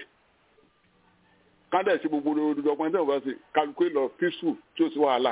kádẹ̀ sí gbogbo olùdókòwò tí wọ́n bá ṣe kálukú lọ peaceful tí ó sì wàhálà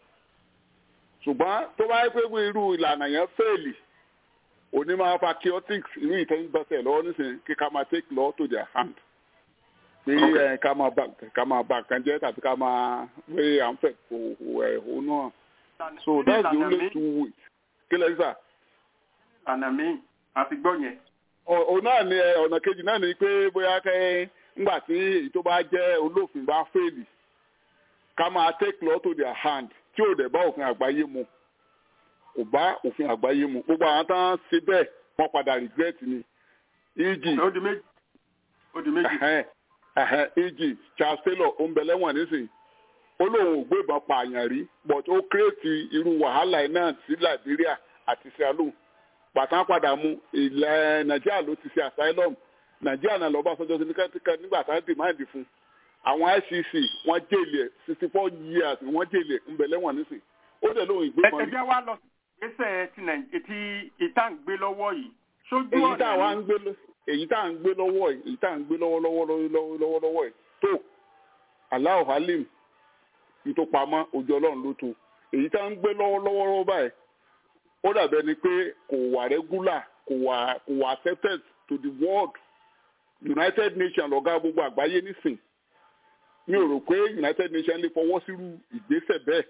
ṣùgbọ́n tó bá yẹ pé irú ìlànà yẹn fẹ́ẹ̀lì òní máa fa chaotix irú ìtẹ́yìnbọ̀sẹ̀ lọ́wọ́ nísìnyí kí ká máa take law to their hand pé ẹ ká máa bá ká máa bá kan jẹ́ tàbí ká máa wé à ń fẹ́ ẹ̀hó náà so that's the only two ways kí lẹ́yìn sà. àná mi àti gbọ́ yẹn. òun náà ni ọ̀nà kejì náà ni pé bóyá kẹ́ ńgbà tí èyí tó bá jẹ́ olófin bá fẹ́ẹ̀lì ká máa take law to their hand tí ò dẹ̀ bá òfin àgbáyé mu kò bá òfin àgbáyé mu gbogbo àwọn tán ṣe bẹ́ẹ̀ wọ́n padà regret ni eg ó di méjì ó di méjì. eg charles taylor ó ń bẹ lẹ́wọ̀n nísìnyí ó lóun ò gbébọn pààyàn rí but ó kírètì irú wàhálà náà sí liberia àti sierra leone pàtàkì padà mu ilẹ̀ nàìjíríà ló ti ṣe asylum nàìjíríà náà lọ́ba sọ́jọ́ sí nígbà tá a dìmáàdì fún àwọn icc wọ́n jèlè sixty four years wọ́n jèlè ń bẹ lẹ́wọ̀n nísìnyí ó dẹ̀ lóun ìgbébọn rí. ẹ jẹ́ wá lọ ìgbésẹ̀ ti nàìjíríà ti ìta ń gbé lọ́wọ́ yìí sójú èyí tá ọ̀nà à ń gbé èyí tá à ń gbé lọ́wọ́ yìí èyí tá à ń gbé lọ́wọ́ lọ́wọ́ lọ́wọ́ lọ́wọ́ lọ́wọ́ yìí tó aláwọ̀ halim ní tó pamọ́ ojú ọlọ́run ló tó èyí tá à ń gbé lọ́wọ́ lọ́wọ́ lọ́wọ́ báyìí ó dàbẹ́ ni pé kò wà regular kò wà kò wà accepted to the world united nations lọ́gá gbogbo àgbáyé nísìn mi ò rò pé united nations lè fọwọ́ sírú ìgbésẹ̀ bẹ́ẹ̀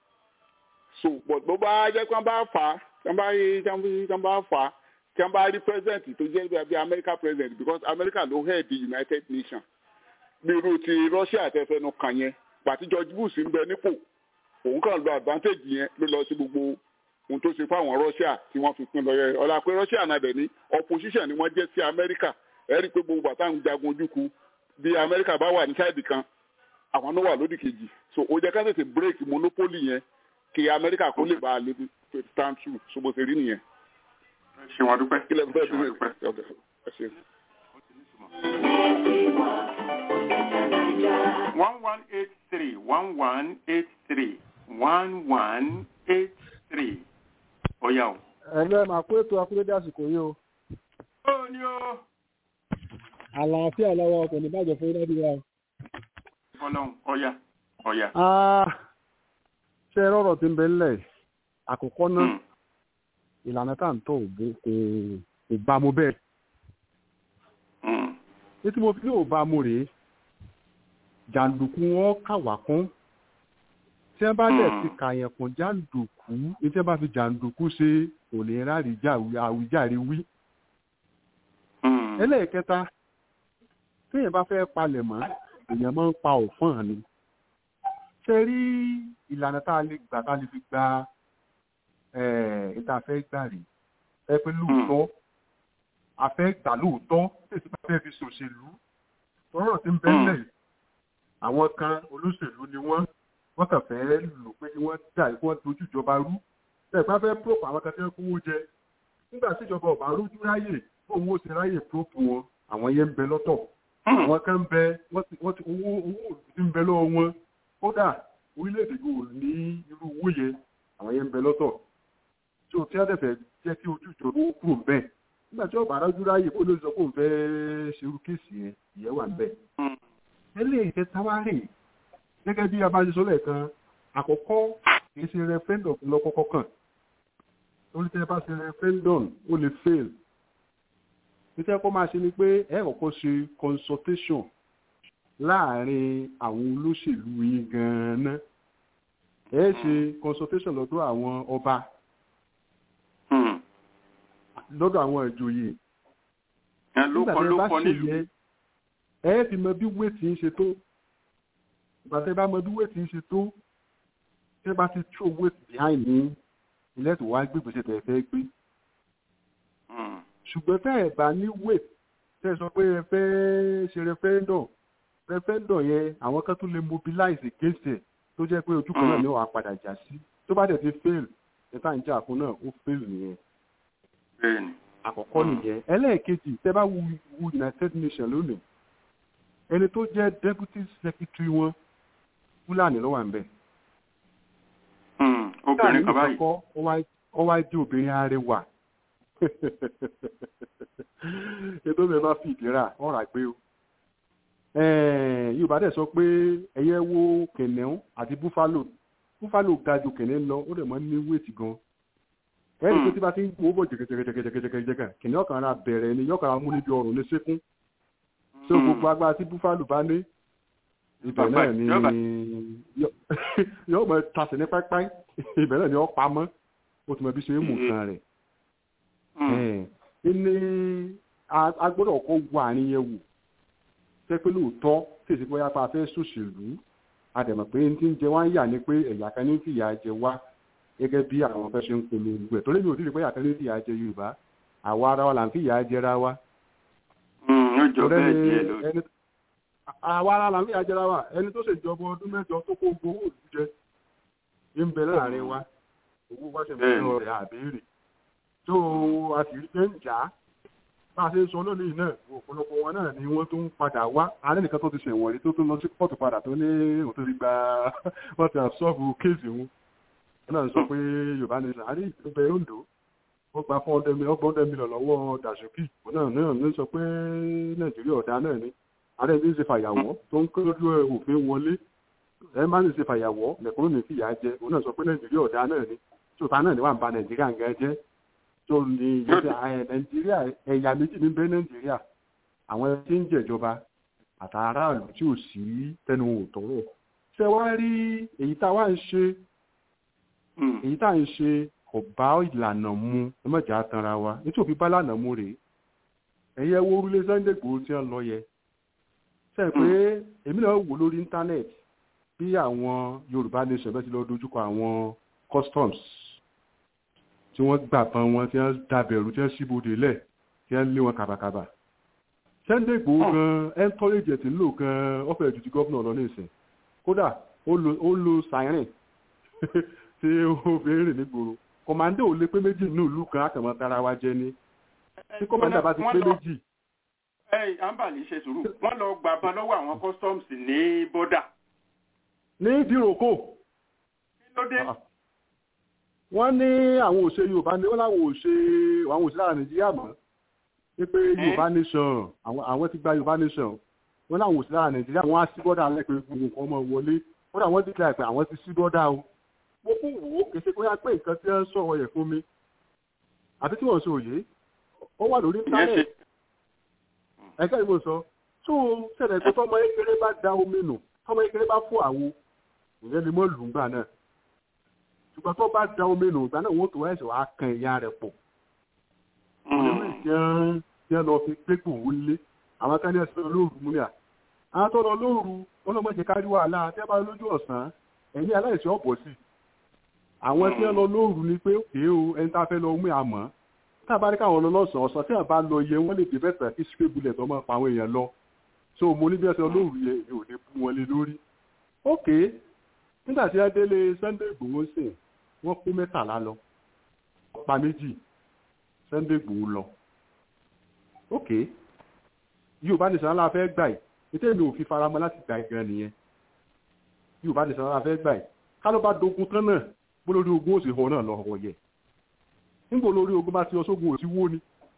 so but bó bá jẹ́ pé wọ́n bá fà á tí wọ́n bá tí wọ́n bá fà á tí wọ́n bá rí president tó jẹ́ bí america president because america ló head the united nations bí irú ti russia tẹfẹnu kàn yẹn pàtí george bush ń bẹ nípò òun kàn lo advantage yẹn ló lọ sí gbogbo ohun tó ṣe fáwọn Russia tí wọ́n fi pín lọ yẹ ọ̀la pé Russia náà dẹ̀ ní opposition ni wọ́n jẹ́ sí Amẹ́ríkà ẹ rí i pé gbogbo bàtà ń jagun ojúku bí Amẹ́ríkà bá wà ní sáìdì kan àwọn náà wà lódì kejì so ó jẹ́ ká tètè break monopoly yẹn kí Amẹ́ríkà kó lè bá a lè stand true so bó ṣe rí nìyẹn. ṣé wọn dúpẹ́. kí lè fẹ́ ṣé wọn dúpẹ́. bí ẹ ṣe. one one eight three one one eight three one one eight three ọ̀yà o. ẹ̀lẹ́ máa kó ètò akúrédé àsìkò yìí o ó ní o. àlàáfíà lọ́wọ́ kò ní bàjẹ́ fún ilé ìdíwà o. fọlọ́n ọ̀yà ọ̀yà. Ah, ṣé rọrọ tí ń bẹ ńlẹ̀ àkọ́kọ́ náà Hmm. ìlànà tá à ń tọ̀ ò bó- kò kò bá mu bẹ́ẹ̀ Hmm. ní tí mo fi ní ò bá mu rèé jàǹdùkú wọn kà wá kún tí wọn bá dẹ̀ Hmm. ti kàyàn kún jàǹdùkú ní tí wọn bá fi jàǹdùkú ṣe kò lè rárí àwíjàre wí. Hmm. ẹlẹ́ẹ̀kẹta téèyàn bá fẹ́ palẹ̀ mọ́ èèyàn máa ń pa òfin ni ṣe rí ìlànà tá a lè gbà tá a lè fi gba ìta fẹ́ gbà rí ẹ pé lóòótọ́ a fẹ́ gbà lóòótọ́ tètè bá fẹ́ fi ṣòṣèlú tọ́rọ̀ tí ń bẹ́lẹ̀ àwọn kan olóṣèlú ni wọ́n wọ́n kàn fẹ́ lò pé kí wọ́n dà kí wọ́n dojú ìjọba rú ẹ̀ bá fẹ́ pòpọ̀ àwọn kan tí wọ́n kówó jẹ nígbà tí ìjọba ọ̀bá rójú ráyè fóun ó ti ráyè pòpọ̀ wọn àwọn yẹn ń bẹ lọ́tọ̀ àwọn kan ń bẹ wọ́n ti wọ́n ti owó owó ti ń bẹ lọ́wọ́ wọn kódà orílẹ̀-èdè yóò ní irú owó yẹn àwọn yẹn ń bẹ lọ́tọ̀ tí o tí a dẹ̀fẹ̀ jẹ́ kí ojú ìjọba ó kúrò ń bẹ̀ nígbà tí ọba arájú ráyè ó ló sọ pé òun fẹ́ ṣerú kéèsì yẹn ìyẹn wà ń bẹ̀. eléyìí tẹ táwárì gẹ́gẹ́ bí abájọsọ lẹ́ẹ̀kan àkọ́kọ́ kì í ṣe referendum lọ́kọ́kọ́ kàn lórí tẹ́ bá ṣe referendum ó lè fail títẹ́ kó máa ṣe ni pé ẹ kọ́kọ́ ṣe consultation láàrin àwọn olóṣèlú yín gan-an ẹ ṣe consultation lọ́dọ̀ àwọn ọba lọ́dọ̀ àwọn ìjòyè nígbà tí ẹ bá ṣe yẹn ẹ fi mọ bí wéètì ń ṣe tó ìgbà tí ẹ bá mọ bí wéètì ń ṣe tó tí ẹ bá ti throw weight behind ní ilé tó wá gbégbèsè tẹ̀ fẹ́ gbé ṣùgbọ́n tẹ́ ẹ̀ bá ní weight tẹ́ ẹ sọ pé ẹ fẹ́ ṣe referendum referendum yẹn àwọn kan tún lè mobilize against ẹ̀ tó jẹ́ pé ojú kan náà ni wàá padà jà sí tó bá dẹ̀ ti fail ẹ̀ta ń jà fún náà ó fail nìyẹn àkọ́kọ́ nìyẹn ẹlẹ́ẹ̀kejì tẹ́ bá wu united nations lónìí ẹni tó jẹ́ deputy secretary wọn fúlàní ló wà ń bẹ̀. obìnrin kan báyìí ó wá jẹ́ obìnrin arẹwà ètò mi bá fi ìdíra ọ̀rọ̀ àgbé o yorùbá dẹ̀ sọ pé ẹyẹ wo kẹ̀nẹ́ún àti búfálò búfálò ga ju kẹ̀nẹ́ lọ ó dẹ̀ mọ́ ní wéètì gan ẹ̀rí pé tí bá ti ń gbowó bọ̀ jẹ̀gẹ̀jẹ̀gẹ̀jẹ̀gẹ̀jẹ̀gẹ̀ kìnìún ọ̀kan ara bẹ̀rẹ̀ ni yọ̀kan ara mú níbi ọrùn ní sékún tó gbogbo agbára tí búfálò bá ní ibẹ̀ náà ni yóò mọ tasẹ̀ ní pápáí ibẹ̀ náà ni ó pamọ́ ó ti mọ bí ṣe é mú nǹkan rẹ̀ ní agbọ́dọ̀ kọ́ wọ àárín yẹn wò ṣé pé lóòótọ́ tí èsì bóyá pa fẹ́ ṣòṣèlú àdẹ̀mọ̀ pé ní ti ń jẹ wá ń yà ní pé ẹ̀yà kan ní fìyà jẹ wá gẹ́gẹ́ bí àwọn fẹ́ ṣe ń polongo ẹ̀ tó lé mi ò tí ì rí pé ẹ̀yà kan ní fìyà jẹ Yorùbá àwa ara wa là ń fìyà jẹra wa. àwa ara là ń fìyà jẹra wa ẹni tó ṣèjọba ọdún mẹ́jọ tó kó gbowó òlù jẹ ń bẹ láàrin wa owó wá ṣe ń bẹ lọ rẹ̀ àbẹ́rẹ́ tó a sì rí pé ń jà á bá a ṣe ń sọ lónìí náà ọ̀pọ̀lọpọ̀ wọn náà ni wọ́n tó ń padà wá alẹ́ nìkan tó ti ṣẹ̀wọ̀n rí tó tó lọ sí pọ́ọ̀tù padà tó ní òun tó ti gba wọ́n ti àṣọ́ọ̀bù kéèsì wọn wọn náà sọ pé yorùbá ní sàárì ìpínlẹ̀ ondo ó gba ọgbọ̀n hundred million lọ́wọ́ dàṣókì wọn náà náà ní sọ pé nàìjíríà ọ̀dà náà ni ààrẹ ní ṣe fàyàwọ́ tó ń kọ́ lójú òfin wọlé ẹ má ní ṣe fàyàwọ́ mẹ̀kúrò ní fìyà jẹ wọn náà sọ pé nàìjíríà ọ̀dà náà ni tí òtá náà ni wà ń ba nàìjíríà ń gẹ́ jẹ́ tó ní ìjọba nàìjíríà ẹ̀yà méjì ní bẹ́ nàìjíríà àwọn tí ń jẹ̀jọba àtàràlù tí ò sí tẹnu òtọ́rọ̀ ṣe wá rí èyí tá wá ń ṣe èyí tá ń ṣe kò bá ìlànà mu ẹ mọ̀jà tanra wa nítorí òfin bá lànà mu rèé ẹ̀yẹ wo orílẹ̀ Sunday Igboho tí wọ́n lọ yẹ ṣe pé èmi náà wò lórí íńtánẹ́ẹ̀tì bí àwọn Yorùbá nation bẹ́ẹ̀ ti lọ dojúkọ àwọn customs tí wọ́n gbà tán wọn tí wọ́n dàbẹ̀rù tí wọ́n ṣíbodè lẹ̀ tí wọ́n lé wọn kàbàkàbà Sunday Igboho gan encourage ẹ̀ tí ń lò gan ọ̀fẹ́ ju ti gómìnà lọ ní ìsìn kódà ó lo ó lo siren tí ó fi ń rìn nígboro kọ̀mándé ò lè pé méjì ní ìlú kan àkànmọ́ tara wa jẹ ni tí kọ̀mándé bá ti pé méjì ẹ àǹbàlì ṣe sùúrù wọ́n lọ gbàbọn lọ́wọ́ àwọn customs ní bọ́dà ní ìdíròkò kí ló dé wọ́n ní àwọn òṣè yorùbá ní wọ́n láwọn òṣè àwọn òṣè lára nàìjíríà mọ́ wípé yorùbá nation àwọn àwọn ti gba yorùbá nation wọ́n láwọn òṣè lára nàìjíríà wọ́n á sí bọ́dà lẹ́pẹ́ gbogbo nǹkan ọmọ wọlé wọ́n àwọn ti kíláà pé àwọn ti sí bọ́dà o mo kún wò ó kèsì bóyá pé nǹkan tí wọ́n sọ̀rọ̀ yẹ̀ fún mi àti tí wọ́n sọ òye ó wà lórí ìyẹn ṣe íńtánẹ̀tì ẹ̀ka ìmọ̀ sọ tó ṣẹlẹ̀ pé tọ́mọ kékeré bá da omi nù tọ́mọ kékeré bá fún àwo ìyẹn lè mọ́ lù ú gbà náà ṣùgbọ́n tó bá da omi nù ìgbà náà wọ́n tó ẹ̀sẹ̀ wàá kan ìyá rẹ̀ pọ̀ olórí ìjẹun tí wọ́n lọ fi gbégbò wọlé àwọn kan ní ẹ̀sìn olóòrù mú ní à àwọn tó lọ lóòrù wọn lọ mọ̀jẹ̀ kárí wàhálà tẹ́ bá lójú ọ̀sán ẹ̀yìn aláìsí ọ̀pọ̀ sí àwọn tí wọ́n lọ lóòrù ni pé òkè o ẹni tá a fẹ́ lọ mú àmọ́ tá a bá rí káwọn lọ lọ́sàn-án ọ̀sán tí wọ́n bá lọ yẹ wọ́n lè dé bẹ́ẹ̀ kí spray bullet ọmọ pa àwọn èèyàn lọ so mo ní bí ẹsẹ̀ olóòrù yẹ èmi ò lè bú wọn lé lórí ok nígbà tí wọ́n délé Sunday Igboho sìn wọ́n kó mẹ́tàlá lọ pa méjì Sunday Igboho lọ ok Yorùbá nìsan aláà fẹ́ gbà yìí ètò èmi ò fi faramọ́ láti gbà gan nìyẹn Yorùbá nìsan aláà fẹ́ gbà yìí ká ló bá dogun tán náà bó lórí ogun òsì họ náà lọ họ yẹ nígbà lórí ogun bá ti ọ sógun òsì wó ni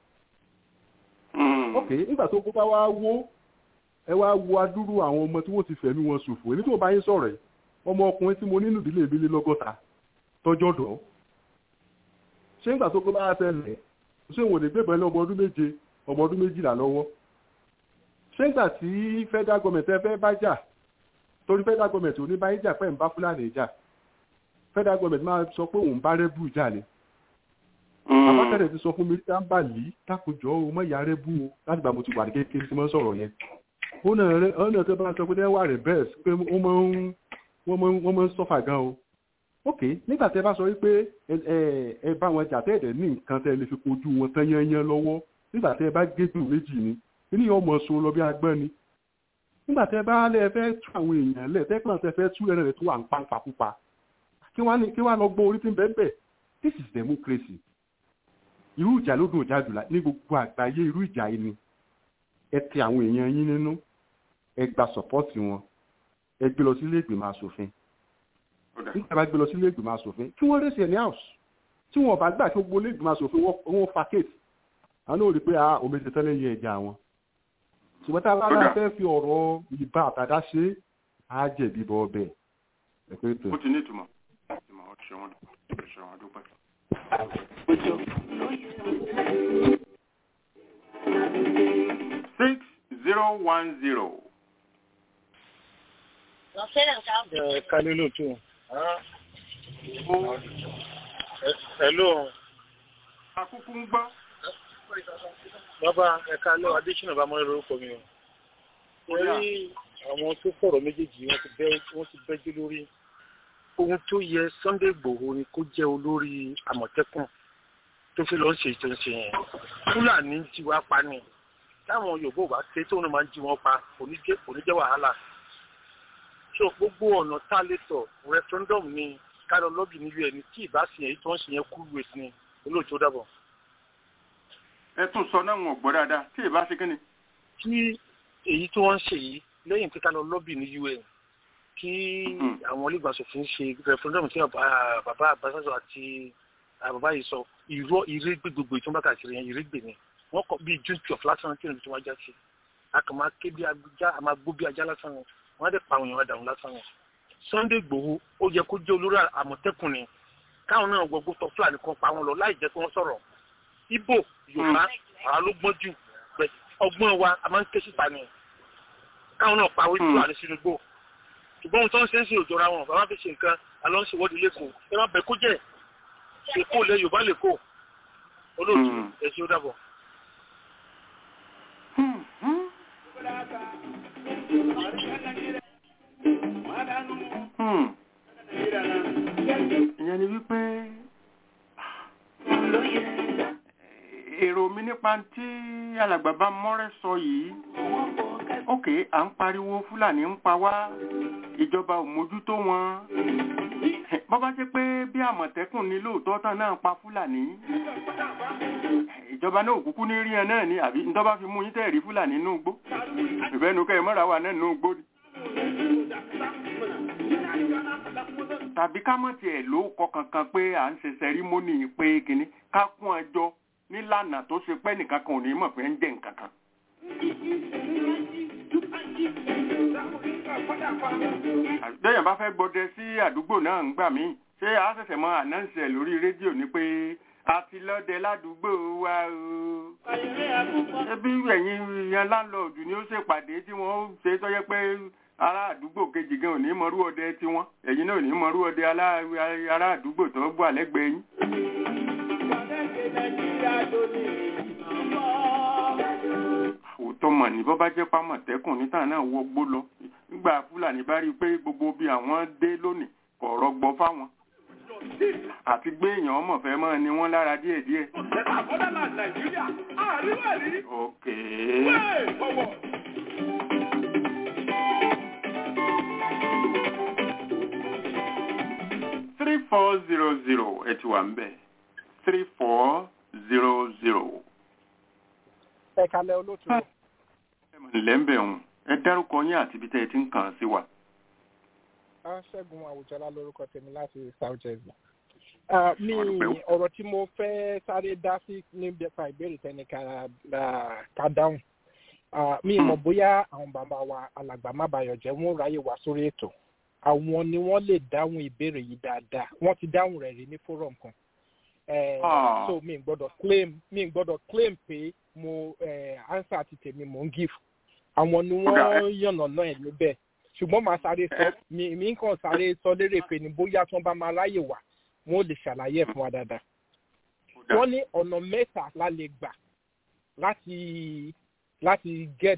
ok nígbà tó ogun bá wá wó ẹ wá wo adúrú àwọn ọmọ tí wọ́n ti fẹ̀mí wọn ṣòfò èmi tí mo bá yín sọ̀rọ̀ yìí ọmọ ọkùnrin tí mo nínú ìdílé ìbílẹ̀ lọ́gọ́ta tọ́jọ́ dọ̀ ṣé nígbà tó gbọ́ bá tẹ̀lẹ̀ ṣé wọn ò lè gbébọn lé ọmọ ọdún méje ọmọ ọdún méjìlá lọ́wọ́ ṣé nígbà tí federal government ẹ fẹ́ bá jà torí federal government ò ní bá yín jà pẹ́ ń bá fúlàní jà federal government máa sọ pé òun bá rẹ́bù jà ni àbákẹ́rẹ́ ti sọ fún mi tá ń bà lí dákòjọ́ o mọ́ ìyá rẹ́bù o láti gbà mo ti wà ní kékeré tí mo ń sọ̀rọ̀ yẹn ó náà rẹ ọ́nà tó bá sọ pé dẹ́wà rẹ̀ bẹ́ẹ̀ pé wọ́n máa ń wọ́n máa ń sọ́fà gan o ok nígbà tẹ́ bá sọ wípé ẹ bá wọn jà tẹ́ẹ̀dẹ̀ ní nǹkan tẹ́ lè fi kojú wọn tán yányán lọ́wọ́ nígbà tẹ́ bá gégùn méjì ni inú yóò mọ̀ so lọ bí agbọ́n ni nígbà tẹ́ bá lẹ́ fẹ́ tú àwọn èèyàn lẹ̀ tẹ́ kàn tẹ́ fẹ́ tú ẹ̀rẹ̀ rẹ̀ tó wà ń pa pàpúpa kí wọ́n lọ gbọ́ orí tí ń bẹ́ẹ̀ bẹ́ẹ̀ this is democracy irú ìjà ló dùn ìjà jùlọ ní gbogbo àgbáyé irú ìjà yìí ni ẹ ti àwọn èèyàn yín nínú ẹ gba sọpọ́ọ̀tì wọn ẹ gbé lọ sílé ìgbìmọ̀ asòfin nígbà bá gbé lọ sílé ìgbìmọ̀ asòfin kí wọ́n rèsì ní house tí wọ́n bá gbà kí gbogbo ilé ìgbìmọ̀ asòfin wọ́n fa kéètì àwọn náà rí i pé a omi ti tẹ́lẹ̀ yẹ ẹja wọn ṣùgbọ́n tá a bá náà fẹ́ fi ọ̀rọ̀ ìbá àtàdá ṣe á jẹ̀bi bọ́ ọbẹ̀ ẹ pé tó. ó ti ní ìtumọ̀ ìtumọ̀ ó ṣe wọn ṣe wọn dúpẹ́. six zero one zero. Kálí lóòtú. Hello. Akúkú ń gbọ́. Bàbá ẹ̀ka lọ Adéṣínà bá mọ́lẹ́ lórúkọ mi o. Orí àwọn tó fọ̀rọ̀ méjèèjì wọ́n ti bẹ́jú lórí. Ohun tó yẹ Sunday Igboho ni kó jẹ́ olórí Àmọ̀tẹ́kùn tó fi lọ ṣe tó ń ṣe yẹn. Fúlàní ti wá pa ni. Táwọn Yorùbá bá ké tóun máa ń jí wọn pa kò ní jẹ́ wàhálà so gbogbo ọ̀nà tá a lè tọ̀ referendum ni kálọ̀ lọ́bì nílé ẹni tí ìbá sì yẹn tó ń ṣe yẹn kú wèé sí ni olóòtú dàbọ̀. ẹ tún sọ náà wọn ò gbọ́ dáadáa tí ìbá ṣe kíni. tí èyí tí wọ́n ń ṣe yìí lẹ́yìn pé kálọ̀ lọ́bì ní un kí àwọn olùgbàsòfin ṣe referendum tí bàbá àbáṣáṣọ àti bàbá yìí sọ ìró ìrégbè gbogbo ìtúmbà káàkiri yẹn ìrégbè ni wọ́n kọ bíi june twelve lásán kí ni tí wọ́n já sí a kàn máa ké bí ajá a máa gbó bí ajá lásán yẹn wọ́n dẹ̀ pa àwọn èèyàn dànù lásán yẹn Sunday Igboho ó yẹ kó jẹ́ olórí àmọ̀tẹ́kùn ni káwọn náà gbogbo tọ́ fúlàní kan pa wọn lọ láì jẹ́ kí wọ́n sọ̀rọ̀ Ìgbò Yorùbá àwa ló gbọ́n jù pẹ̀ ọgbọ́n wa a máa ń ké síta ni káwọn náà pa wípé fúlàní sínú igbó ṣùgbọ́n ohun tó ń ṣe ń ṣe òjòra wọn bàbá fi ṣe nǹkan àlọ́ ń ṣèwọ́de lẹ́kọ̀ọ́ ẹ má bẹ̀ kó jẹ́ èkó lẹ Yorùbá lẹ́kọ̀ọ́ olóòtú ẹ̀ ṣe ó dàbọ̀. ìyẹn ni wípé nípa tí alàgbà bá mọ́rẹ́ sọ yìí ókè à ń pariwo fúlàní ń pa wá ìjọba ò mójútó wọn bọ́ bá jẹ́ pé bí àmọ̀tẹ́kùn ní lóòótọ́ tán náà pa fúlàní ìjọba náà òkúkú ní rí ẹ náà ni àbí nítorí bá fi mú yín tẹ̀rí fúlàní nínú igbó ìbẹ́nu kẹ́ ẹ mọ́ra wà náà nínú igbó ni. tàbí ká mọ̀ tiẹ̀ ló kọ kankan pé à ń ṣe sẹrímónì pé kínní ká kún ẹjọ́ nílànà tó ṣe pé nìkan kan ò ní mọ̀ pé ń jẹ́ nǹkan kan. àbẹ́yàn bá fẹ́ gbọdẹ sí àdúgbò náà ń gbà mí ṣé a ṣẹ̀ṣẹ̀ mọ ànáǹsì ẹ̀ lórí rédíò ni pé a ti lọ́dẹ ládùúgbò wa o. ẹbí ẹ̀yin yan láńlọ́ọ̀dù ni ó ṣèpàdé tí wọ́n ṣe tọ́jẹ́ pé ará àdúgbò kejì gan ò ní mọrú ọdẹ tiwọn ẹ̀yin náà ò ní mọrú ọdẹ ará àdúgbò tó wà lẹ́gbẹ̀ẹ́ yín. òótọ́ mọ̀ ní bọ́ bá jẹ́ pámọ̀tẹ́kùn níta náà wọgbó lọ nígbà fúlàní bá rí i pé gbogbo bí àwọn dé lónìí kò rọgbọ fáwọn àti gbé èèyàn ọmọ fẹ́ mọ́ ni wọ́n lára díẹ̀díẹ̀. ok. three four zero zero ẹ ti wà ń bẹ̀ three four zero zero. ẹ kalẹ̀ olóòtú. ǹlẹ́ ń bẹ̀ ọ̀hún ẹ dárúkọ yín àti ibi tẹ́ ẹ ti ń kàn sí wa. ṣẹ́gun àwùjọlá lórúkọ tèmi láti south jersey. mi ọ̀rọ̀ tí mo fẹ́ sáré dá sí nípa ìbéèrè tẹ́ni ká dáhùn. mi mọ̀ bóyá àwọn bàbá wa alàgbà má bayọ̀ jẹ́ wọ́n ráyè wá sórí ètò àwọn ni wọ́n lè dáhùn ìbéèrè yìí dáadáa wọ́n ti dáhùn rẹ̀ rí ní forum kan. Uh, so mi gbọ́dọ̀ claim mi gbọ́dọ̀ claim pé mo uh, answer ti tèmi mò ń give àwọn ni wọ́n yànnà náà ẹ̀ níbẹ̀ ṣùgbọ́n màá sáré sọ mi mi kàn sáré sọ lérè pé ní bóyá tí wọ́n bá máa ráyè wá wọ́n ò lè ṣàlàyé ẹ̀ fún wa dáadáa. wọ́n ní ọ̀nà mẹ́ta la lè gbà láti láti get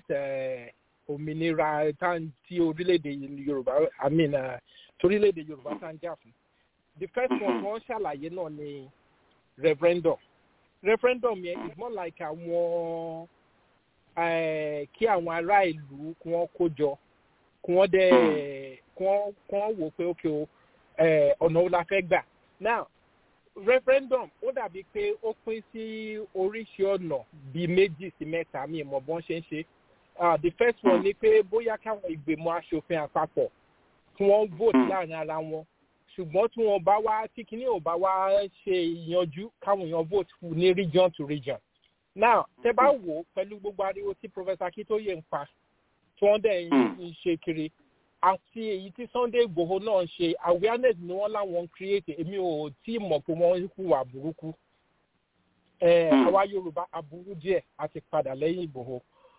òmìnira tí orílẹ̀-èdè yorùbá i mean torílẹ̀-èdè yorùbá tá ń jà fún. the first one wọ́n ṣàlàyé náà ni referendum referendum yẹn is more like àwọn kí àwọn ará ìlú kí wọ́n kó jọ kí wọ́n dẹ̀ kí wọ́n wò pé ókè o ọ̀nà wo la fẹ́ gbà now referendum ó dàbí pé ó pín sí oríṣi ọ̀nà bíi méjì sí mẹ́ta mi ìmọ̀ bọ́n ṣe ń ṣe the first one ni pé bóyá káwọn ìgbìmọ̀ asòfin àpapọ̀ kí wọ́n vote láàrin ara wọn ṣùgbọ́n tí wọ́n bá wá tí kinní ò bá wá ṣe ìyanjú káwọn èèyàn vote fún ní region to region. now tẹ bá wò ó pẹ̀lú gbogbo ariwo tí professor akitoye ń pa tí wọ́n dẹ̀ ń ṣe kiri àti èyí tí sunday igbòho náà ń ṣe awareness ni wọ́n láwọn ń create èmi ò tí ì mọ̀ pé wọ́n ń hùwà burúkú. àwa yorùbá aburú díẹ̀ a ti padà lẹ́yìn igbòho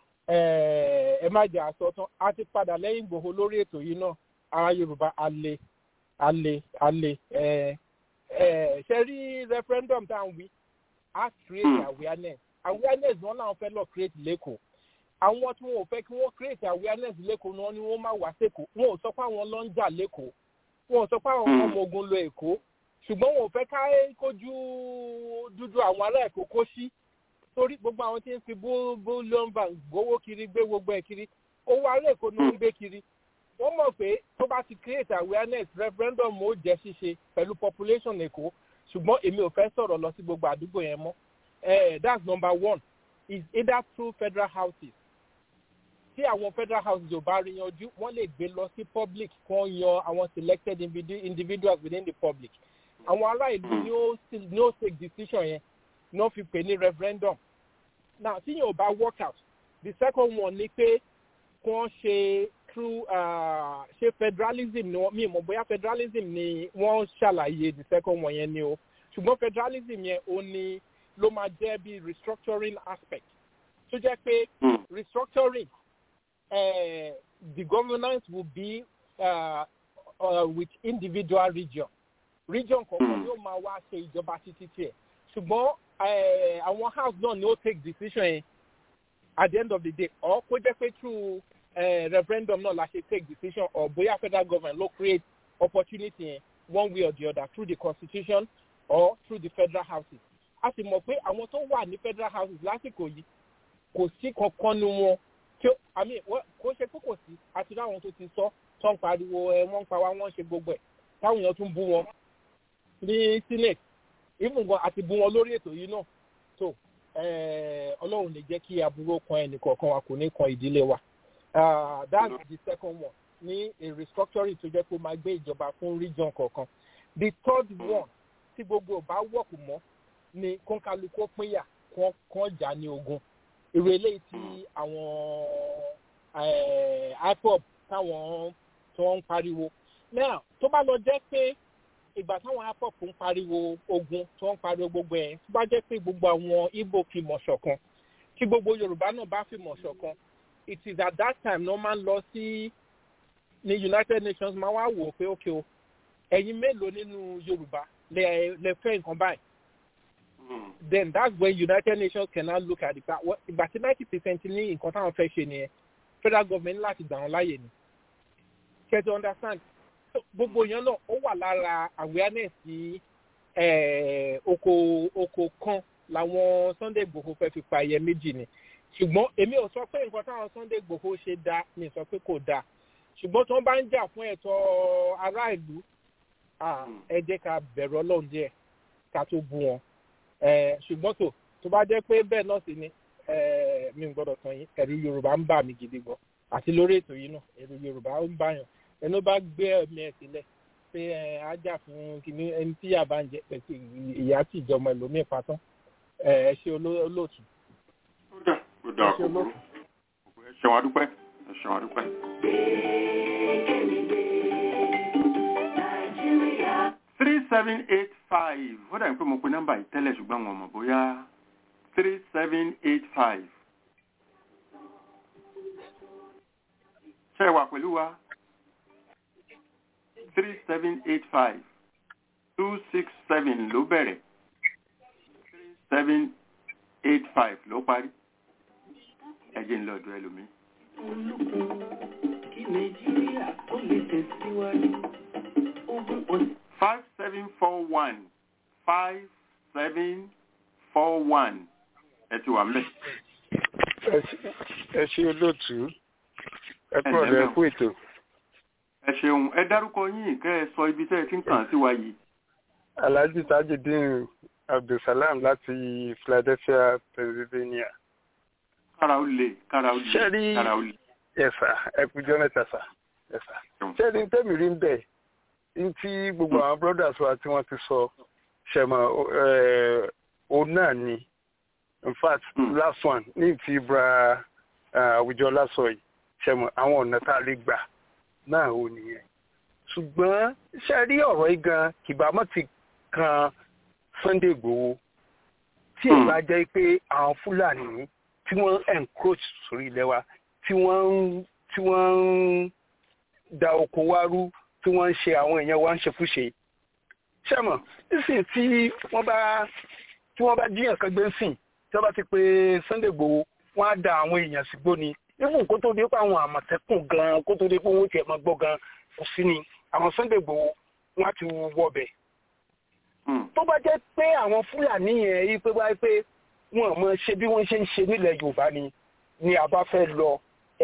ẹ má jẹ́ àsọtán a ti padà lẹ́yìn igbòho lórí ètò yìí náà àwa yorùbá alẹ́ alẹ́ alẹ́ ẹ ẹ ṣe rí referendum tá à ń wí á create awareness awareness wọn náà fẹ́ lọ create lẹ́kọ̀ọ́ àwọn tí wọn ò fẹ́ kí wọ́n create awareness lẹ́kọ̀ọ́ náà ni wọ́n máa wá sẹ́kọ̀ọ́ wọn ò sọ pé àwọn lọ ń jà lẹ́kọ̀ọ́ wọn ò sọ pé àwọn ọmọ ogun lọ èkó ṣùgbọ́n wọn ò fẹ́ ká kójú dúdú àwọn ará èkó kó sí torí gbogbo àwọn tí ń fi bullion bank gbowó kiri gbé gbogbo ẹ̀ kiri owó ará èkó ni wọ́n ń gbé kiri wọ́n mọ̀ pé tó bá ti create awareness referendum ó jẹ́ ṣíṣe pẹ̀lú population èkó ṣùgbọ́n èmi ò fẹ́ sọ̀rọ̀ lọ sí gbogbo àdúgbò yẹn mọ́ that's number one is either through federal houses tí àwọn federal houses ò bá rí yanjú wọ́n lè gbé lọ sí public kan yan àwọn selected individuals within the public àwọn ará ìlú ni ó ni ó take decision yẹn ni wọ́n fi pè ní referendum now tí yẹn ò bá work out the second one ni pé kí wọ́n ṣe through uh, ṣe federalism ni wọ́n mi mọ̀ bóyá federalism ni wọ́n ṣàlàyé the second one yẹn ni o ṣùgbọ́n federalism yẹn o ní ló máa jẹ́ bí restructuring aspect tó jẹ́ pé restructuring uh, the governance will be uh, uh, with individual region region kọ̀ọ̀kan yóò máa wá ṣe ìjọba títí tiẹ̀ ṣùgbọ́n àwọn house náà ni ó take decision yẹn at the end of the day or kó jẹ́ pé through uh, referendum náà la ṣe take decision or bóyá federal government ló create opportunity yẹn one way or the other through the constitution or through the federal houses a sì mọ̀ pé àwọn tó wà ní federal houses lásìkò yìí kò sí kankan nu wọn tí ó àmì kò ṣe pé kò sí àti láwọn tó ti sọ tó ń pariwo ẹ wọ́n ń pa wá wọ́n ń ṣe gbogbo ẹ̀ táwọn èèyàn tún bú wọn ní senate even gan àti bú wọn lórí ètò yìí náà tó ọlọ́run lè jẹ́ kí aburú kan ẹnìkọ̀ọ̀kan wa kò ní kan ìdílé wa that's the second one ní a restructuring tó jẹ́ kó máa gbé ìjọba fún region kọ̀ọ̀kan the third one tí gbogbo ò bá wọ̀kù mọ́ ni kọ́ńkálukó pínyà kán jà ní ogun irú eléyìí tí àwọn ipop táwọn tó ń pariwo now tó bá lọ jẹ́ pé ìgbà táwọn ipop ń pariwo ogun tó ń pariwo gbogbo ẹ̀ tó bá jẹ́ pé gbogbo àwọn ibo fi mọ̀ ṣọ̀kan tí gbogbo yorùbá náà bá fi mọ̀ ṣọ̀kan it is at that time ní wọ́n máa ń lọ sí ní united nations máa wá wò ó pé ókè o ẹ̀yin mélòó nínú yorùbá lè fẹ́ nǹkan báyìí then that's when united nations can now look at it ìgbà tí ninety percent ní nǹkan táwọn fẹ́ ṣe nìyẹn federal government láti gbà wọn láàyè ni kẹ́ to understand gbogbo yẹn náà ó wà lára awareness sí oko oko kan làwọn sunday igbòho fẹ́ fi pa ẹyẹ méjì ni ṣùgbọ́n èmi ò sọ pé nǹkan táwọn sunday igbòho ṣe dáa mi sọ pé kò dáa ṣùgbọ́n tí wọ́n bá ń jà fún ẹ̀tọ́ ará ìlú ẹ jẹ́ ká bẹ̀rù ọlọ́run díẹ̀ ká tó bú wọn ṣùgbọ́n tó tó bá jẹ́ pé bẹ́ẹ̀ náà sì ni mi ò gbọ́dọ̀ tán yín ẹ̀rù yorùbá ń bà mí gidi gan àti lórí ètò yìí náà ẹ̀rù yorùbá ń bàyàn ẹnu bá gbé ẹ̀mí ẹ̀ sílẹ̀ pé ajá fún kìnní ẹni tí yà bá ń jẹ pẹ̀sì ìyá tí ìjọba ẹlòmíì patán ẹ ṣe olóòtú. ó dà ó dà kò burú ẹ ṣeun adúpẹ́ ẹ ṣeun adúpẹ́. three seven eight five ó dàbí pé mo pe nọ́mbà yìí tẹ́lẹ̀ ṣùgbọ́n wọn mọ̀ bóyá three seven eight five. ṣé ẹ wà pẹ̀lú wa three seven eight five two six seven ló bẹ̀rẹ̀ three seven eight five ló parí ẹ jẹ́ ń lọ ọ̀dọ̀ ẹlòmíì. kí nàìjíríà ó lè tẹ̀síwájú five seven four one five seven four one ẹ ti wà mẹ. ẹ ṣe olóòtú ẹ kúrò lẹ kú ètò. ẹ ṣeun ẹ dárúkọ yín kẹ ẹ sọ ibi tẹ ẹ ti ń kàn sí wa yìí. alhaji tajudeen abdulsalam láti philadelphia pennsylvania. kára ó lè kára ó lè kára ó lè. ẹ̀sà ẹ̀kújọ́ mẹ́ta sà ẹ̀sà. ṣẹ́ni tẹ́mi rí ń bẹ̀ ntí gbogbo àwọn brothers wa tí wọ́n ti sọ ṣẹ̀mọ̀ òun náà ni in fact last one ní ti bra àwùjọ lásọ yìí ṣẹ̀mọ̀ àwọn ọ̀nà tá a lè gbà náà ò nìyẹn ṣùgbọ́n ṣe rí ọ̀rọ̀ yìí gan kìbámọ́ ti kan Sunday Igboho tí ì bá jẹ́ pé àwọn Fúlàní tí wọ́n encroach sórí ilẹ̀ wa tí wọ́n tí wọ́n ń da oko wa rú tí wọ́n ń ṣe àwọn èèyàn wa ń ṣe fúṣe ṣẹ́mọ̀ nísìnyí tí wọ́n bá tí wọ́n bá jíyàn kan gbé ń sìn tí wọ́n bá ti pé Sunday Igboho wọ́n á da àwọn èèyàn sígbó ni even kó tó dé pé àwọn àmọ̀tẹ́kùn gan kó tó dé pé wọ́n tiẹ̀ máa gbọ́ gan kò sí ni àwọn Sunday Igboho wọ́n á ti wọbẹ̀. tó bá jẹ́ pé àwọn Fúlàní yẹn yí pé wáyé pé wọ́n mọ̀ ṣe bí wọ́n ṣe ń ṣe nílẹ̀ Yorùbá ni ni a bá fẹ́ lọ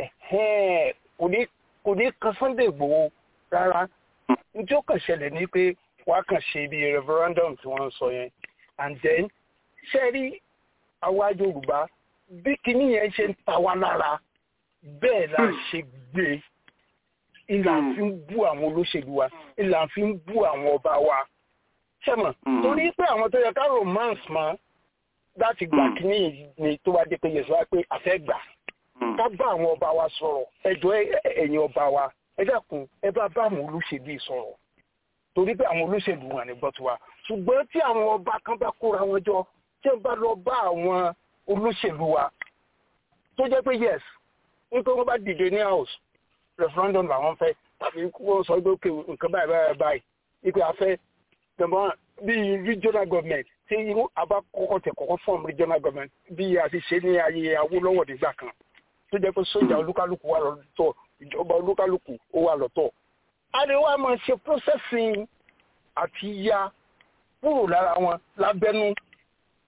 kò ní kò ní kan Sunday Igboho rárá njẹ́ ó kàn ṣẹlẹ̀ ní pé wọ́n á kàn ṣe bí referendum tí wọ́n ń sọ yẹn and then ṣe rí àwa Yorùbá bí kinní yẹn ṣe ń ta wá lára bẹ́ẹ̀ la ṣe gbé ìlà fi ń bú àwọn olóṣèlú wa ìlà fi ń bú àwọn ọba wa ṣẹ́mọ̀ torí pé àwọn tó yẹ ká romance mọ́ láti gbà kinní ni tó wá dé pé yẹ̀sọ́ wá pé a fẹ́ gbà ká bá àwọn ọba wa sọ̀rọ̀ ẹjọ́ ẹ̀yin ọba wa ẹ dákun ẹ bá bá àwọn olóṣèlú sọ̀rọ̀ torí pé àwọn olóṣèlú wọn ní gbọ́tù wa ṣùgbọ́n tí àwọn ọba kan bá kóra wọn jọ tí wọ́n bá lọ bá àwọn olóṣèlú wa tó jẹ́ pé yes nítorí wọ́n bá dìde ní house referendum làwọn fẹ́ tàbí wọ́n sọ pé òkè nǹkan báyìí báyìí báyìí ipe afẹ́ tẹ̀mọ́ bí regional government tí àbá kọ́kọ́ tẹ̀ kọ́kọ́ form regional government bí a ti ṣe ní ayé Awólọ́wọ̀ nígbà kan tó jẹ́ pé sójà olúkálùkù wà lọ́tọ̀ ìjọba olúkálùkù ó wà lọ́tọ̀ a lè wá máa ṣe processing àti ya kúrò lára wọn lábẹ́nú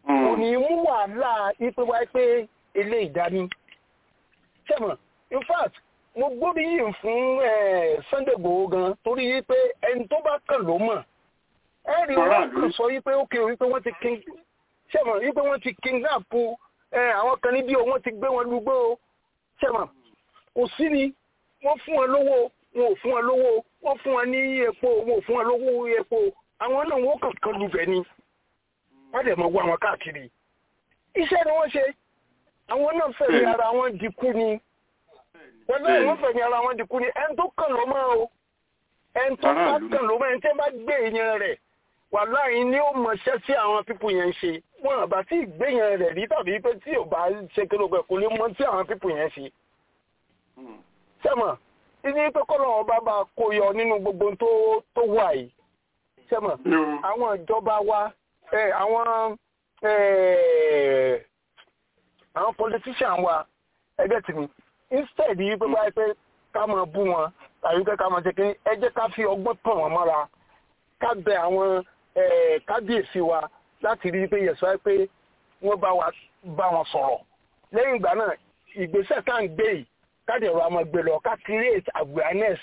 kò ní mú wàhálà ipe wá pé ilé ìdání sẹ́mọ̀ in fact mo gbóríyìn fún Sunday Igboho gan torí pé ẹni tó bá kàn ló mọ̀ ẹ rí wọn kàn sọ wípé ó kéré wípé wọ́n ti king sẹ́mọ̀ wípé wọ́n ti kidnap àwọn kan níbí o wọ́n ti gbé wọn lúgbó o sẹ́mọ̀ kò sí ni wọ́n fún wọn lówó wọn ò fún wọn lówó wọ́n fún wọn ní epo wọn ò fún wọn lówó epo àwọn náà wọ́n kàn kan lubẹ̀ ni wọ́n dẹ̀ mọ̀ wọ àwọn káàkiri iṣẹ́ ni wọ́n ṣe àwọn náà fẹ̀mí ara wọn dikú ni wọ́n náà wọ́n fẹ̀mí ara wọn dikú ni ẹni tó kàn ló mọ́ o ẹni tó bá kàn ló mọ́ ẹni tí wọ́n bá gbé èèyàn rẹ̀ wà láàyè ni ó mọṣẹ́ sí àwọn pípù yẹn ṣe wọn àbá tí ìgbéyàn rẹ̀ rí tàbí pé tí ò bá ṣe kí ló pẹ̀ kò lè mọ tí àwọn pípù yẹn ṣe. sẹ́mọ̀ ibi pé kọ́nà ọba bá kó yọ nínú gbogbo tó tó wà yìí sẹ́mọ̀ àwọn ìjọba wa àwọn àwọn politician wa ẹgbẹ́ tìmí instead yìí pé báyìí pé ká máa bú wọn tàbí pé ká máa ṣe kí ẹ jẹ́ ká fi ọgbọ́n tàn wọ́n mọ́ra ká bẹ àwọn kábíyèsí wa láti rí i pé yẹ̀sọ́ pé wọ́n bá wa bá wọn sọ̀rọ̀ lẹ́yìn ìgbà náà ìgbésẹ̀ tá à ń gbé yìí káde ọ̀rọ̀ àmọ́ gbé lọ ká create awareness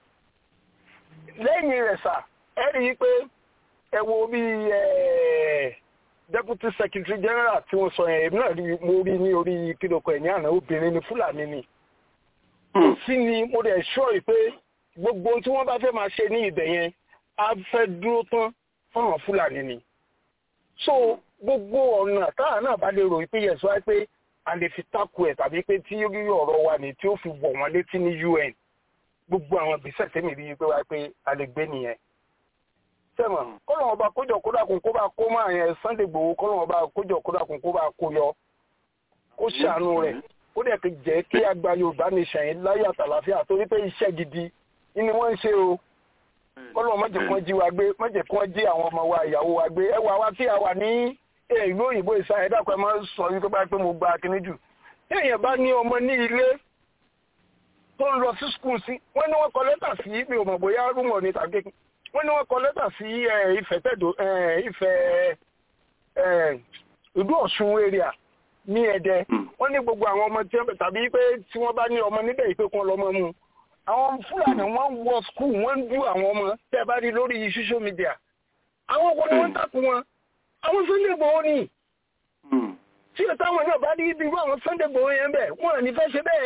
lẹ́yìn rẹ̀ sà ẹ rí i pé ẹ wo bí deputy secretary general tí wọ́n sọ yẹn èmi náà rí mo rí ní orí kílókọ ẹ̀ ní àná obìnrin ní fúlàní ni sí ni mo dẹ̀ sọ pé gbogbo tí wọ́n bá fẹ́ máa ṣe ní ibẹ̀ yẹn a fẹ́ dúró tán fáwọn fúlàní ni so gbogbo ọ̀nà táà náà bá lè rò pé yẹn sọ pé a lè fi takò ẹ̀ tàbí pé tí rí ọ̀rọ̀ wa ní tí ó fi wọ̀ wọ́n létí ní UN gbogbo àwọn ìgbésẹ̀ tẹ́mi rí i pé wá pé a lè gbé nìyẹn sẹ́mọ̀ kọ́nà ọba kójọ kódàkùn kó bá kó máa yẹn Sunday Igboho kọ́nà ọba kójọ kódàkùn kó bá kó yọ kó ṣàánú rẹ̀ ó dẹ̀ ti jẹ́ kí àgbà Yorùbá ní ṣẹ̀yìn láyé àtàlàfíà torí pé iṣẹ́ gidi ni wọ́n ń ṣe o kọ́nà má jẹ́ kí wọ́n jí wa gbé má jẹ́ kí wọ́n jí àwọn ọmọ wa ìyàwó wa gbé ẹ wà wá tí a wà ní ìlú òyìnbó ìsá ẹ̀dá kan máa ń sọ wípé bá pé mo gba kíní jù tí èèyàn bá ní ọmọ ní ilé tó ń lọ sí skul sí wọ́n ní wọ́n kọ lẹ́tà sí mi ò mọ̀ bóyá rúmọ̀ ní tàbí wọ́n ní wọ́n kọ lẹ́tà sí Ifẹ̀ tẹ̀dọ̀ Ifẹ̀ ìlú Ọ̀ṣun area ní Ẹdẹ wọ́n ní gbogbo àwọn ọmọ tí wọ́n tàbí pé tí wọ́n bá ní ọmọ níbẹ̀ yìí pé kí wọ́n lọ́mọ mú àwọn Fúlàní wọ́n wọ skul wọ́n ń dú àwọn ọmọ tẹ́ bá rí lórí social media àwọn ọkọ ni wọ́n ń takùn wọn àwọn Sunday Igboho ni tí o táwọn náà bá rí ibi irú àwọn Sunday Igboho yẹn bẹ̀ wọ́n ní fẹ́ ṣe bẹ́ẹ̀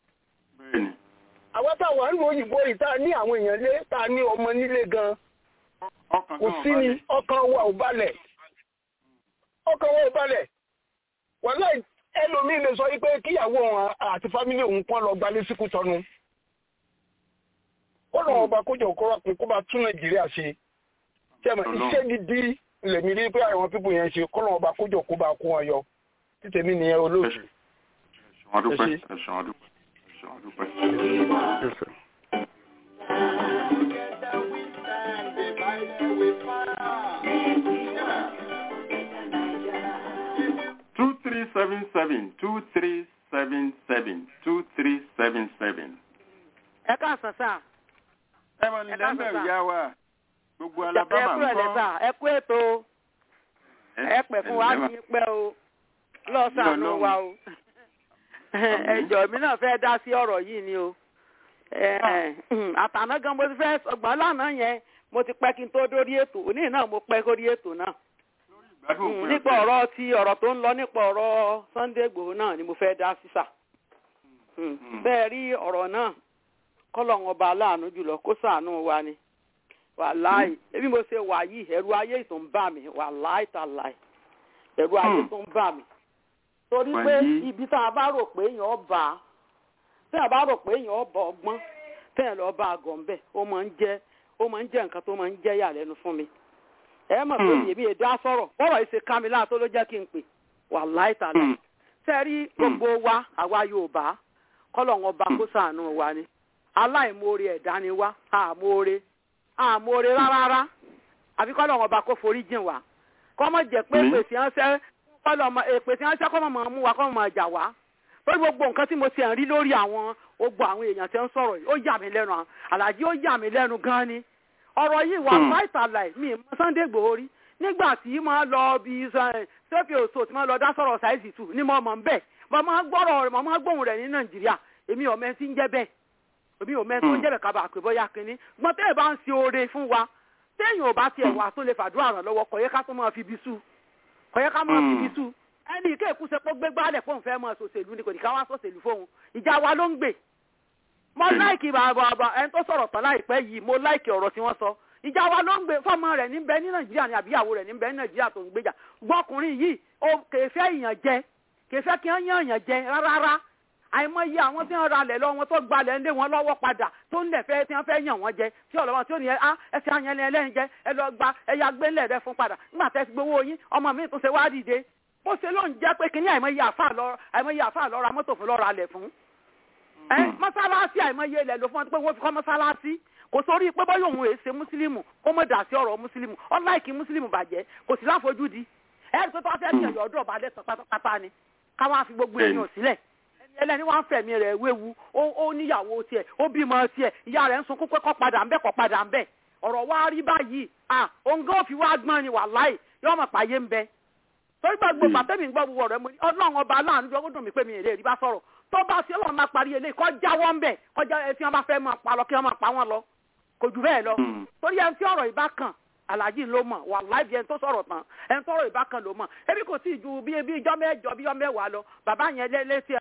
àwọn táwọn àrùn òyìnbó yìí tá a ní àwọn èèyàn lé tá a ní ọmọ nílé gan kò sí ni ọkàn wa ò balẹ̀ ọkàn wa ò balẹ̀ wàhálà ẹlòmíín lè sọ wípé kíyàwó òun àti fámílì òun kàn lọ gbalé síkú tọnu ó lọ́wọ́ ọba kójọ kó bá tún Nàìjíríà ṣe tẹ́mọ̀ iṣẹ́ gidi lèmi rí pé àwọn pípò yẹn ṣe kọ́nà ọba kójọ kó bá kó wọn yọ títẹ̀mí nìyẹn olóòtú. ẹ̀sùn àdúpẹ́ ẹ̀sùn àdúpẹ́ ẹ̀sùn àdúpẹ́. two three seven seven two three seven seven two three seven seven. ẹ káàsán sáà. ẹ mọ̀ ní lẹ́mbẹ̀rù yá wa gbogbo alabama ń kọ́. ẹ kú ètò ẹ pẹ̀ fún wa ní pẹ́ o lọ́sàánú wa o ẹjọ́ mi náà fẹ́ dá sí ọ̀rọ̀ yìí ni o àtàná gan mo ti fẹ́ ọgbọ́n lánàá yẹn mo ti pẹ́ kí n tó dórí ètò òní náà mo pẹ́ kórí ètò náà nípa ọ̀rọ̀ ti ọ̀rọ̀ tó ń lọ nípa ọ̀rọ̀ Sunday Igboho náà ni mo fẹ́ dá sísà bẹ́ẹ̀ rí ọ̀rọ̀ náà kọ́lọ̀ ọba aláàánú jùlọ kó ṣàánú wa ni wàláì ebi mo ṣe wà yìí ẹ̀rù ayé tó ń bà mí wàláì tàláì ẹ̀rù ayé tó ń bà mí torí pé ibi tá a bá rò pé èèyàn bá tí a bá rò pé èèyàn bá ọgbọ́n tẹ́yìn lọ bá àgọ́ ń bẹ̀ ó máa ń jẹ́ ó máa ń jẹ́ nǹkan tó máa ń jẹ́ yàlẹ́nu fún mi ẹ mọ̀ pé èmi èdè á sọ̀rọ̀ bọ́rọ̀ yìí ṣe ká mi láà tó ló jẹ́ kí n pè wàláì tàláì sẹ́rí gbogbo wa àwa Yorùbá kọ́lọ̀ wọn bá kó ṣàánú wa ni aláìmoore ẹ̀dá ni wá àmoore àmóore rárá àfi kọ́ lọ́wọ́ ọba kó forí jìn wá kọ́ mọ̀ jẹ́ pé pèsè ránṣẹ́ kọ́ lọ́mọ pèsè ránṣẹ́ kọ́ mọ̀ mú wa kọ́ mọ̀ jà wá lórí gbogbo nǹkan tí mo ti ń rí lórí àwọn ogbó àwọn èèyàn tí ń sọ̀rọ̀ yìí ó yà mí lẹ́nu àlàjì ó yà mí lẹ́nu gan ni ọ̀rọ̀ yìí wà láìta láì mi mọ Sunday Igboho rí nígbà tí mo lọ bí sẹ́fì òṣò tí mo lọ dá sọ̀rọ̀ ṣáìsì tù ní mo mọ̀ ń bẹ̀ mo máa gbọ́rọ̀ rẹ̀ mo máa gbóhùn rẹ̀ ní nàìjíríà èmi ò mẹ́tí ń jẹ́ bẹ́ẹ̀ èmi ò mẹ́tí ń jẹ́ bẹ́ẹ̀ kábàá pé bóyá kínní gbọ́n tẹ́lẹ̀ bá ń ṣe oore fún wa téèyàn ò bá tiẹ̀ wà tó lè fàdúrà ràn lọ́wọ́ kò yẹ ká tó máa fi bí sú kò yẹ ká máa fi bí sú ẹni ìké ìkúṣe pé gbégbá alẹ̀ fóun fẹ́ máa sòṣèlú ni kò ní ká wá sòṣèlú fóun ìjà wa ló ń gbè mo láìkì bàbá ẹni tó sọ̀rọ̀ tán láìpẹ́ yìí mo láìkì ọ̀rọ̀ tí wọ́n sọ ìjà wa ló ń gbé fọmọ rẹ̀ níbẹ̀ ní nàìjíríà ní àbíyàwó rẹ̀ níbẹ̀ ní nàìjíríà tó ń gbéjà gbọ́kùnrin yìí ó kèéfẹ́ ìyàn jẹ kèéfẹ́ kí wọ́n yàn yàn jẹ rárá àìmọye àwọn tí wọ́n ra lẹ̀ lọ wọn tó gbalẹ̀ ń lé wọn lọ́wọ́ padà tó ń lẹ̀ fẹ́ tí wọ́n fẹ́ yàn wọ́n jẹ tí ọlọ́wọ́ tí ó ní ẹ á ẹsẹ̀ àyàn ẹlẹ́yìn jẹ ẹ lọ gba ẹyà gbélé rẹ fún padà nígbà tẹ́ ti gbowó yín ọmọ mi tún ṣe wá dìde bó ṣe ló ń jẹ́ pé kíní àìmọye àfà lọ ra mọ́tò fún lọ́ra lẹ̀ fún mọ́sálásí àìmọye ilẹ̀ ló fún wọn pé wọ́n fi kọ́ mọ́sálásí kò sórí pé bọ́yọ̀ òun èsè mùsùlùmù kó mọ̀ dà sí ọ̀rọ̀ mùsùlùmù ọ̀láìkì mùsùlùmù bàjẹ́ kò sí láfojúdi ẹ̀rí pé tó wá fẹ́ bí ẹ̀yọ̀ ọdún ọba lẹ́sàn pátápátá ni káwọn á fi gbogbo èèyàn sílẹ̀ ẹlẹ́ni wọ́n fẹ̀mí rẹ̀ wéwu ó níyàwó tiẹ̀ ó bímọ tiẹ̀ ìyá rẹ̀ ń sunkún pé kọ́ padà ńbẹ́ kọ́ padà ńbẹ́ ọ̀rọ̀ wa rí báyìí à òǹgá òfin wa gbọ́n ni wàláì yóò mọ̀ pàyé ń bẹ torí gbàgbọ́ gbàtẹ́mi gbọ́ gbogbo ọ̀rẹ́ mo ní ọlọ́run ọba aláàánú jọ ó dùn mí pé mi ì lè rí bá sọ̀rọ̀ tó bá sí ọlọ́run máa parí eléyìí kọ́ jáwọ́ ń bẹ̀ kọjá ẹ tí wọ́n bá fẹ́ máa pa lọ kí wọ́n máa pa wọ́n lọ kò jù bẹ́ẹ̀ lọ torí ẹni tí ọ̀rọ̀ ìbá kan aláàjì ló mọ̀ wà láìpẹ́ ẹni tó sọ̀rọ̀ tán ẹni tọ́rọ̀ ìbá kan ló mọ̀ ebi kò sí ju bí bí ijọ́ mẹ́jọ bí ijọ́ mẹ́wàá lọ bàbá yẹn létí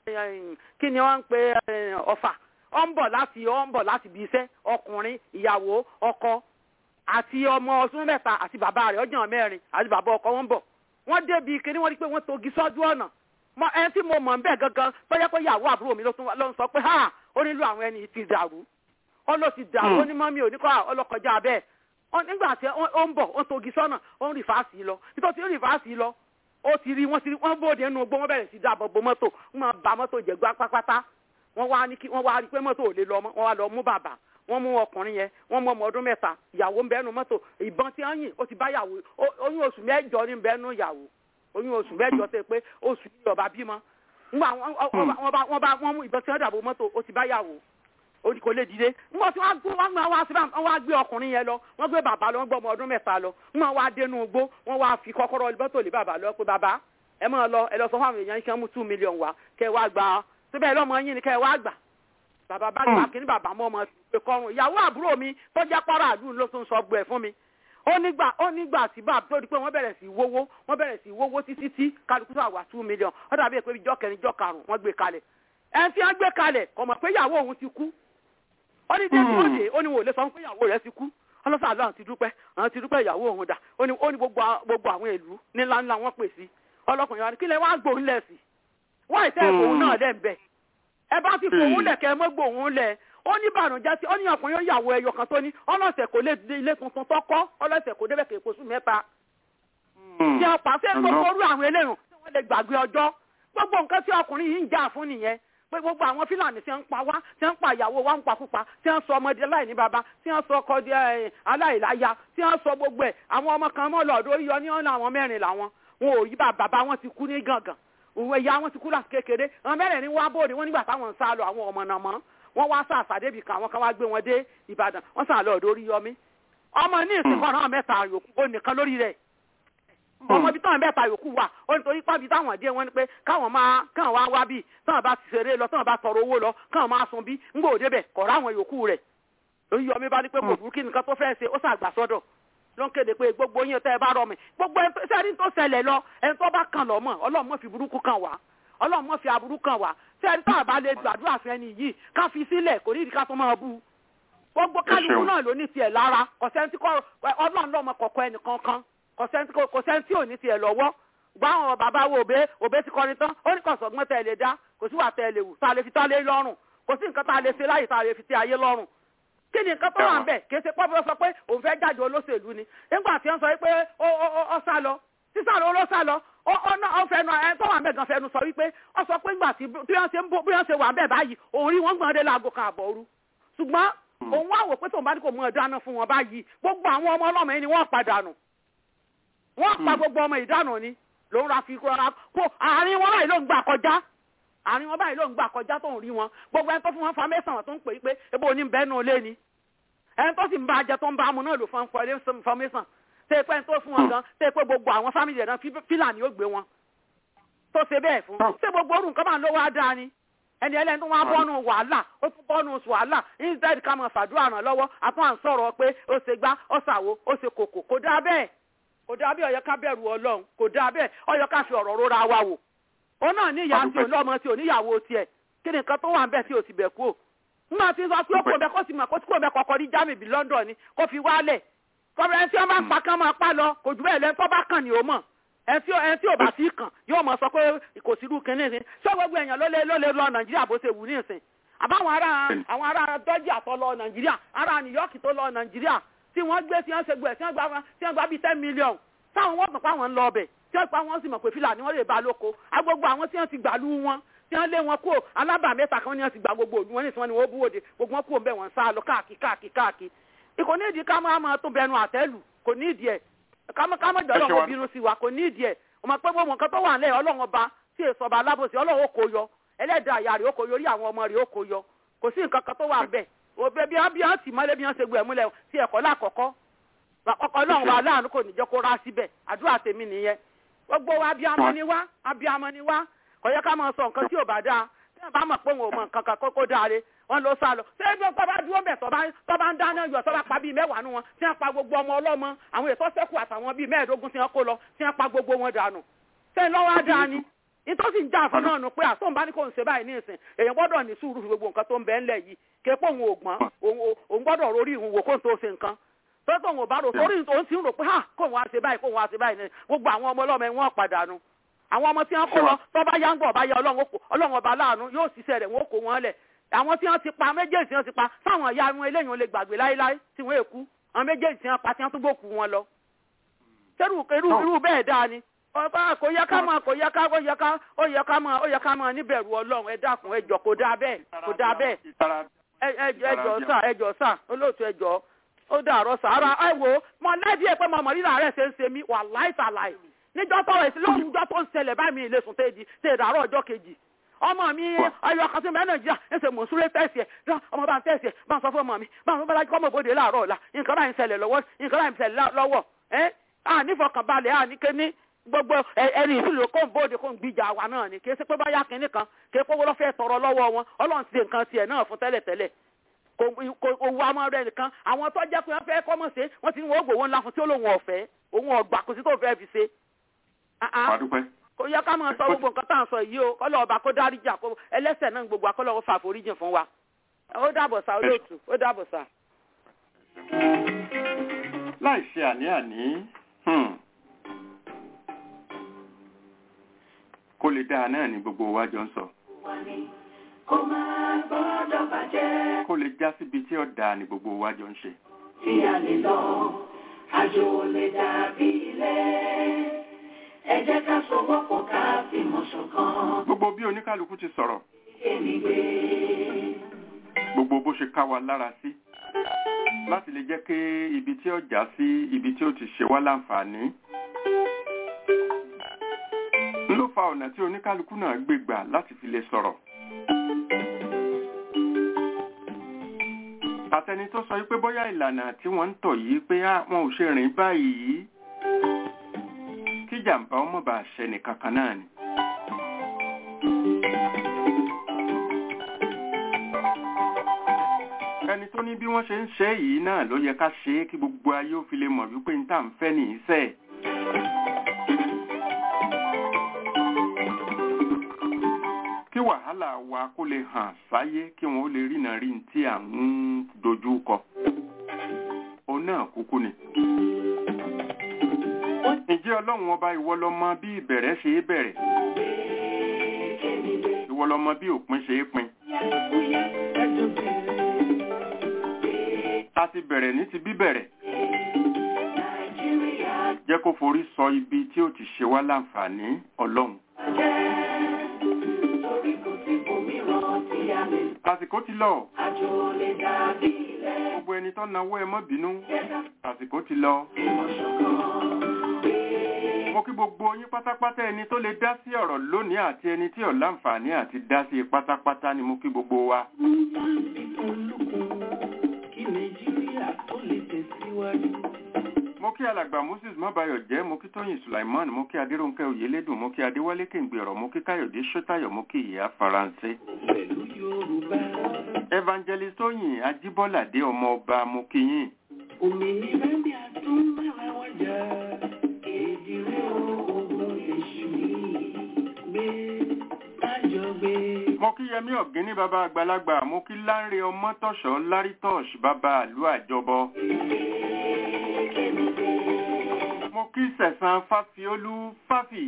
kí ni wọ́n ń pe ọ̀fà ó ń bọ̀ láti ó ń bọ̀ láti bí iṣẹ́ ọkùnrin ìyàwó ọkọ àti ọmọ ọdún mẹ́ta àti bàbá rẹ̀ ọjọ́ mẹ́rin àti bàbá ọkọ wọn bọ̀ wọ́n débi kíní wọ́n rí pé wọ́n togi sọ́jú ọ̀nà ẹni tí mo mọ̀ ń bẹ̀ gangan bóyá pé ìyàwó àbúrò mi ló ń sọ pé ha ó nílò àwọn ẹni ti dàrú ó ló ti dàrú ó ní mọ́mí ò ní kọ́ ọlọ́kọjá bẹ́ẹ̀ nígbà tí ó ń bọ̀ ó togi sọ́nà ó ń rìfáàsì lọ nítorí ó rìfáàsì lọ ó ti rí wọ́n ti rí wọ́n bóde nínú ogbó wọ́n bẹ̀rẹ̀ sí dáàbò bo mọ́tò wọ́n máa ba mọ́tò jẹ́ gbá pátápátá wọ́n wá ní kí wọ́n wá rí pé mọ́tò ò lè lọ mọ́ wọ́n wá lọ mú bàbá wọ́n mú ọkùnrin yẹn wọ́n mú ọmọ ọdún mẹ́ta ìyàwó ń bẹ́nu mọ́tò ìbọn tí wọ́n yìn ó ti bá yàwó oyún oṣù mẹ́jọ ní bẹ́nu ìyàwó oyún oṣù mẹ́jọ tẹ pé oṣù yìí ọba bímọ ngbà wọ́n bá wọ́n mú ìbọn tí wọ́n dàbò mọ́tò ó ti bá yàwó orí kò lè dìde ngbà tí wọ́n gbé wọ́n gbé wá síbà wọ́n wá gbé ọkùnrin yẹn lọ wọ́n gbé bàbá lọ wọ́n gbé ọmọ ọdún mẹ́ta lọ ngbà wọ́n wá dénú igbó wọ́n wá fi kọ́kọ́rọ́ mọ́tò lé bàbá lọ pé bàbá ẹ máa lọ ẹ lọ sọ fún àwọn èèyàn kí wọ́n mú two million wá kẹ́ wá gbà síbẹ̀ lọ́mọ yín ni kẹ́ wá gbà bàbá bá gbà kí ní bàbá mọ́ ọmọ ìpè kọrùn ìyàwó àbúrò mi tó jẹ́ pàrọ̀ àdúrà ló tún sọ gbọ́ ẹ̀ fún mi ó nígbà ó nígbà tí bá tó di pé wọ́n bẹ̀rẹ̀ sí wówó wọ́n bẹ̀rẹ̀ sí wówó títí tí kálukú tó àwà two million ó dàbí pé ìjọ kẹrin ìjọ karùn wọ́n gbé kalẹ̀ ẹni tí wọ́n gbé kalẹ̀ kò mọ̀ pé ìyàwó òun ti kú ó ní dé tí ó dé ó ní wò lè sọ pé ìyàwó rẹ̀ ti kú ọlọ́sàn àlọ́ àwọn ti dúpẹ́ àwọn ti dúpẹ́ ìyàwó òun dà ó ní ó ní gbogbo àwọn ìlú nílá ńlá wọn pè sí ọlọ́kùnrin wa ní kí lẹ wá gbòun lẹ̀ sí wọ́n ìtẹ́ ìfòun náà lẹ́ ń bẹ̀ ẹ bá ti fòun lẹ̀ kẹ́ ẹ mọ́ gbòun lẹ̀ ó ní bànújẹ́ tí ó ní ọkùnrin yóò yàwó ẹyọ kan tó ní ọlọ́sẹ̀ kò lè dé ilé tuntun tó kọ́ ọlọ́sẹ̀ kò débẹ̀ kéèkó sùn mẹ́ta. tí a pàṣẹ gbogbo orú àwọn eléyìí tí wọ́n lè gbàgbé ọjọ́ gbogbo nǹkan tí ọkùnrin yìí ń jà fún nìyẹn pé gbogbo àwọn fílàní tí wọ́n ń pa wá tí wọ́n ń pa ìyàwó wa ń pa púpa tí wọ́n sọ ọmọdé aláìní baba tí wọ́n sọ ọkọ di aláìláya tí wọ́n sọ gbogbo ẹ̀ àwọn ọmọ kan mọ́ lọ́dọ̀ yọ ní ọ̀nà àwọn mẹ́rin làwọn wọn ò yí bàbá wọn ti kú ní gàngàn òwe ìyá wọn ti kú láti kékeré àwọn mẹ́rẹ̀ẹ̀rin wá bóde wọn nígbà táwọn ń sá lọ àwọn ọmọ náà mọ́ wọ́n wá sàṣà débi kan àwọn kan wá gbé wọn dé ìbàdàn wọ́n sàn lọ ọ̀dọ̀ oríyọmí ọmọ ní ìsìnkú ọ̀ràn mẹ́ta yòókù ó nìkan lórí rẹ̀ ọmọ ibi táwọn mẹ́ta yòókù wà ó nítorí pàbí táwọn dé wọn ni pé káwọn máa káwọn wá wá bí táwọn bá ti ṣeré lọ táwọn bá tọrọ owó lọ káwọn máa sun bí ńgbò òde bẹ̀ kọ̀ọ̀rọ̀ àwọn yòókù rẹ̀ oríyọmí bá ní pé kò burú kí nǹkan tó fẹ́ ṣe ó sàgbà sọ́dọ̀ ló ń kéde pé gbogbo yín tẹ́ ẹ bá rọ mi gbogbo sẹ́ni tó ṣẹlẹ̀ lọ ẹni tó bá kàn lọ mọ̀ ọlọ́run mọ̀ fi burúkú kàn wá ọlọ́run mọ̀ fi aburú kàn wá sẹ́ni tá a bá lè gbàdúrà fún ẹni yìí ká fi sílẹ̀ kò ní ìdíkà tó máa bú gbogbo kálukú náà ló ní tiẹ̀ lára kọ̀sẹ́ntì kọ́ ọlọ́run lọ́mọ kọ̀kọ́ ẹnì kankan kọ̀sẹ́ntì ò ní tiẹ̀ lọ́wọ́ gba àwọn bàbá wo òbé òbé ti kọrin tán ó ní kọ̀sọ̀gbọ́n tẹ̀ lè dá kò sí wà tẹ̀ lè wù tá a lè fi tá a lé lọ́rùn kò sí nǹkan tá a lè ṣe láyè tá a lè fi tẹ ayé lọ́rùn kí ni nǹkan tó wà ń bẹ̀ kì í ṣe pọ́bí ó sọ pé òun fẹ́ jáde olóṣèlú ni nígbà tí wọ́n sọ pé ó sá lọ sísá lọ ló sá lọ ó fẹnu ẹ tó wà ń bẹ̀ gan fẹnu sọ wípé ó sọ pé ńgbà tí bí wọ́n ṣe ń bó bí wọ́n ṣe wà ń bẹ̀ báyìí òun rí wọ́n gbọ́n dé láago kan àbọ̀ òru ṣùgbọ́n òun wá wò pé tóun bá ní kò mú ẹ dáná fún wọn báyìí gbogbo àwọn ọmọ ọlọ́mọ yìí ni wọ́n padà nù wọ́n pa gbogbo ọmọ ìdánù ni lòun ra fi rọra kó àárín wọn báyìí ló ń gbà kọjá àárín wọn báyìí ló ń gbà kọjá tó ń rí wọn gbogbo ẹni tó fún wọn fa mẹ́sàn-án tó ń pè é pé ebo ní bẹ́ẹ̀ nù lé ni ẹni tó sì ń bá ajẹ tó ń bá amú náà lò fún information tẹ́ pẹ́ tó fún wọn gan tẹ́ pé gbogbo àwọn fámìlì rẹ̀ náà fílàní ó gbé wọn tó ṣe bẹ́ẹ̀ fún ṣé gbogbo orun nǹkan máa ń lówó á dáa ni ẹni ẹlẹ́ni tó wá bọ́nu wàhálà ó tún bọ́nu wàhálà instead ká máa fàdúrà ràn lọ́wọ́ àtún à ń sọ̀rọ̀ pé ó ṣe gbá ó ṣàwo ó ṣe kòkò kò dáa bẹ́ẹ̀ kò dáa bẹ́ẹ̀ ó yẹ ká bẹ̀rù ọlọ́run kò dáa bẹ́ẹ̀ ó yẹ ká fi ọ̀rọ̀ rora wa wò òun náà ní ìyá tí olóòmọ tí oníyàwó tiẹ̀ kí ni nǹkan tó wà ń bẹ̀ tí ò ti bẹ̀ kú ò nígbà tí sọ pé ó kò bẹ kó sì mọ̀ kó tí kò bẹ kọ̀kọ́ rí jámì bí London ni kó fi wálẹ̀ kọ́bẹ̀rẹ̀ tí wọ́n bá pa kán máa pa lọ kò jù bẹ́ẹ̀ lẹ́nu tó bá kàn ní o mọ̀ ẹtí ẹtí ò bá sí kàn yóò mọ sọ pé kò sí irú kínní ní ṣé gbogbo èèyàn ló lé ló lé lọ nàìjíríà bó ṣe wù ní ìsìn àbáwọn ará àwọn ará dọ́jà tó lọ nàìjíríà ará new york tó lọ nàìjíríà tí wọ́n gbé tí wọ́n ṣe gbé tí wọ́n gba tí wọ́n gba bíi ten million táwọn wọ́n mọ̀ pé àwọn ń lọ ọbẹ̀ tí wọ́n pa wọ́n sì mọ̀ pé fìlà ni wọ́n lè bá lóko agbogbo àwọn tí wọ́n ti gbà lú wọn tí wọ́n lé wọn kó alábà mẹ́ta kan ní wọ́n ti gba gbogbo òdu wọn ní ìsìn wọn ni wọ́n bú òde gbogbo wọn kó ń bẹ̀ wọ́n sá lọ káàkiri káàkiri káàkiri ìkò ní ìdí ká máa máa tó bẹnu àtẹ́lù kò ní ìdí ẹ̀ ká má jọ lọ́wọ́ bínú sí wa kò ní ìdí ẹ̀ ọmọ pé gbogbo nǹkan tó wà nílẹ̀ ọlọ́run ọba tí èso ọba alábòsí ọlọ́run ó kó yọ ẹlẹ́dàá àyà rẹ̀ ó kó yọ orí àwọn ọmọ rẹ̀ ó kó yọ kò sí nǹkan kan tó wà bẹ́ẹ̀ òbẹ bí wọn bí wọn sì mọ́lé bí wọn ṣe gbé ẹ̀múlẹ̀ sí ẹ̀kọ́ lákọ̀ọ́kọ́ àkọ́kọ́ náà wà láàánú kò ní jẹ́ kó rá síbẹ̀ àdúrà tèmi nìyẹn gbogbo wa abiyamọ ni wá abiyamọ ni wá kò yẹ ká máa sọ nǹkan tí ò bá dáa tí wọn bá mọ̀ pé òun ò mọ nǹkan kan kókó dáre wọn ló sá lọ ṣé bí wọn bá dúró bẹ̀ tó bá ń dáná yọ tó bá pa bíi mẹ́wàá nù wọn tí wọn pa gbogbo ọmọ ọlọ́mọ àwọn ètò sẹ́kù àtàwọn bíi mẹ́ẹ̀ẹ́dógún tí wọn kó lọ tí wọn pa gbogbo wọn dànù ṣé lọ́wọ́ á dáa ni ìtọ́sí ń jà fún náà nù pé àtọ́n bá ní kò ń ṣe báyìí ní ìsìn èèyàn gbọ́dọ̀ ní sùúrù fún gbogbo nǹkan tó ń bẹ ńlẹ̀ yìí ké pé òun ò gbọ́n òun gbọ́dọ̀ rórí ìhun wò kó ń tó ṣe nǹkan tó tó òun ò bá rò sórí òun sì ń rò pé ha kó òun á ṣe báyìí kó òun á ṣe báyìí ní gbogbo àwọn ọmọ ọlọ́mọ wọn padà nu àwọn ọmọ tí wọn kó lọ tó bá yá ń bọ̀ bá yá ọlọ́run ọba láàánú yóò ṣiṣẹ́ rẹ̀ wọn kó wọn lẹ̀ àwọn tí wọn ti pa méjèèjì tí wọn ti pa sáwọn ìyá wọn eléyìí wọn lè gbàgbé láéláé tí wọn èkú àwọn méjèèjì tí wọn pa tí wọn tún gbòkú wọn lọ. sẹ́rù irú bẹ́ẹ̀ dáa ni ọba kò yẹ ká máa kò yẹ ká ó yẹ ká ó yẹ ká máa ó yẹ ká máa níbẹ̀rù ọlọ́run ẹ dákun ẹ jọ kò dáa bẹ́ẹ̀ kò dáa bẹ́ẹ̀ ẹ jọ sà ẹ jọ sà olóòtú ẹ jọ ó dàrọ sàárà ẹ wo mọ lẹ́dí ẹ pé mo mọ̀ rírà rẹ̀ ṣe ń ṣe mí wà láìsàlàì níjọ́ tọrọ èsì lóhùn ìjọ tó ń ṣẹlẹ̀ báyìí mi ìlẹ̀sùn tẹ́ẹ̀dì tẹ́ ìdàrọ̀ ọjọ́ kejì ọmọ mi ayọ̀ kan sí mẹ́ nàìjíríà ẹsẹ̀ mò ń súré tẹ̀sí ẹ̀ ọmọ bá ń tẹ̀sí ẹ̀ bá ń sọ fún ọmọ mi bá ń bá kọ́ mọ̀ bóde láàárọ̀ ọ̀la nǹkan báyìí ń ṣẹlẹ̀ lọ́wọ́ nǹkan báyìí ń ṣẹlẹ̀ lọ́wọ́ ẹ́ ànífọkànbalẹ̀ àníkéní gbogbo ẹni ìfìlò kó ń bóde kó ń gbìjà wa náà ni kì í ṣe pé báyà kínní kan kì í pé wọ́n fẹ́ tọrọ lọ́wọ́ wọn ọlọ́run ti ṣe nǹkan tiẹ̀ náà fún tẹ́lẹ̀tẹ́lẹ̀ kò owó amọ̀ rẹ̀ nìkan àwọn tó jẹ́ pé wọ́n fẹ́ kọ́mọ̀ ṣe wọ́n ti ní wọ́n gbòwó ńlá fún tí ó lóun ọ̀fẹ́ òun ọ̀gbà kò sí tó fẹ́ fi ṣe. kò yẹ ká máa sọ gbogbo nǹkan tá à ń sọ yìí o kọ́lọ́ ọba kó dáríjà kó ẹlẹ́sẹ̀ náà gbogbo akọ́lọ́ fà foríjìn fún wa ó dàbọ̀ sá olóòtú ó dàbọ̀ sá. láì ṣe àní-àní kó lè dáa náà ni gbogbo wa jọ ń sọ. kó máa gbọ́dọ̀ bàjẹ́. kó lè já síbi tí ọ̀dà ni gbogbo wa jọ ń ṣe. tí a lè lọ àjò lè dàbí ilé ẹ jẹ́ ká sowọ́pọ̀ ká fìmọ̀ ṣọ̀kan. gbogbo bí oníkálukú ti sọ̀rọ̀. èmi gbé. gbogbo bó ṣe ká wa lára sí láti lè jẹ́ kí ibi tí ó já sí ibi tí ó ti ṣe wá láǹfààní ló fa ọ̀nà tí oníkálukú náà gbé gbà láti fi lè sọ̀rọ̀. àtẹni tó sọ wípé bóyá ìlànà tí wọ́n ń tọ̀ yìí pé wọn ò ṣe rìn báyìí kí jàǹbá ọmọ bá ṣe nìkan kan náà ni. ẹni tó ní bí wọ́n ṣe ń ṣe yìí náà ló yẹ ká ṣe é kí gbogbo ayé ó fi lè mọ̀ wípé n tà ń fẹ́ nìyí sẹ́ẹ̀. kí wàhálà wa kó lè hàn sáyé kí wọn ó lè rìnà rí tí à ń dojú kọ òun náà kúkú ni. ǹjẹ́ ọlọ́run ọba ìwọ lọmọ bí ìbẹ̀rẹ̀ ṣe é bẹ̀rẹ̀ ìwọ lọmọ bí òpin ṣe é pin. a ti bẹ̀rẹ̀ ní ti bíbẹ̀rẹ̀ jẹ́ kó forí sọ ibi tí ó ti ṣe wá láǹfààní ọlọ́run. àsìkò ti lọ. gbogbo ẹni tó náwó ẹ mọ́ bínú àsìkò ti lọ. mo kí gbogbo yín pátápátá ẹni tó lè dá sí ọ̀rọ̀ lónìí àti ẹni tí ò láǹfààní àti dá sí pátápátá ni mo kí gbogbo wa. kí nàìjíríà tó lè tẹ̀síwájú mo kí alàgbà moses mabayọ jẹ mo kí tóyìn sulaiman mo kí adéròǹkẹ oyèlédùn mo kí adéwálé kéǹgbèrọ mo kí káyọdé sọtayọ mo kí ìyá faransé. evangelist tóyìn ajíbọ́ládé ọmọ ọba mo kí yín. òmìnira bí a tún bára wájà èdèrè ogun èṣù yìí gbé májọ gbé. mo kí yẹmí ọ̀gíní bàbá àgbàlagbà mo kí láńre ọmọtọ̀ṣọ́ lárítọ̀ṣ bàbá àlú àjọbọ. mo kí sẹ̀sán fáfiolú fáfì.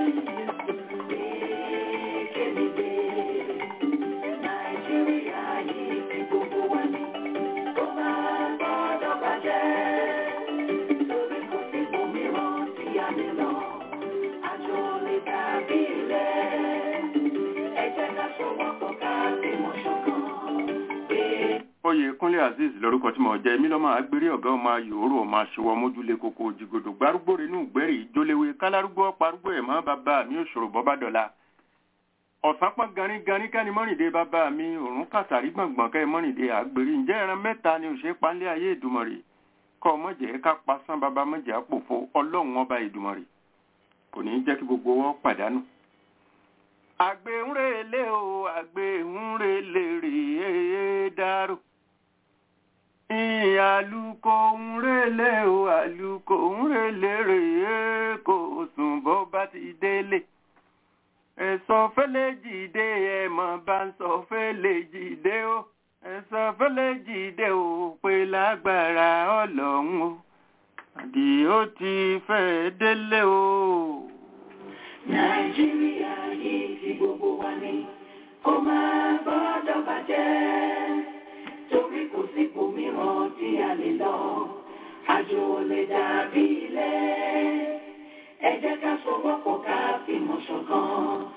nàìjíríà yìí ti gbogbo wa ní kó máa gbọ́dọ̀ bàjẹ́ torí kò sí òmíràn tí a lè lọ àjò lè dàbí ilẹ̀ ẹ jẹ́ ká ṣọwọ́pọ̀ ká fìmọ̀ ṣọ̀kan pé. oyè kúnlé azeez lorúkọ tí mo jẹ èmi lọ́mọ agbérí ọ̀gá ọmọ yòórù ọmọ aṣọwọ́ mójúlé koko jìgòdò gbárùgbò rínú gbẹ́rì ìjóléwé kálárúgbó parúgbó ẹ̀ mọ́ bàbá mi òṣòro bọ́bá dọ̀la ọ̀sán pọ́n ganíganí kẹ́ni mọ́rìndé bàbá mi òrùn kàtàrí gbọ̀ngbọ̀n kẹ́ mọ́rìndé àgbèrè ǹjẹ́ ẹran mẹ́ta ni òṣè panlé ayé ìdùmọ̀rì kọ́ mọ̀jẹ̀ ká pasán bàbá mọ̀jẹ̀ àpòfo ọlọ́run ọba ìdùmọ̀rì kò ní í jẹ́ kí gbogbo wọn pàdánù. àgbéhùnrèlé o àgbéhùnrèlé rèé dárò àlùkò ńrèlé o àlùkò ńrèlé rèé kò sùn bó bá ti délé ẹ̀sọ́ fẹ́lẹ́ jìde ẹ̀mọ̀ bá ń sọ fẹ́lẹ́ jìde o ẹ̀sọ́ fẹ́lẹ́ jìde o pé lágbára ọlọ́run o àdì ó ti fẹ́ délé o. nàìjíríà yìí ti gbogbo wa ní kó máa gbọ́dọ̀ bàjẹ́ torí kò sí ibòmíràn tí a lè lọ àjò lè dàbí ilé ẹ jẹ́ ká sọwọ́pọ̀ ká fìmọ̀ ṣọ̀kan